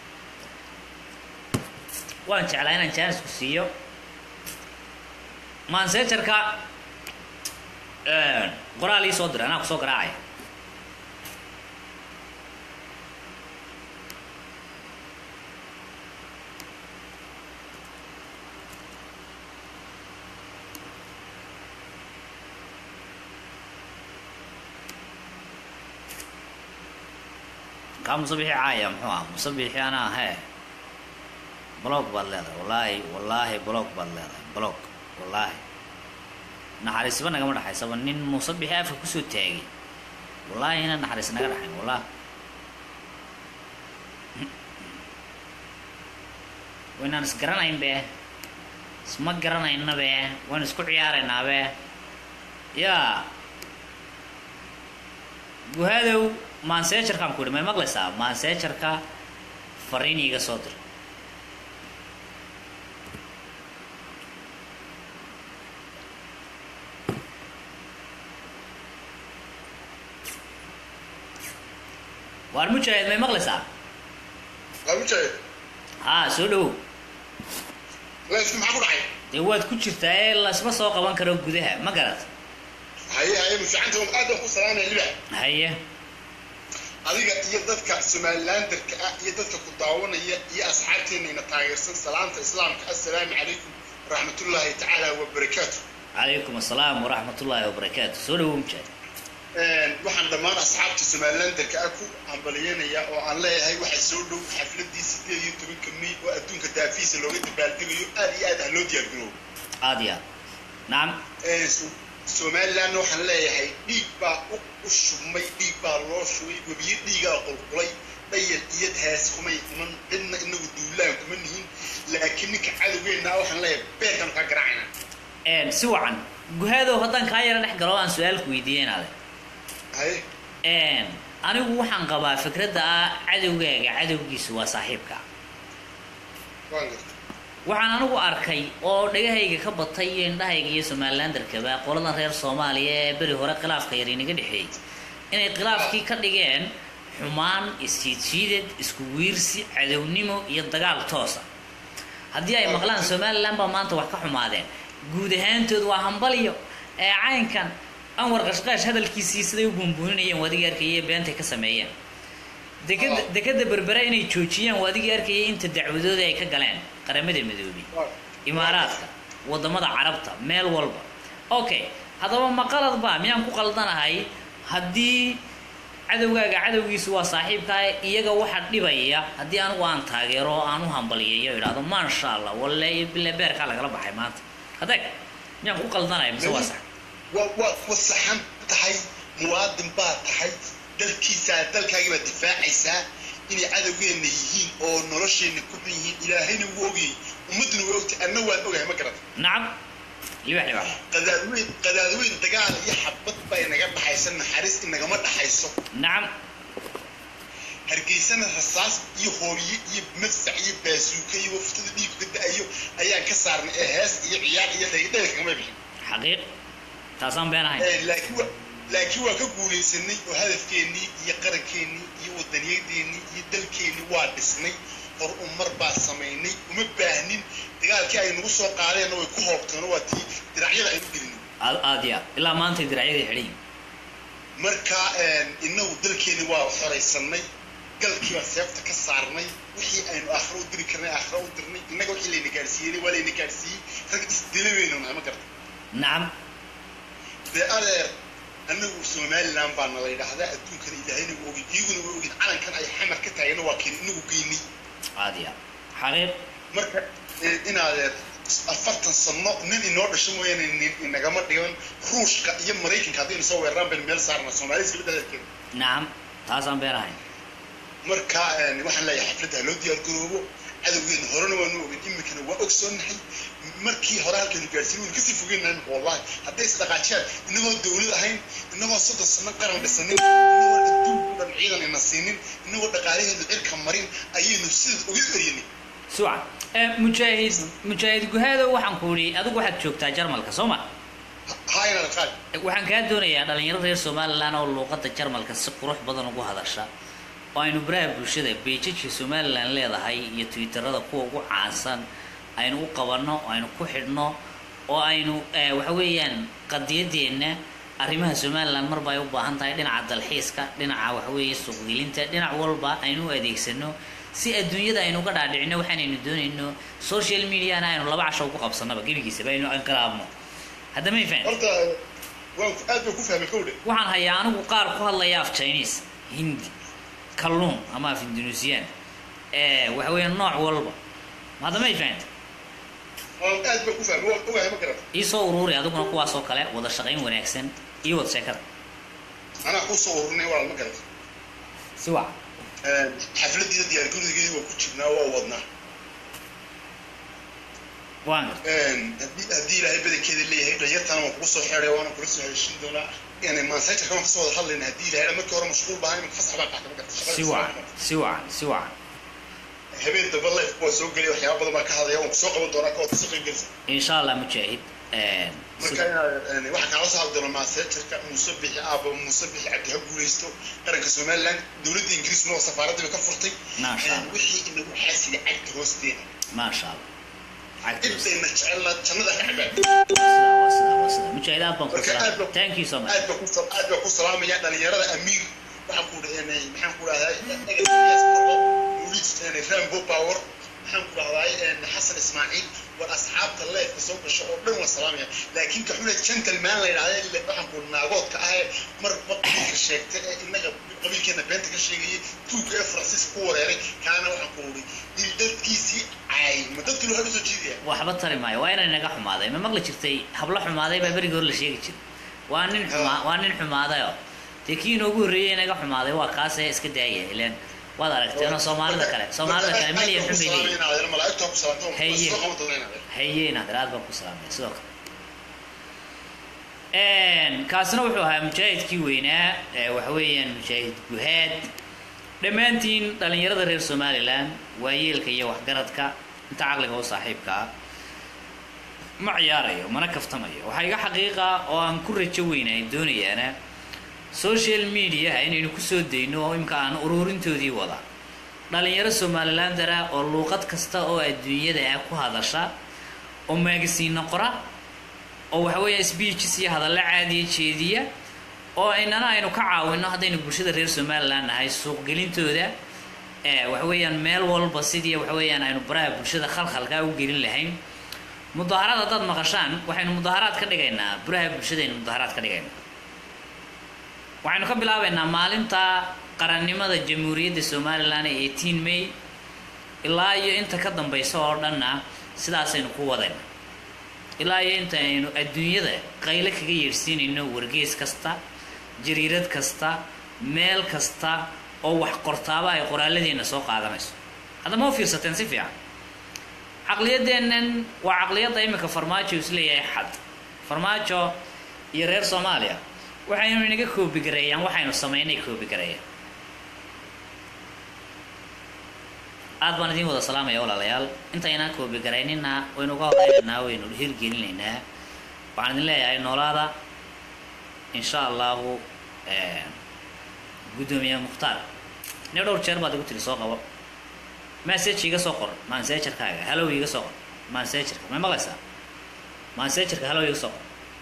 waan jeclaa inaan jaanisku siiyo maaseejarka qoraal ii soo diray anaa kusoo garaacaya kaa musabixi caaya muxuu ah musabixi anaa hee blog baad leedahay wallaahi wallaahi blog baad leedahay blog wallaahi naxariisba nagama dhexaysaba nin musabixi afka kusoo taagay wallaahi inaan naxariis naga dhexayn wallahi waynaan isgaranayn be isma garanayna be waan isku ciyaaraynaa be yaa guhaadow maanseejarkaan ku yidhi may maqlaysaa maanseejarka fariin iiga soo dir waar mujaahid may maqlaysaa mujaahid haa soo dhowow leysku maxaa ku dhacay dee waad ku jirtaa ee laysma soo qaban karo gudaha ma garat haye haye mufiicanta aad baan ku salaamaya libax haye adiga iyo dadka somalilanderka ah iyo dadka ku daawanaya iyo asxaabteenayna taageersan salaamta islaamka assalaamu calaykum waraxmatullaahi tacaala wabarakaatu calaykum assalaam waraxmat ullaahi wabarakaatu soo dhowow mujaahid waxaan dhammaan asxaabta somalilanderka ah ku hambalyeynaya oo aan leeyahay waxay soo dhow xafladii sideed iyo tobanka may oo adduunka daafiisa looga dabaaldegayo aad iyo aad ah loo diyaargaroobo aad iyo aad nacam somalilandna waxaan leeyahay dhiig baa u shubmay dhiig baa loo shubay webiyo dhiigaa qulqulay dhayal iyo hees kumay iman cidna inagu duulaan kuma nihin laakiin ninka cadowgeenna waxaan leeyahay beerkan kaa garaacayna si wacan guhaadow haddaan kaa yaro dhex galo aan su-aalku weydiiye inaade haye anigu waxaan qabaa fikradda ah cadowgaaga cadowgiisu waa saaxiibka waan garta waxaan anigu arkay oo dhagahayga ka batay iyo indhahayga iyo somalilanderkaba qoladan reer soomaaliya ee beri hore khilaafka yar inaga dhexeeyey inay khilaafkii ka dhigeen xumaan isjiidjiidad isku wiirsi cadownimo iyo dagaal toosa haddii ay maqlaan somalilan baa maanta wax ka xumaadeen guud ahaantood waa hambaliyo ee caynkan anwar qashqaash hadalkiisii siday u buunbuuninayeen waa adigii arkayay beentay ka sameeyeen dekada dekada berbere inay joojiyaan waa adigii arkayay inta dacwadooda ay ka galeen qaramada midoobay imaaraadka wadamada carabta meel walba okay haddaba ma qalad ba miyaan ku qaldanahay haddii cadowgaaga cadowgiisu waa saaxiibkaa iyaga waxa dhibaya haddii anigu aan taageero oo aan u hambaliyayo idhahdo maasha allah walle bile beerkaa lagala baxay maanta adeeg miyaan ku qaldanaya mise waa sax waa waa wasaxan tahay muwaadin baa tahay dalkiisaa dalkaagii baad difaacaysaa inay cadowgeenna yihiin oo nolosheenna ku xun yihiin ilaahayna wuu ogyahay ummadduna waa ogtahay anna waan ogahay ma garata nacam libax libax qadaadweyn qadaadweyn dagaal iyo xabad baa inaga dhaxaysa naxariis inagama dhaxayso nacam hargeysana rasaas iyo hoobiye iyo madfac iyo baasuuka iyo waftada dhiigu ka da-ayo ayaan ka saarnay ee hees iyo ciyaar iyo dhayldhayl kagama bixin xaqiiq taasaan been ahayn Eh, laakiin wa- laakiin waa ka guulaysanay oo hadafkeennii iyo qarankeenii iyo wadaniyadeennii iyo dalkeennii waa dhisnay hor umar baa samaynay uma baahnin dagaalkii ay nagu soo qaadeenna way ku hoobteeno waa tii diracyada aynu gelinay aad aad iyo aad ilaa maantay diracyadii xidhan marka inagu dalkeeni waa xoraysanay galkii baa seefta ka saarnay wixii aynu aakhiro u diri karnay aakhiro u dirnay innaga wixii layna gaadhsiiyey waa layna gaadhsiiyey rag isdila weynu nahay ma garta nacam dee adeer anagu somaliland baa nala yidhaahdaa adduunkana ilaahayna waa ogin iyaguna waa ogin calankan ay xamar ka taagana waa keen inagu geynay aad iyo aad xaqiiq marka eh, in adeer afartan sano nin inoo dhasho mooyaane nin inagama dhigan ruushka iyo maraykanka haddaynu soo weeraraan baynu meel saarna soomaalida iskala dhadalkeeda nacam taasaan been ahayn marka eh, waxaan leeyahay xafladda ha loo diyaar garoobo cadowgeena horena waanu ogin iminkana waa ogsoonahay markii hore halkaynu gaadhsiin waynu kasii fogeynahay imika wallahi hadday isdhaqaajiyaan inagoo dawlad ahayn inagoo soddon sano qaran dhisanin inagoo adduunku dhan ciidan ina siinin inagoo dhaqaalaheedu cirka marin ayaynu sidaas uga eryanay suwacan Eh, mujaahid mujaahid guhaado waxaan ku idhi adigu waxaad joogtaa jarmalka soo ma haayna dhaqaal waxaan kaa doonayaa dhalinyaro reer somalilan oo luuqadda jarmalka si qurux badan ugu hadasha oo aynu baraha bulshada beejajka somalilan leedahay iyo twitterada kuwa ugu caansan aynu u qabanno oo aynu ku xidhno oo aynu eh, waxa weeyaan qadiyadeenna arrimaha somalilan marba ay u baahan tahay dhinaca dalxiiska dhinaca waxaweeye suuqgelinta dhinac walba aynu u adeegsano si adduunyada aynu uga dhaadhicino waxaanaynu doonayno social mediana aynu laba casho ku qabsanaba gebigiisaba aynu anqalaabno hadda may fahan horta waan aad baan ku fahmay kowdhe waxaan hayaa anigu qaar ku hadlaya af chinese hindi kalluun ama af indonesian ee waxa weeye nooc walba hadda may fahanta waan aad baan ku fahmay waan ogahay ma garata iisoo uruuri adiguna kuwaasoo kale wada shaqayn wanaagsan iyo wada sheekada anaa kuu soo ururnay walaal ma garata si wac xafladiida diyaar garowgeedii waa ku jirnaa waa wadnaa waan garta haddii haddii ilaahay badankeeda leeyahay dhalinyartana waan kugu soo xeeday waana kula soo heshin doonaa yani mansaytarka waan kasoo wada hadlayna haddii ilaahay markii hore mashquul baahan imanka fasax baan qaatay ma garata si wacan si wacan si wacan habeen damba life waa soo gelay waxyaaba badan baan ka hadlaya waan kusoo qaban doonaa kawaad kasoo qayb gelisa insha allah mujaahid marka inaad waxaa kaala soo hadli doona mansaytarka muuse bixi aaba muuse bixi cabdi ha guulaysto qaranka somaliland dowladda ingiriisna oo safaaraddiiba ka furtay Maasha Allah. wixii inagu xaasida cagta hoosteeda maasha allah cagtiisa intayna jecelna jannada ka cabaan waa sida waa sida mujaahid aad baan ku Marka aad salaam baan- thank you so much aad baa ku sal- aad baa ku salaamaya dhalinyarada amiir waxaan ku dhahnay maxaan ku dhahdaa muulid rambo power maxaan ku dhahdaa xasan ismaaciil war asxaabta leefka soo gasho oo dhan waan salaamaya laakiin ka xuna gentleman la yidhahda ile waxaan ku naagoodka ah ee mar qabiilka sheegta ee innaga qabiilkeena beenta ka sheegayay tuugka ee faransiiska ku wareeray kaana waxaan ku uri il dadkiisii caay ma dadkii waxaa usoo jeedaya waxba tari maayo waa inay naga xumaaday ma maqli jirtay hablo xumaaday baa berigii hore la sheegi jiray waa nin xumaa waa nin xumaadayo dee kii inoogu horreeyey naga xumaaday waa kaasee iska daaya ileen waad aragteenoo soomaalida kale soomaalida kale milyan xun bay leeyihin malaa'igtaa ku salaamta Haye. waan soo qaban doonaa inaad haye inaad aad baan ku salaamay sidoo kale kaasina wuxuu ahaa mujaahidkii weynaa ee waxa weeyaan mujaahid guhaad dhammaantiin dhalinyarada reer somalilan waayeelka iyo waxgaradka inta caqliga u saaxiibka ah ma ciyaarayo mana kaftamayo waxaa iga xaqiiqa oo aan ku rajo weynahay doonayaana social mediaha inaynu kusoo dayno oo imka aan ururintoodii wada dhalinyaro somalilandara oo luuqad kasta oo adduunyada ah ku hadasha oo maagasiino qora oo waxa weeya speeches iyo hadallo caadiya jeediya oo inana aynu ka caawino haddaynu bulshada reer somaliland nahay suuqgelintooda ee waxa weeyaan meel walba sidii waxa weeyaan aynu baraha bulshada khalkhalkaa u gelin lahayn mudaaharaad haddaad maqashaan waxaynu mudaaharaad ka dhigaynaa baraha bulshadaynu mudaaharaad ka dhigaynaa waxaynu ka bilaabaynaa maalinta qarannimada jamhuuriyadda somalilan ee eighteen may ilaa iyo inta ka dambaysa oo dhanna sidaasaynu ku wadayna ilaa iyo inta aynu adduunyada qayle kaga yeedhsiinayno wargeys kasta jariirad kasta meel kasta oo wax qortaaba ay qoraalladeena soo qaadanayso hadda ma u fiirsateen si fiican caqliyadeennan waa caqliyadda imika farmaajo isleeyahay xad farmaajo iyo reer soomaaliya waxaynu inaga koobigareeyaan waxaynu samaynay koobigareeyaan aad baan idiin wada salaamaya walaalayaal intaynaan koobigarayninna waynu uga horeynaynaa waynu hirgelinaynaa waxaan idin leeyahay noolaada insha allahu guddoomiye mukhtaar ne dhowr jeer baad igu tiri soo qabo message iga soo qor mansejarkaaga hallow iga soo qor mansejarka may maqlaysaa mansejarka hallow iga soo qor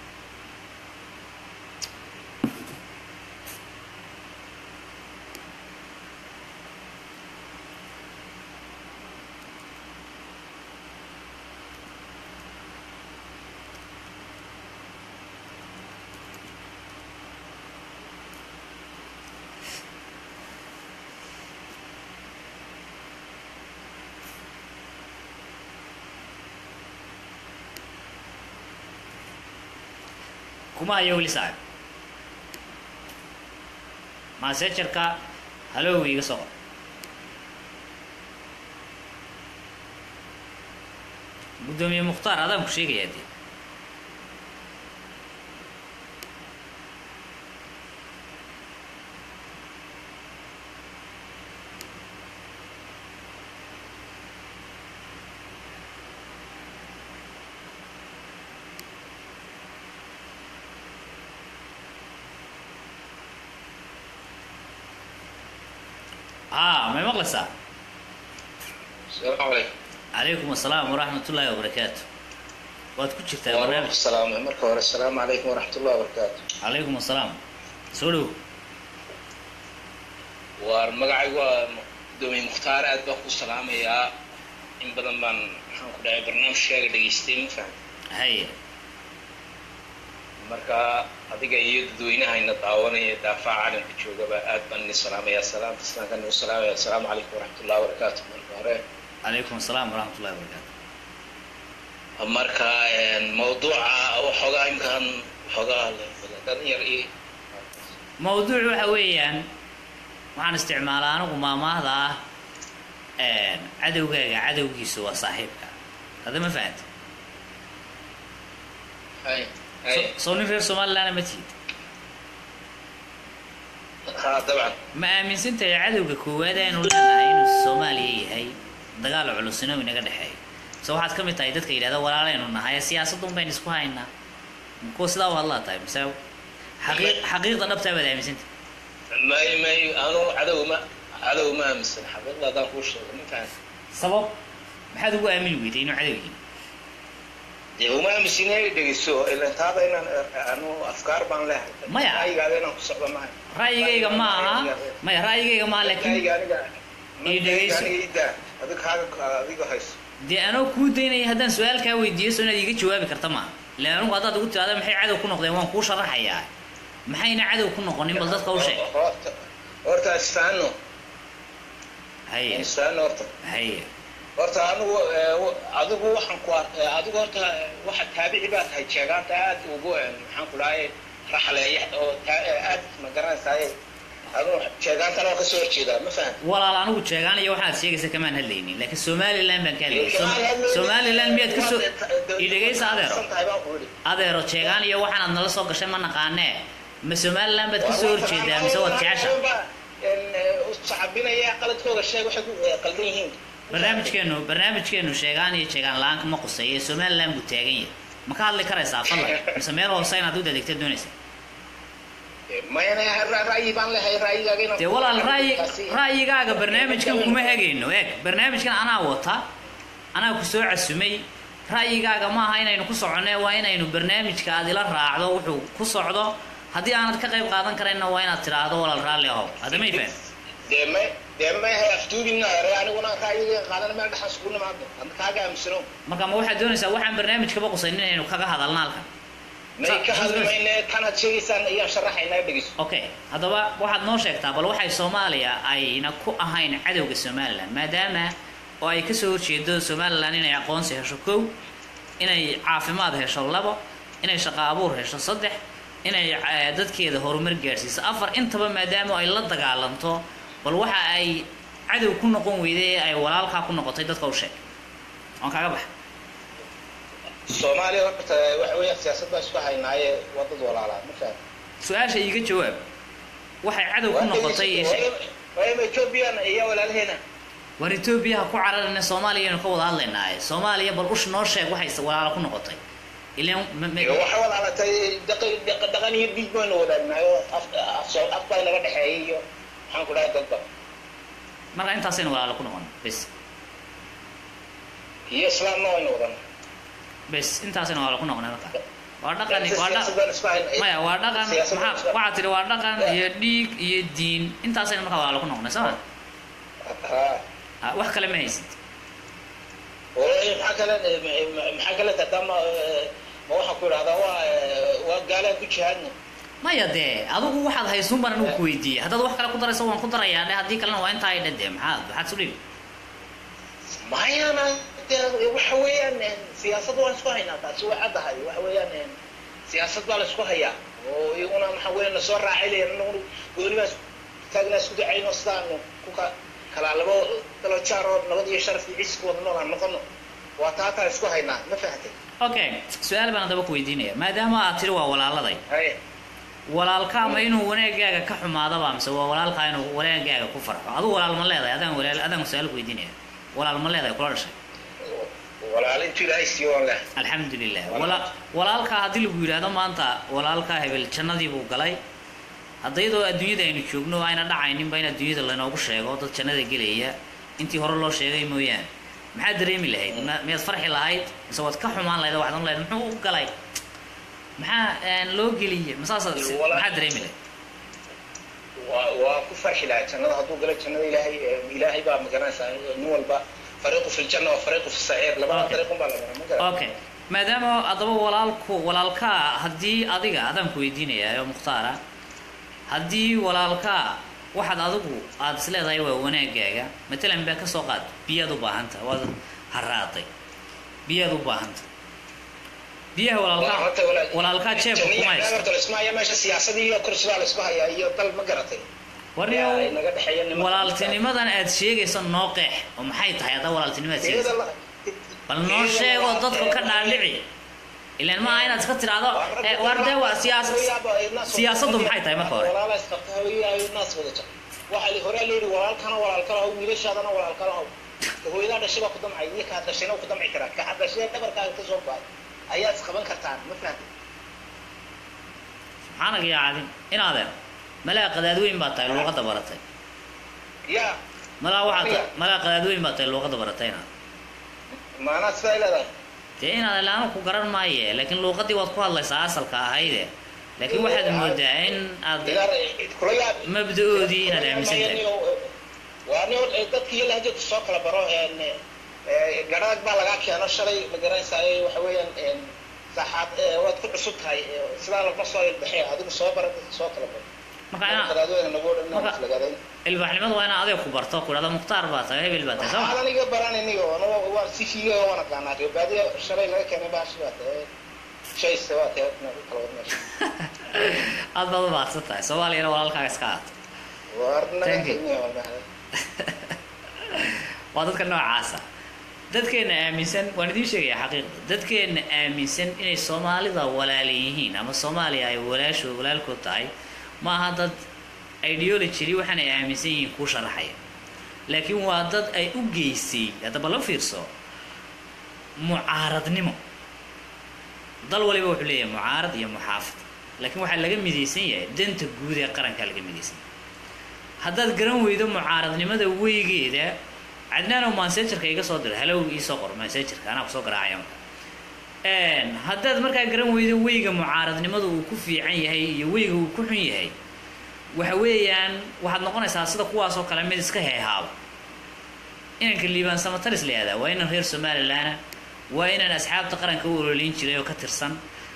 kuma hayo weli saaxib masejarka hallow iga soo qor guddoomiye mukhtaar adaan ku sheegayaa dee aa may maqlaysaa السلام عليكم calaykum asalaam waraxmat ullaahi wabarakaatu waad ku jirtaa وعليكم barnaamij السلام مركب هore السلام عليكم ورحمة الله وبركاته calaykum asalaam soo dhow waar magacaygu waa gudoomiye mukhtaar aad baan ku salaamayaa in badan baan maxaan ku dhahay barnaamijkaaga dhegaystay ma faham haye marka adiga iyo dadweynahayna daawanaya daafaca caalamka joogaba aad baan idin salaamayaa salaamta islaamka nagu salaamaya asalaamu calaykum waraxmat ullahi wabarakaatu marka hore calaykum asalaam waraxmat ullahi wabarakaatu marka mawduuca waxoogaa imkaan waxoogaa dhalinyar iyo mawduuc waxa weeyaan waxaan isticmaalaa anigu maamaahda ah cadowgaaga cadowgiisu waa saaxiibka hadda ma fahanta hay hay soo nin reer somalilandna ma tihid ha dabcan ma aaminsantahay cadowga koowaad aynu leenahay inuu soomaaliya yahay dagaal culusina uu inaga dhexeeyo mise waxaad ka mid tahay dadka yidhahda walaalaynu nahay siyaasadda un baynu isku haynaa kuwa sidaa u hadlaa tahay mise xaqii- xaqiiqda dhabtaa baad aaminsantahay may may anu cadow ma cadow ma aaminsan xaqiiqda haddaan kuu sheego ma fahan sabab maxaad ugu aamini weyday inuu cadow yihin dee uma aaminsan inay dhegeyso ilan taada inaan anu afkaar baan lehay Maya. ra'yigaada inaan ku socdo maaha ra'yigayga ma aha maya ra'yigayga ma aha laakiin ra'yiga aniga Ii dhegeyso. aniga ii daa adiga kaaga adiga hayso dee anoo kuu daynaya haddaan su-aal kaa weydiiyo so inaad iiga jawaabi karta maaha ilan anugu haddaad ugu tiraada maxay cadow ku noqdeen waan kuu sharaxayaa maxayna cadow ku noqonin bal dadka u sheeg horta horta isfahanno haye isfahanno horta haye horta anigu adigu waxaan ku ar- adigu horta waxa taabici baa tahay jeegaanta aad ugu maxaan ku dhahay raxleeya oo taa- aad ma garanaysaay adigu jeegaantana waa kasoo horjeedaa ma fahan walaal anigu jeegaan iyo waxaad sheegaysa kamaan hadlaynin laakiin somaliland baan ka hadlayay Som- somaliland miyaad ka soo i dhegaysa adeero tahay baan ku yidhi adeero jeegaan iyo waxaanaad nala soo gashay ma naqaanee ma somaliland baad ka soo horjeedaa mise waad jecesha saxabinaya qaladkooda sheeg waxay ku eh, qaldan yihiin barnaamijkeenu barnaamijkeenu sheegaan iyo jeegaan la-aan ma quseeye somaliland buu taagan yahay ma ka hadli karaysaa fadlan mise meel hoose inaad u dadegta doonaysa mayana ra- ra'yi baan lehay ra'yigaaga inaan dee walaal ra'yi ra'yigaaga barnaamijkan kuma hegayno eeg barnaamijkan anaa wata anaa ku soo casumay ra'yigaaga maaha inaynu ku soconee waa inaynu barnaamijka aad ila raacdo wuxuu ku socdo haddii aanad ka qayb qaadan karayna waa inaad tiraahdo walaal raalli ahow hadda may faham dee may dee may hay aftuubina ere aniguna ra'yiga qaadana meel dhexan iskugu nimaado hadda kaaga aaminsano marka ma waxaad doonaysaa waxaan barnaamijkaba qusayn inaynu kaga hadalna halkan may ka hadlimayne tanaad sheegaysaan ayaan sharaxaynaa dhegeyso okay haddaba waxaad noo sheegtaa bal waxay soomaaliya ayna ku ahayn cadowga somalilan maadaama oo ay kasoo horjeedo somalilan inay aqoonsi hesho kow inay caafimaad hesho labo inay shaqo abuur hesho saddex inay eh, dadkeeda horumar gaadhsiiso afar intaba maadaama ay la dagaalanto bal waxa ay cadow ku noqon weyday ee ay walaalkaa ku noqotay dadka u sheeg waan kaaga baxa soomaaliya horta waxa weeyaan siyaasad baa isku haynaaye waa dad walaalaa ma faham su-aasha iiga jawaab waxay cadow ku noqotay ee sheeg waayama ethoobiyan iyo walaalaheena war etoobiya ha ku cararina soomaaliya aynu ka wada hadlaynaaye soomaaliya bal ush noo sheeg waxay walaalo ku noqotay ilan ma- ma- waxa walaalatay dhaqan- dhaqan dhaqan iyo dhiig baynu wadaagnaay oo af af soo- af baa naga dhexeeyay iyo maxaan ku dhahay dadba marka intaasaynu walaalo ku noqon bes iyo islaamna waynu wadana bes intaasaynu walaalo ku noqonay marka waa dhaqan waa siyaasad dhaqan baan isku haynay maya waa dhaqan Siyaasad baan maxaa isku- waxaad tidhi waa dhaqan iyo dhiig iyo diin intaasaynu marka walaalo ku noqonay soo ma haa Ah, wax kale ma haysid oo maxaa kale maxaa kale tataa ma ma waxaan ku idhahdaa waa waa gaalaan ku jihaadna maya dee adigu waxaad haysuun baan anigu ku weydiiyey haddaad wax kale ku darayso waan ku darayaa dhe haddii kalena waa intaa ay dhadee maxaad maxaad su dhibi mayana dee waxa weeyaan siyaasad waan isku haynaa taasi way caddahay waxa weeyaan siyaasad baa la isku hayaa oo iyaguna maxaa weeyaan lasoo raacay leeyahay anaguna gooni baan taagnaa isku dacayno sidaanu ku ka kala labo kala jaar oo nabad iyo sharaf iyo ciiska wada nool aan noqono waa taataan isku haynaa ma fahamtay okay su-aal baan haddaba ku weydiinaya maadaama aad tidhi waa walaaladay haye walaalka ama inuu wanaagaaga ka xumaadaba mise waa walaalkaa inuu wanaagaaga ku farxo adigu walaal ma leedahay adaan walaal adaan su-aal ku weydiinaya walaal ma leedahay kula dhashay walaalo intuu ilaahay siiyo waan leh alxamdulilah wala walaalkaa haddii lagu yidhaahdo maanta walaalkaa hebel jannadii buu galay haddayadoo adduunyada aynu joogno ayna dhacayninba in adduunyada laynoogu sheego dad jannada gelaya intii hore loo sheegay mooyaane maxaad dareemi lahayd ma- miyaad farxi lahayd mise waad ka xumaan lahayd oo waxaad ohan lahayd muxuu u galay maxaa een, loo geliyey masaasa Walaal- maxaad dareemi lahayd waa waa ku farxi lahaa jannada hadduu galo jannada ilaahay eh, ilaahay baa magaranaysaa nin walba fariiqu fi ljanna wa fariiqu fi saciir labada Okay. fariiqun baa la maraa ma garan okay maadaama haddaba walaalku walaalkaa haddii adiga adaan ku weydiinayaa oo mukhtaara haddii walaalkaa waxaad adigu aada is leedahay waa wanaagaaga matalan baa ka soo qaad biyaad u baahanta waad haraaday biyaad u baahanta biyaha walaalkaa Horta walaal- walaalkaa jeebka Jannada kuma haysta horta la isma haya meesha siyaasadii iyo kursi baa la isku hayaa iyo dal ma garatay warniyo Yaa inaga dhexeeya nimanka- walaaltinimadan aad sheegayso noo qeex oo maxay tahay haddaa walaaltinimaad Iyada sheegaysa la- bal noo iyada sheego la- dadka ka dhaadhici ilaan ma aha inaad iska tidhaahdo eh, waar dee waa siyaas siyaasaddu maxay tahay marka hore walaala isqabta hooyadaa naas wada jir waxaa li horaa layidhi walaalkana walaalkala haw wiilashaadana walaalkala haw hooyadaa dhashay baa ku damcay iyo kaa dhashayna wuu ku damci karaa kaa dhashay dhabarkaaga ka soo baay ayaad isqaban kartaan ma fahamtay maxaanaga yaacadin inaadeen malaa qadaadweyn baa tahay luuqadda baratay yaa malaa waxaa ta- malaa qadaadweyn baa tahay luuqadda baratay inaad maanaa sidaa leedahay dee inaad ilaanu ku garan maaye laakiin luuqaddii waad ku hadlaysaa asalka ahayde laakiin waxaad moodaa in aad Ilaar, kula yaab mabda-oodii inaad aaminsan tahay waa nin dadkii iyo lahjadka soo kala baro een, ee, garhaag baa lagaa keeno shalay ma garanaysaa waxa weeyaan saxaad waad ku cusub tahay ee, sidaa lagma soo ilbaxee adigu soo bara dadka soo kala baro marka inaa qadaadooyina nagu dhan marka- lagadayn ilbaaxnimadu waa inaa adeeg ku barto ku dhahdo mukhtaar baa tahay hebel baa tahay soo ma waxaadan iga baran inigo waa si fiiga waan aqaanaa reebaadiya shalay laga keenay baashi baa tahay shayse waa tahay nagu kala wad meesha aad baad u baadsan tahay soomaaliyana walaalkaaga iska aato waar naga Thank you. kenya waa mahad waa dadka noocaasa dadkeena aaminsan waan idiin sheegaya xaqiiqda dadkeena aaminsan inay soomaalida walaala yihiin ama soomaaliya ay walaasho walaalkood tahay ma aha dad ideology waxaan ay aaminsan yihiin kuu sharaxaya laakiin waa dad ay u geysay haddaba la fiirso mucaaradnimo dal waliba wuxuu leeyahay mucaarad iyo muxaafid laakiin waxaa laga midaysan yahay danta guud ee qarankaa laga midaysan yahay haddaad garan weydo mucaaradnimada weygeeda cadnaanow mansejerka iga soo dira halow iisoo qor mansejerka anaa kusoo garaacaya marka haddaad markaa garan weydo weyga mucaaradnimadu uu ku fiican yahay iyo weyga uu ku xun yahay waxa weeyaan waxaad noqonaysaa sida kuwaasoo kale mid iska heehaaba inanka liibaan samataris la yihahdaa waa inan reer somalilaana waa inaan asxaabta qaranka u ololin jiray oo ka tirsan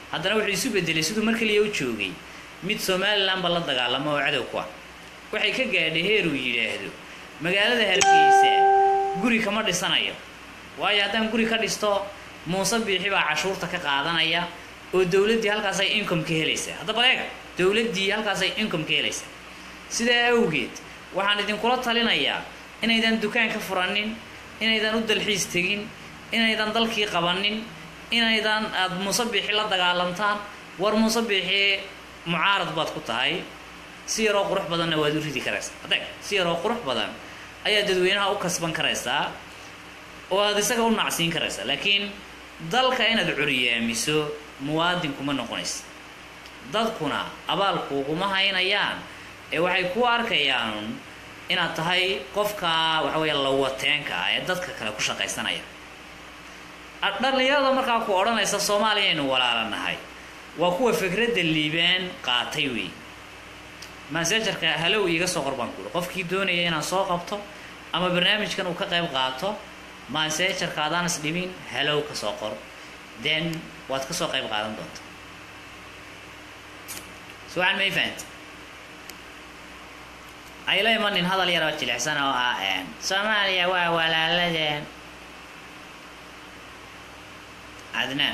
haddana wuxuu isu bedelay siduu mar kaliya u joogay mid somalilanba la dagaalamo oo cadow ku ah waxay ka gaadhay heer uu yidhaahdo magaalada hargeysa guri kama dhisanayo waayo haddaan guri ka dhisto muuse biixi baa cashuurta ka qaadanaya oo dowladdii halkaasay income ka helaysaa haddaba eeg dowladdii halkaasay income ka helaysaa sidaa awgeed waxaan idinkula talinayaa inaydan dukaan ka furanin inaydan u dalxiis tegin inaydan dalkii qabanin inaydan aada muuse biixi la dagaalantaan war muuse biixi mucaarad baad ku tahay si yaroo qurux badanna waad u ridi karaysaa adeeg si yaroo qurux badan ayaa dadweynaha u kasban karaysaa oo aada isaga u nacsiin karaysaa laakiin dalka inaad curiyaamiso muwaadin kuma noqonaysa dadkuna abaalkuuguma haynayaan ee waxay ku arkayaan inaad tahay qofka waxa weya lawateenka ah ee dadka kale ku shaqaysanaya dhallinyarada markaa ku odhanaysa soomaaliya aynu walaalanahay waa kuwa fikradda liibaan qaatay wey masejarka halow iiga soo qor baan kuuri qofkii doonaya inaan soo qabto ama barnaamijkan uu ka qayb qaato masejarka adaan is dhibin halow ka soo qor then waad ka soo qayb qaadan doonta suwacan may fahanta ayla imanin hadal yaroo jilicsan oo ah soomaaliya waa walaaladeen cadnaan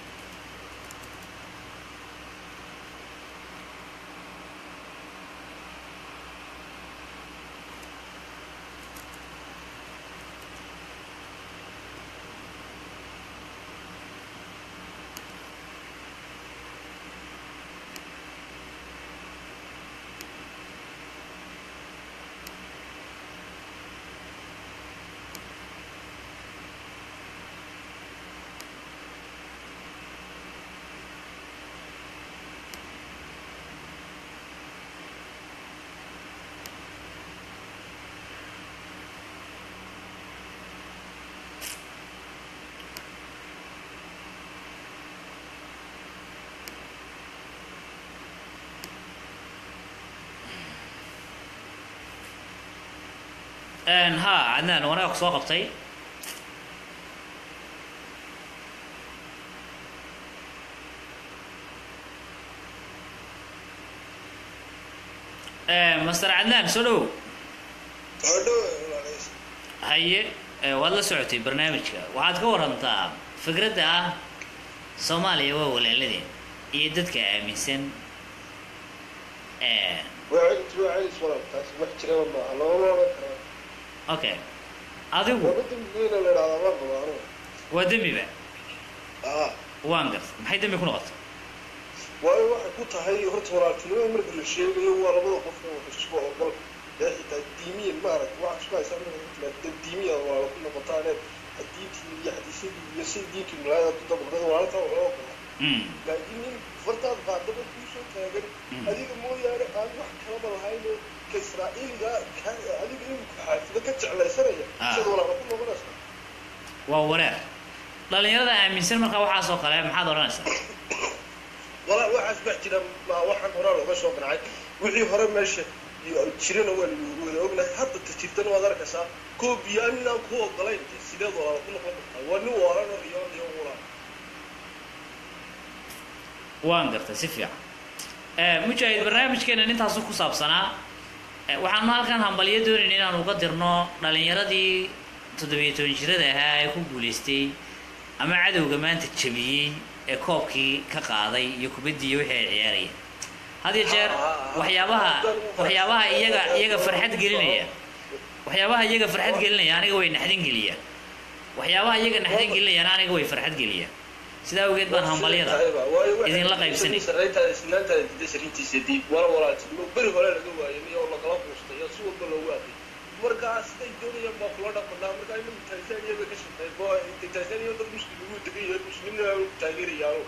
ha cadnaan wanaga ku soo qabtay master cadnaan soo dhowow haye waad la socotay barnaamijka waxaad ka warantaa fikradda ah soomaaliya waa walaaladeen iyo dadka aaminsan okay adigu waa dembiba waan garta maxay dembi ku noqotay waayo waxay ku tahay horta walaaltinimada marka la sheegayo waa labada qof oo wax isku ogol ee xitaa diimiyan maarag waxa isku haysaa marka la timaado diimiya walaalo ku noqotaane diintii iyo xadiisyadii iyo sida diintii malaayada ku dabaqdada walaaltaa waxoo ogola laakiin nin fartaad qaadaba kuu soo taagan adiga mooyaane aan wax kalaba lahaynoo ka israa'iiliga adiga inuu xaafido ka jeclaysanaya sida walaalo ku noqonaysa waa wareer dhalinyarada aaminsan markaa waxaas oo kale maxaad odhanaysaa walaa waxaas bax jira ma waxaan horaa looga soo qancay wixii hore meesha jirana waa lagu wada ognahay hadda ta jirtana waad arkaysaa koobiyaan inaan ku ogolayn sideed walaalo ku noqon kartaa waa nin waalan oo riyoon iyo walaa waan gartay si fiican mujaahid barnaamijkeena intaasu ku saabsanaa waxaanu halkan hambalyo doonayna inaan uga dirno dhalinyaradii toddobiyo toban jirada ahaa ee ku guulaystay ama cadowga maanta jabiyey ee koobkii ka qaaday iyo kubaddii iyo wixii ay ciyaarayeen had iyo jeer waxyaabaha waxyaabaha iyaga iyaga farxad gelinaya waxyaabaha iyaga farxad gelinaya aniga way naxdin geliyaan waxyaabaha iyaga naxdin gelinayaan aniga way farxad geliyaan sidaa awgeed baan hambalyada idinla qaybsanay beri hore laga waayay oo lagala quustay oo si walba loogu aaday markaa siday doonayaan baa kula dhaqanaa markaa inagu tanzania bay ka shaqeey tanzania dad muslim ugu degan yahay muslimna ku taageerayaano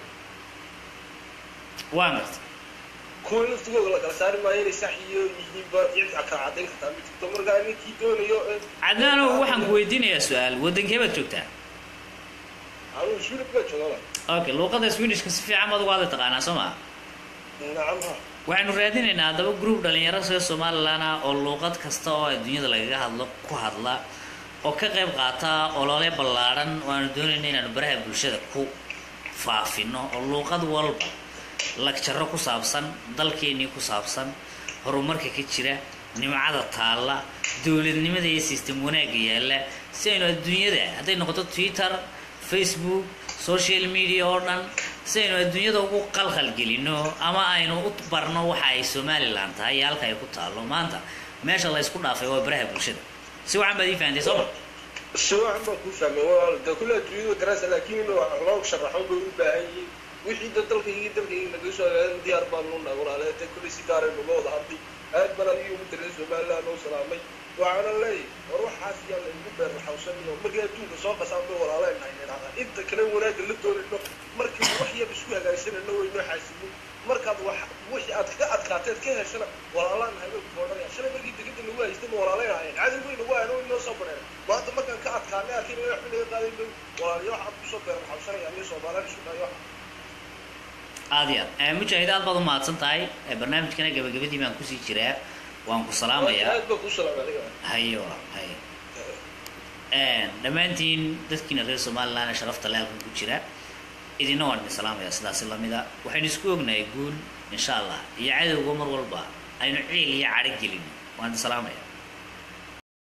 waan gartay kuwa laftigooda la kala saari maayo inay sax iyo yihiinba cid kala caddayn kartaa ma jirto markaa ninkii doonayo cadnaanow waxaan ku weydiinayaa su-aal waddankee baad joogtaa anuu sweden baa joogaa okay luuqada swedishka si fiican baad uga hadli taqaanaa soo maa nacam ha waxaynu raadinaynaa haddaba group dhalinyaro sida somalilan ah oo luuqad kasta oo adduunyada lagaga hadlo ku hadla oo ka qayb qaata olole ballaadhan oo aanu doonayna inaanu baraha bulshada ku faafino oo luuqad walba lagjaro ku saabsan dalkeennii ku saabsan horumarka ka jira nimcada taalla dowladnimada iyo system wanaagga yaalla si aynu adduunyada hadday noqoto twitter facebook social media oo dhan si aynu adduunyada ugu qalqalgelino ama aynu u barno waxa ay somalilan tahay iyo halka ay ku taallo maanta meesha la ysku dhaafay waa baraha bulshada si wacan baad ii fahantay soo ma si wacan baan kuu fahmay walaal dee kule adduunyada garanaysa laakiin in wax loo sharaxo bay u baahan yihiin wixii da dalkaygi dalkaygi naga soo hagaagan diyaar baan nuu nahay walaale dee kule si gaaray nuga wada hadlay aad baan adiga ugu daray somaliland oo salaamay waxaana leeyahay war waxaas yaa laygu beer raxawsanayo markii adduunka soo qasaan bay walaaleen nahay nidhahdaa inta kale wanaagga la doonayno markii wax yar isku hagaagsanayno waynoo xaasibin markaad wax wixii aad ka adkaateed ka heshana walaalaan nahay bay kuodhanaya shalay markii degada nagu haystay ma walaaleen ahayn cadow bay nagu hayn oo inoo soo bareen maanta markaan ka adkaanay arkin in waxba naga qaaday bay walaaliyo waxaad kusoo beer raxawsanaya iyo soomaaliyan isu dhayo aada iyo aad mujaahid aad baad u mahadsan tahay barnaamijkana gabagabadii baan kusii jiraa waan ku salaamayaa aad baan kuu salaamay adiga haye walaal haye dhammaantiin dadkiina reer somaliland ee sharafta le halkan ku jira idina waan idin salaamayaa sidaasi lamida waxaynu isku ognahay guul insha allah iyo cadowga mar walba aynu ciil iyo cadho gelin waan idin salaamaya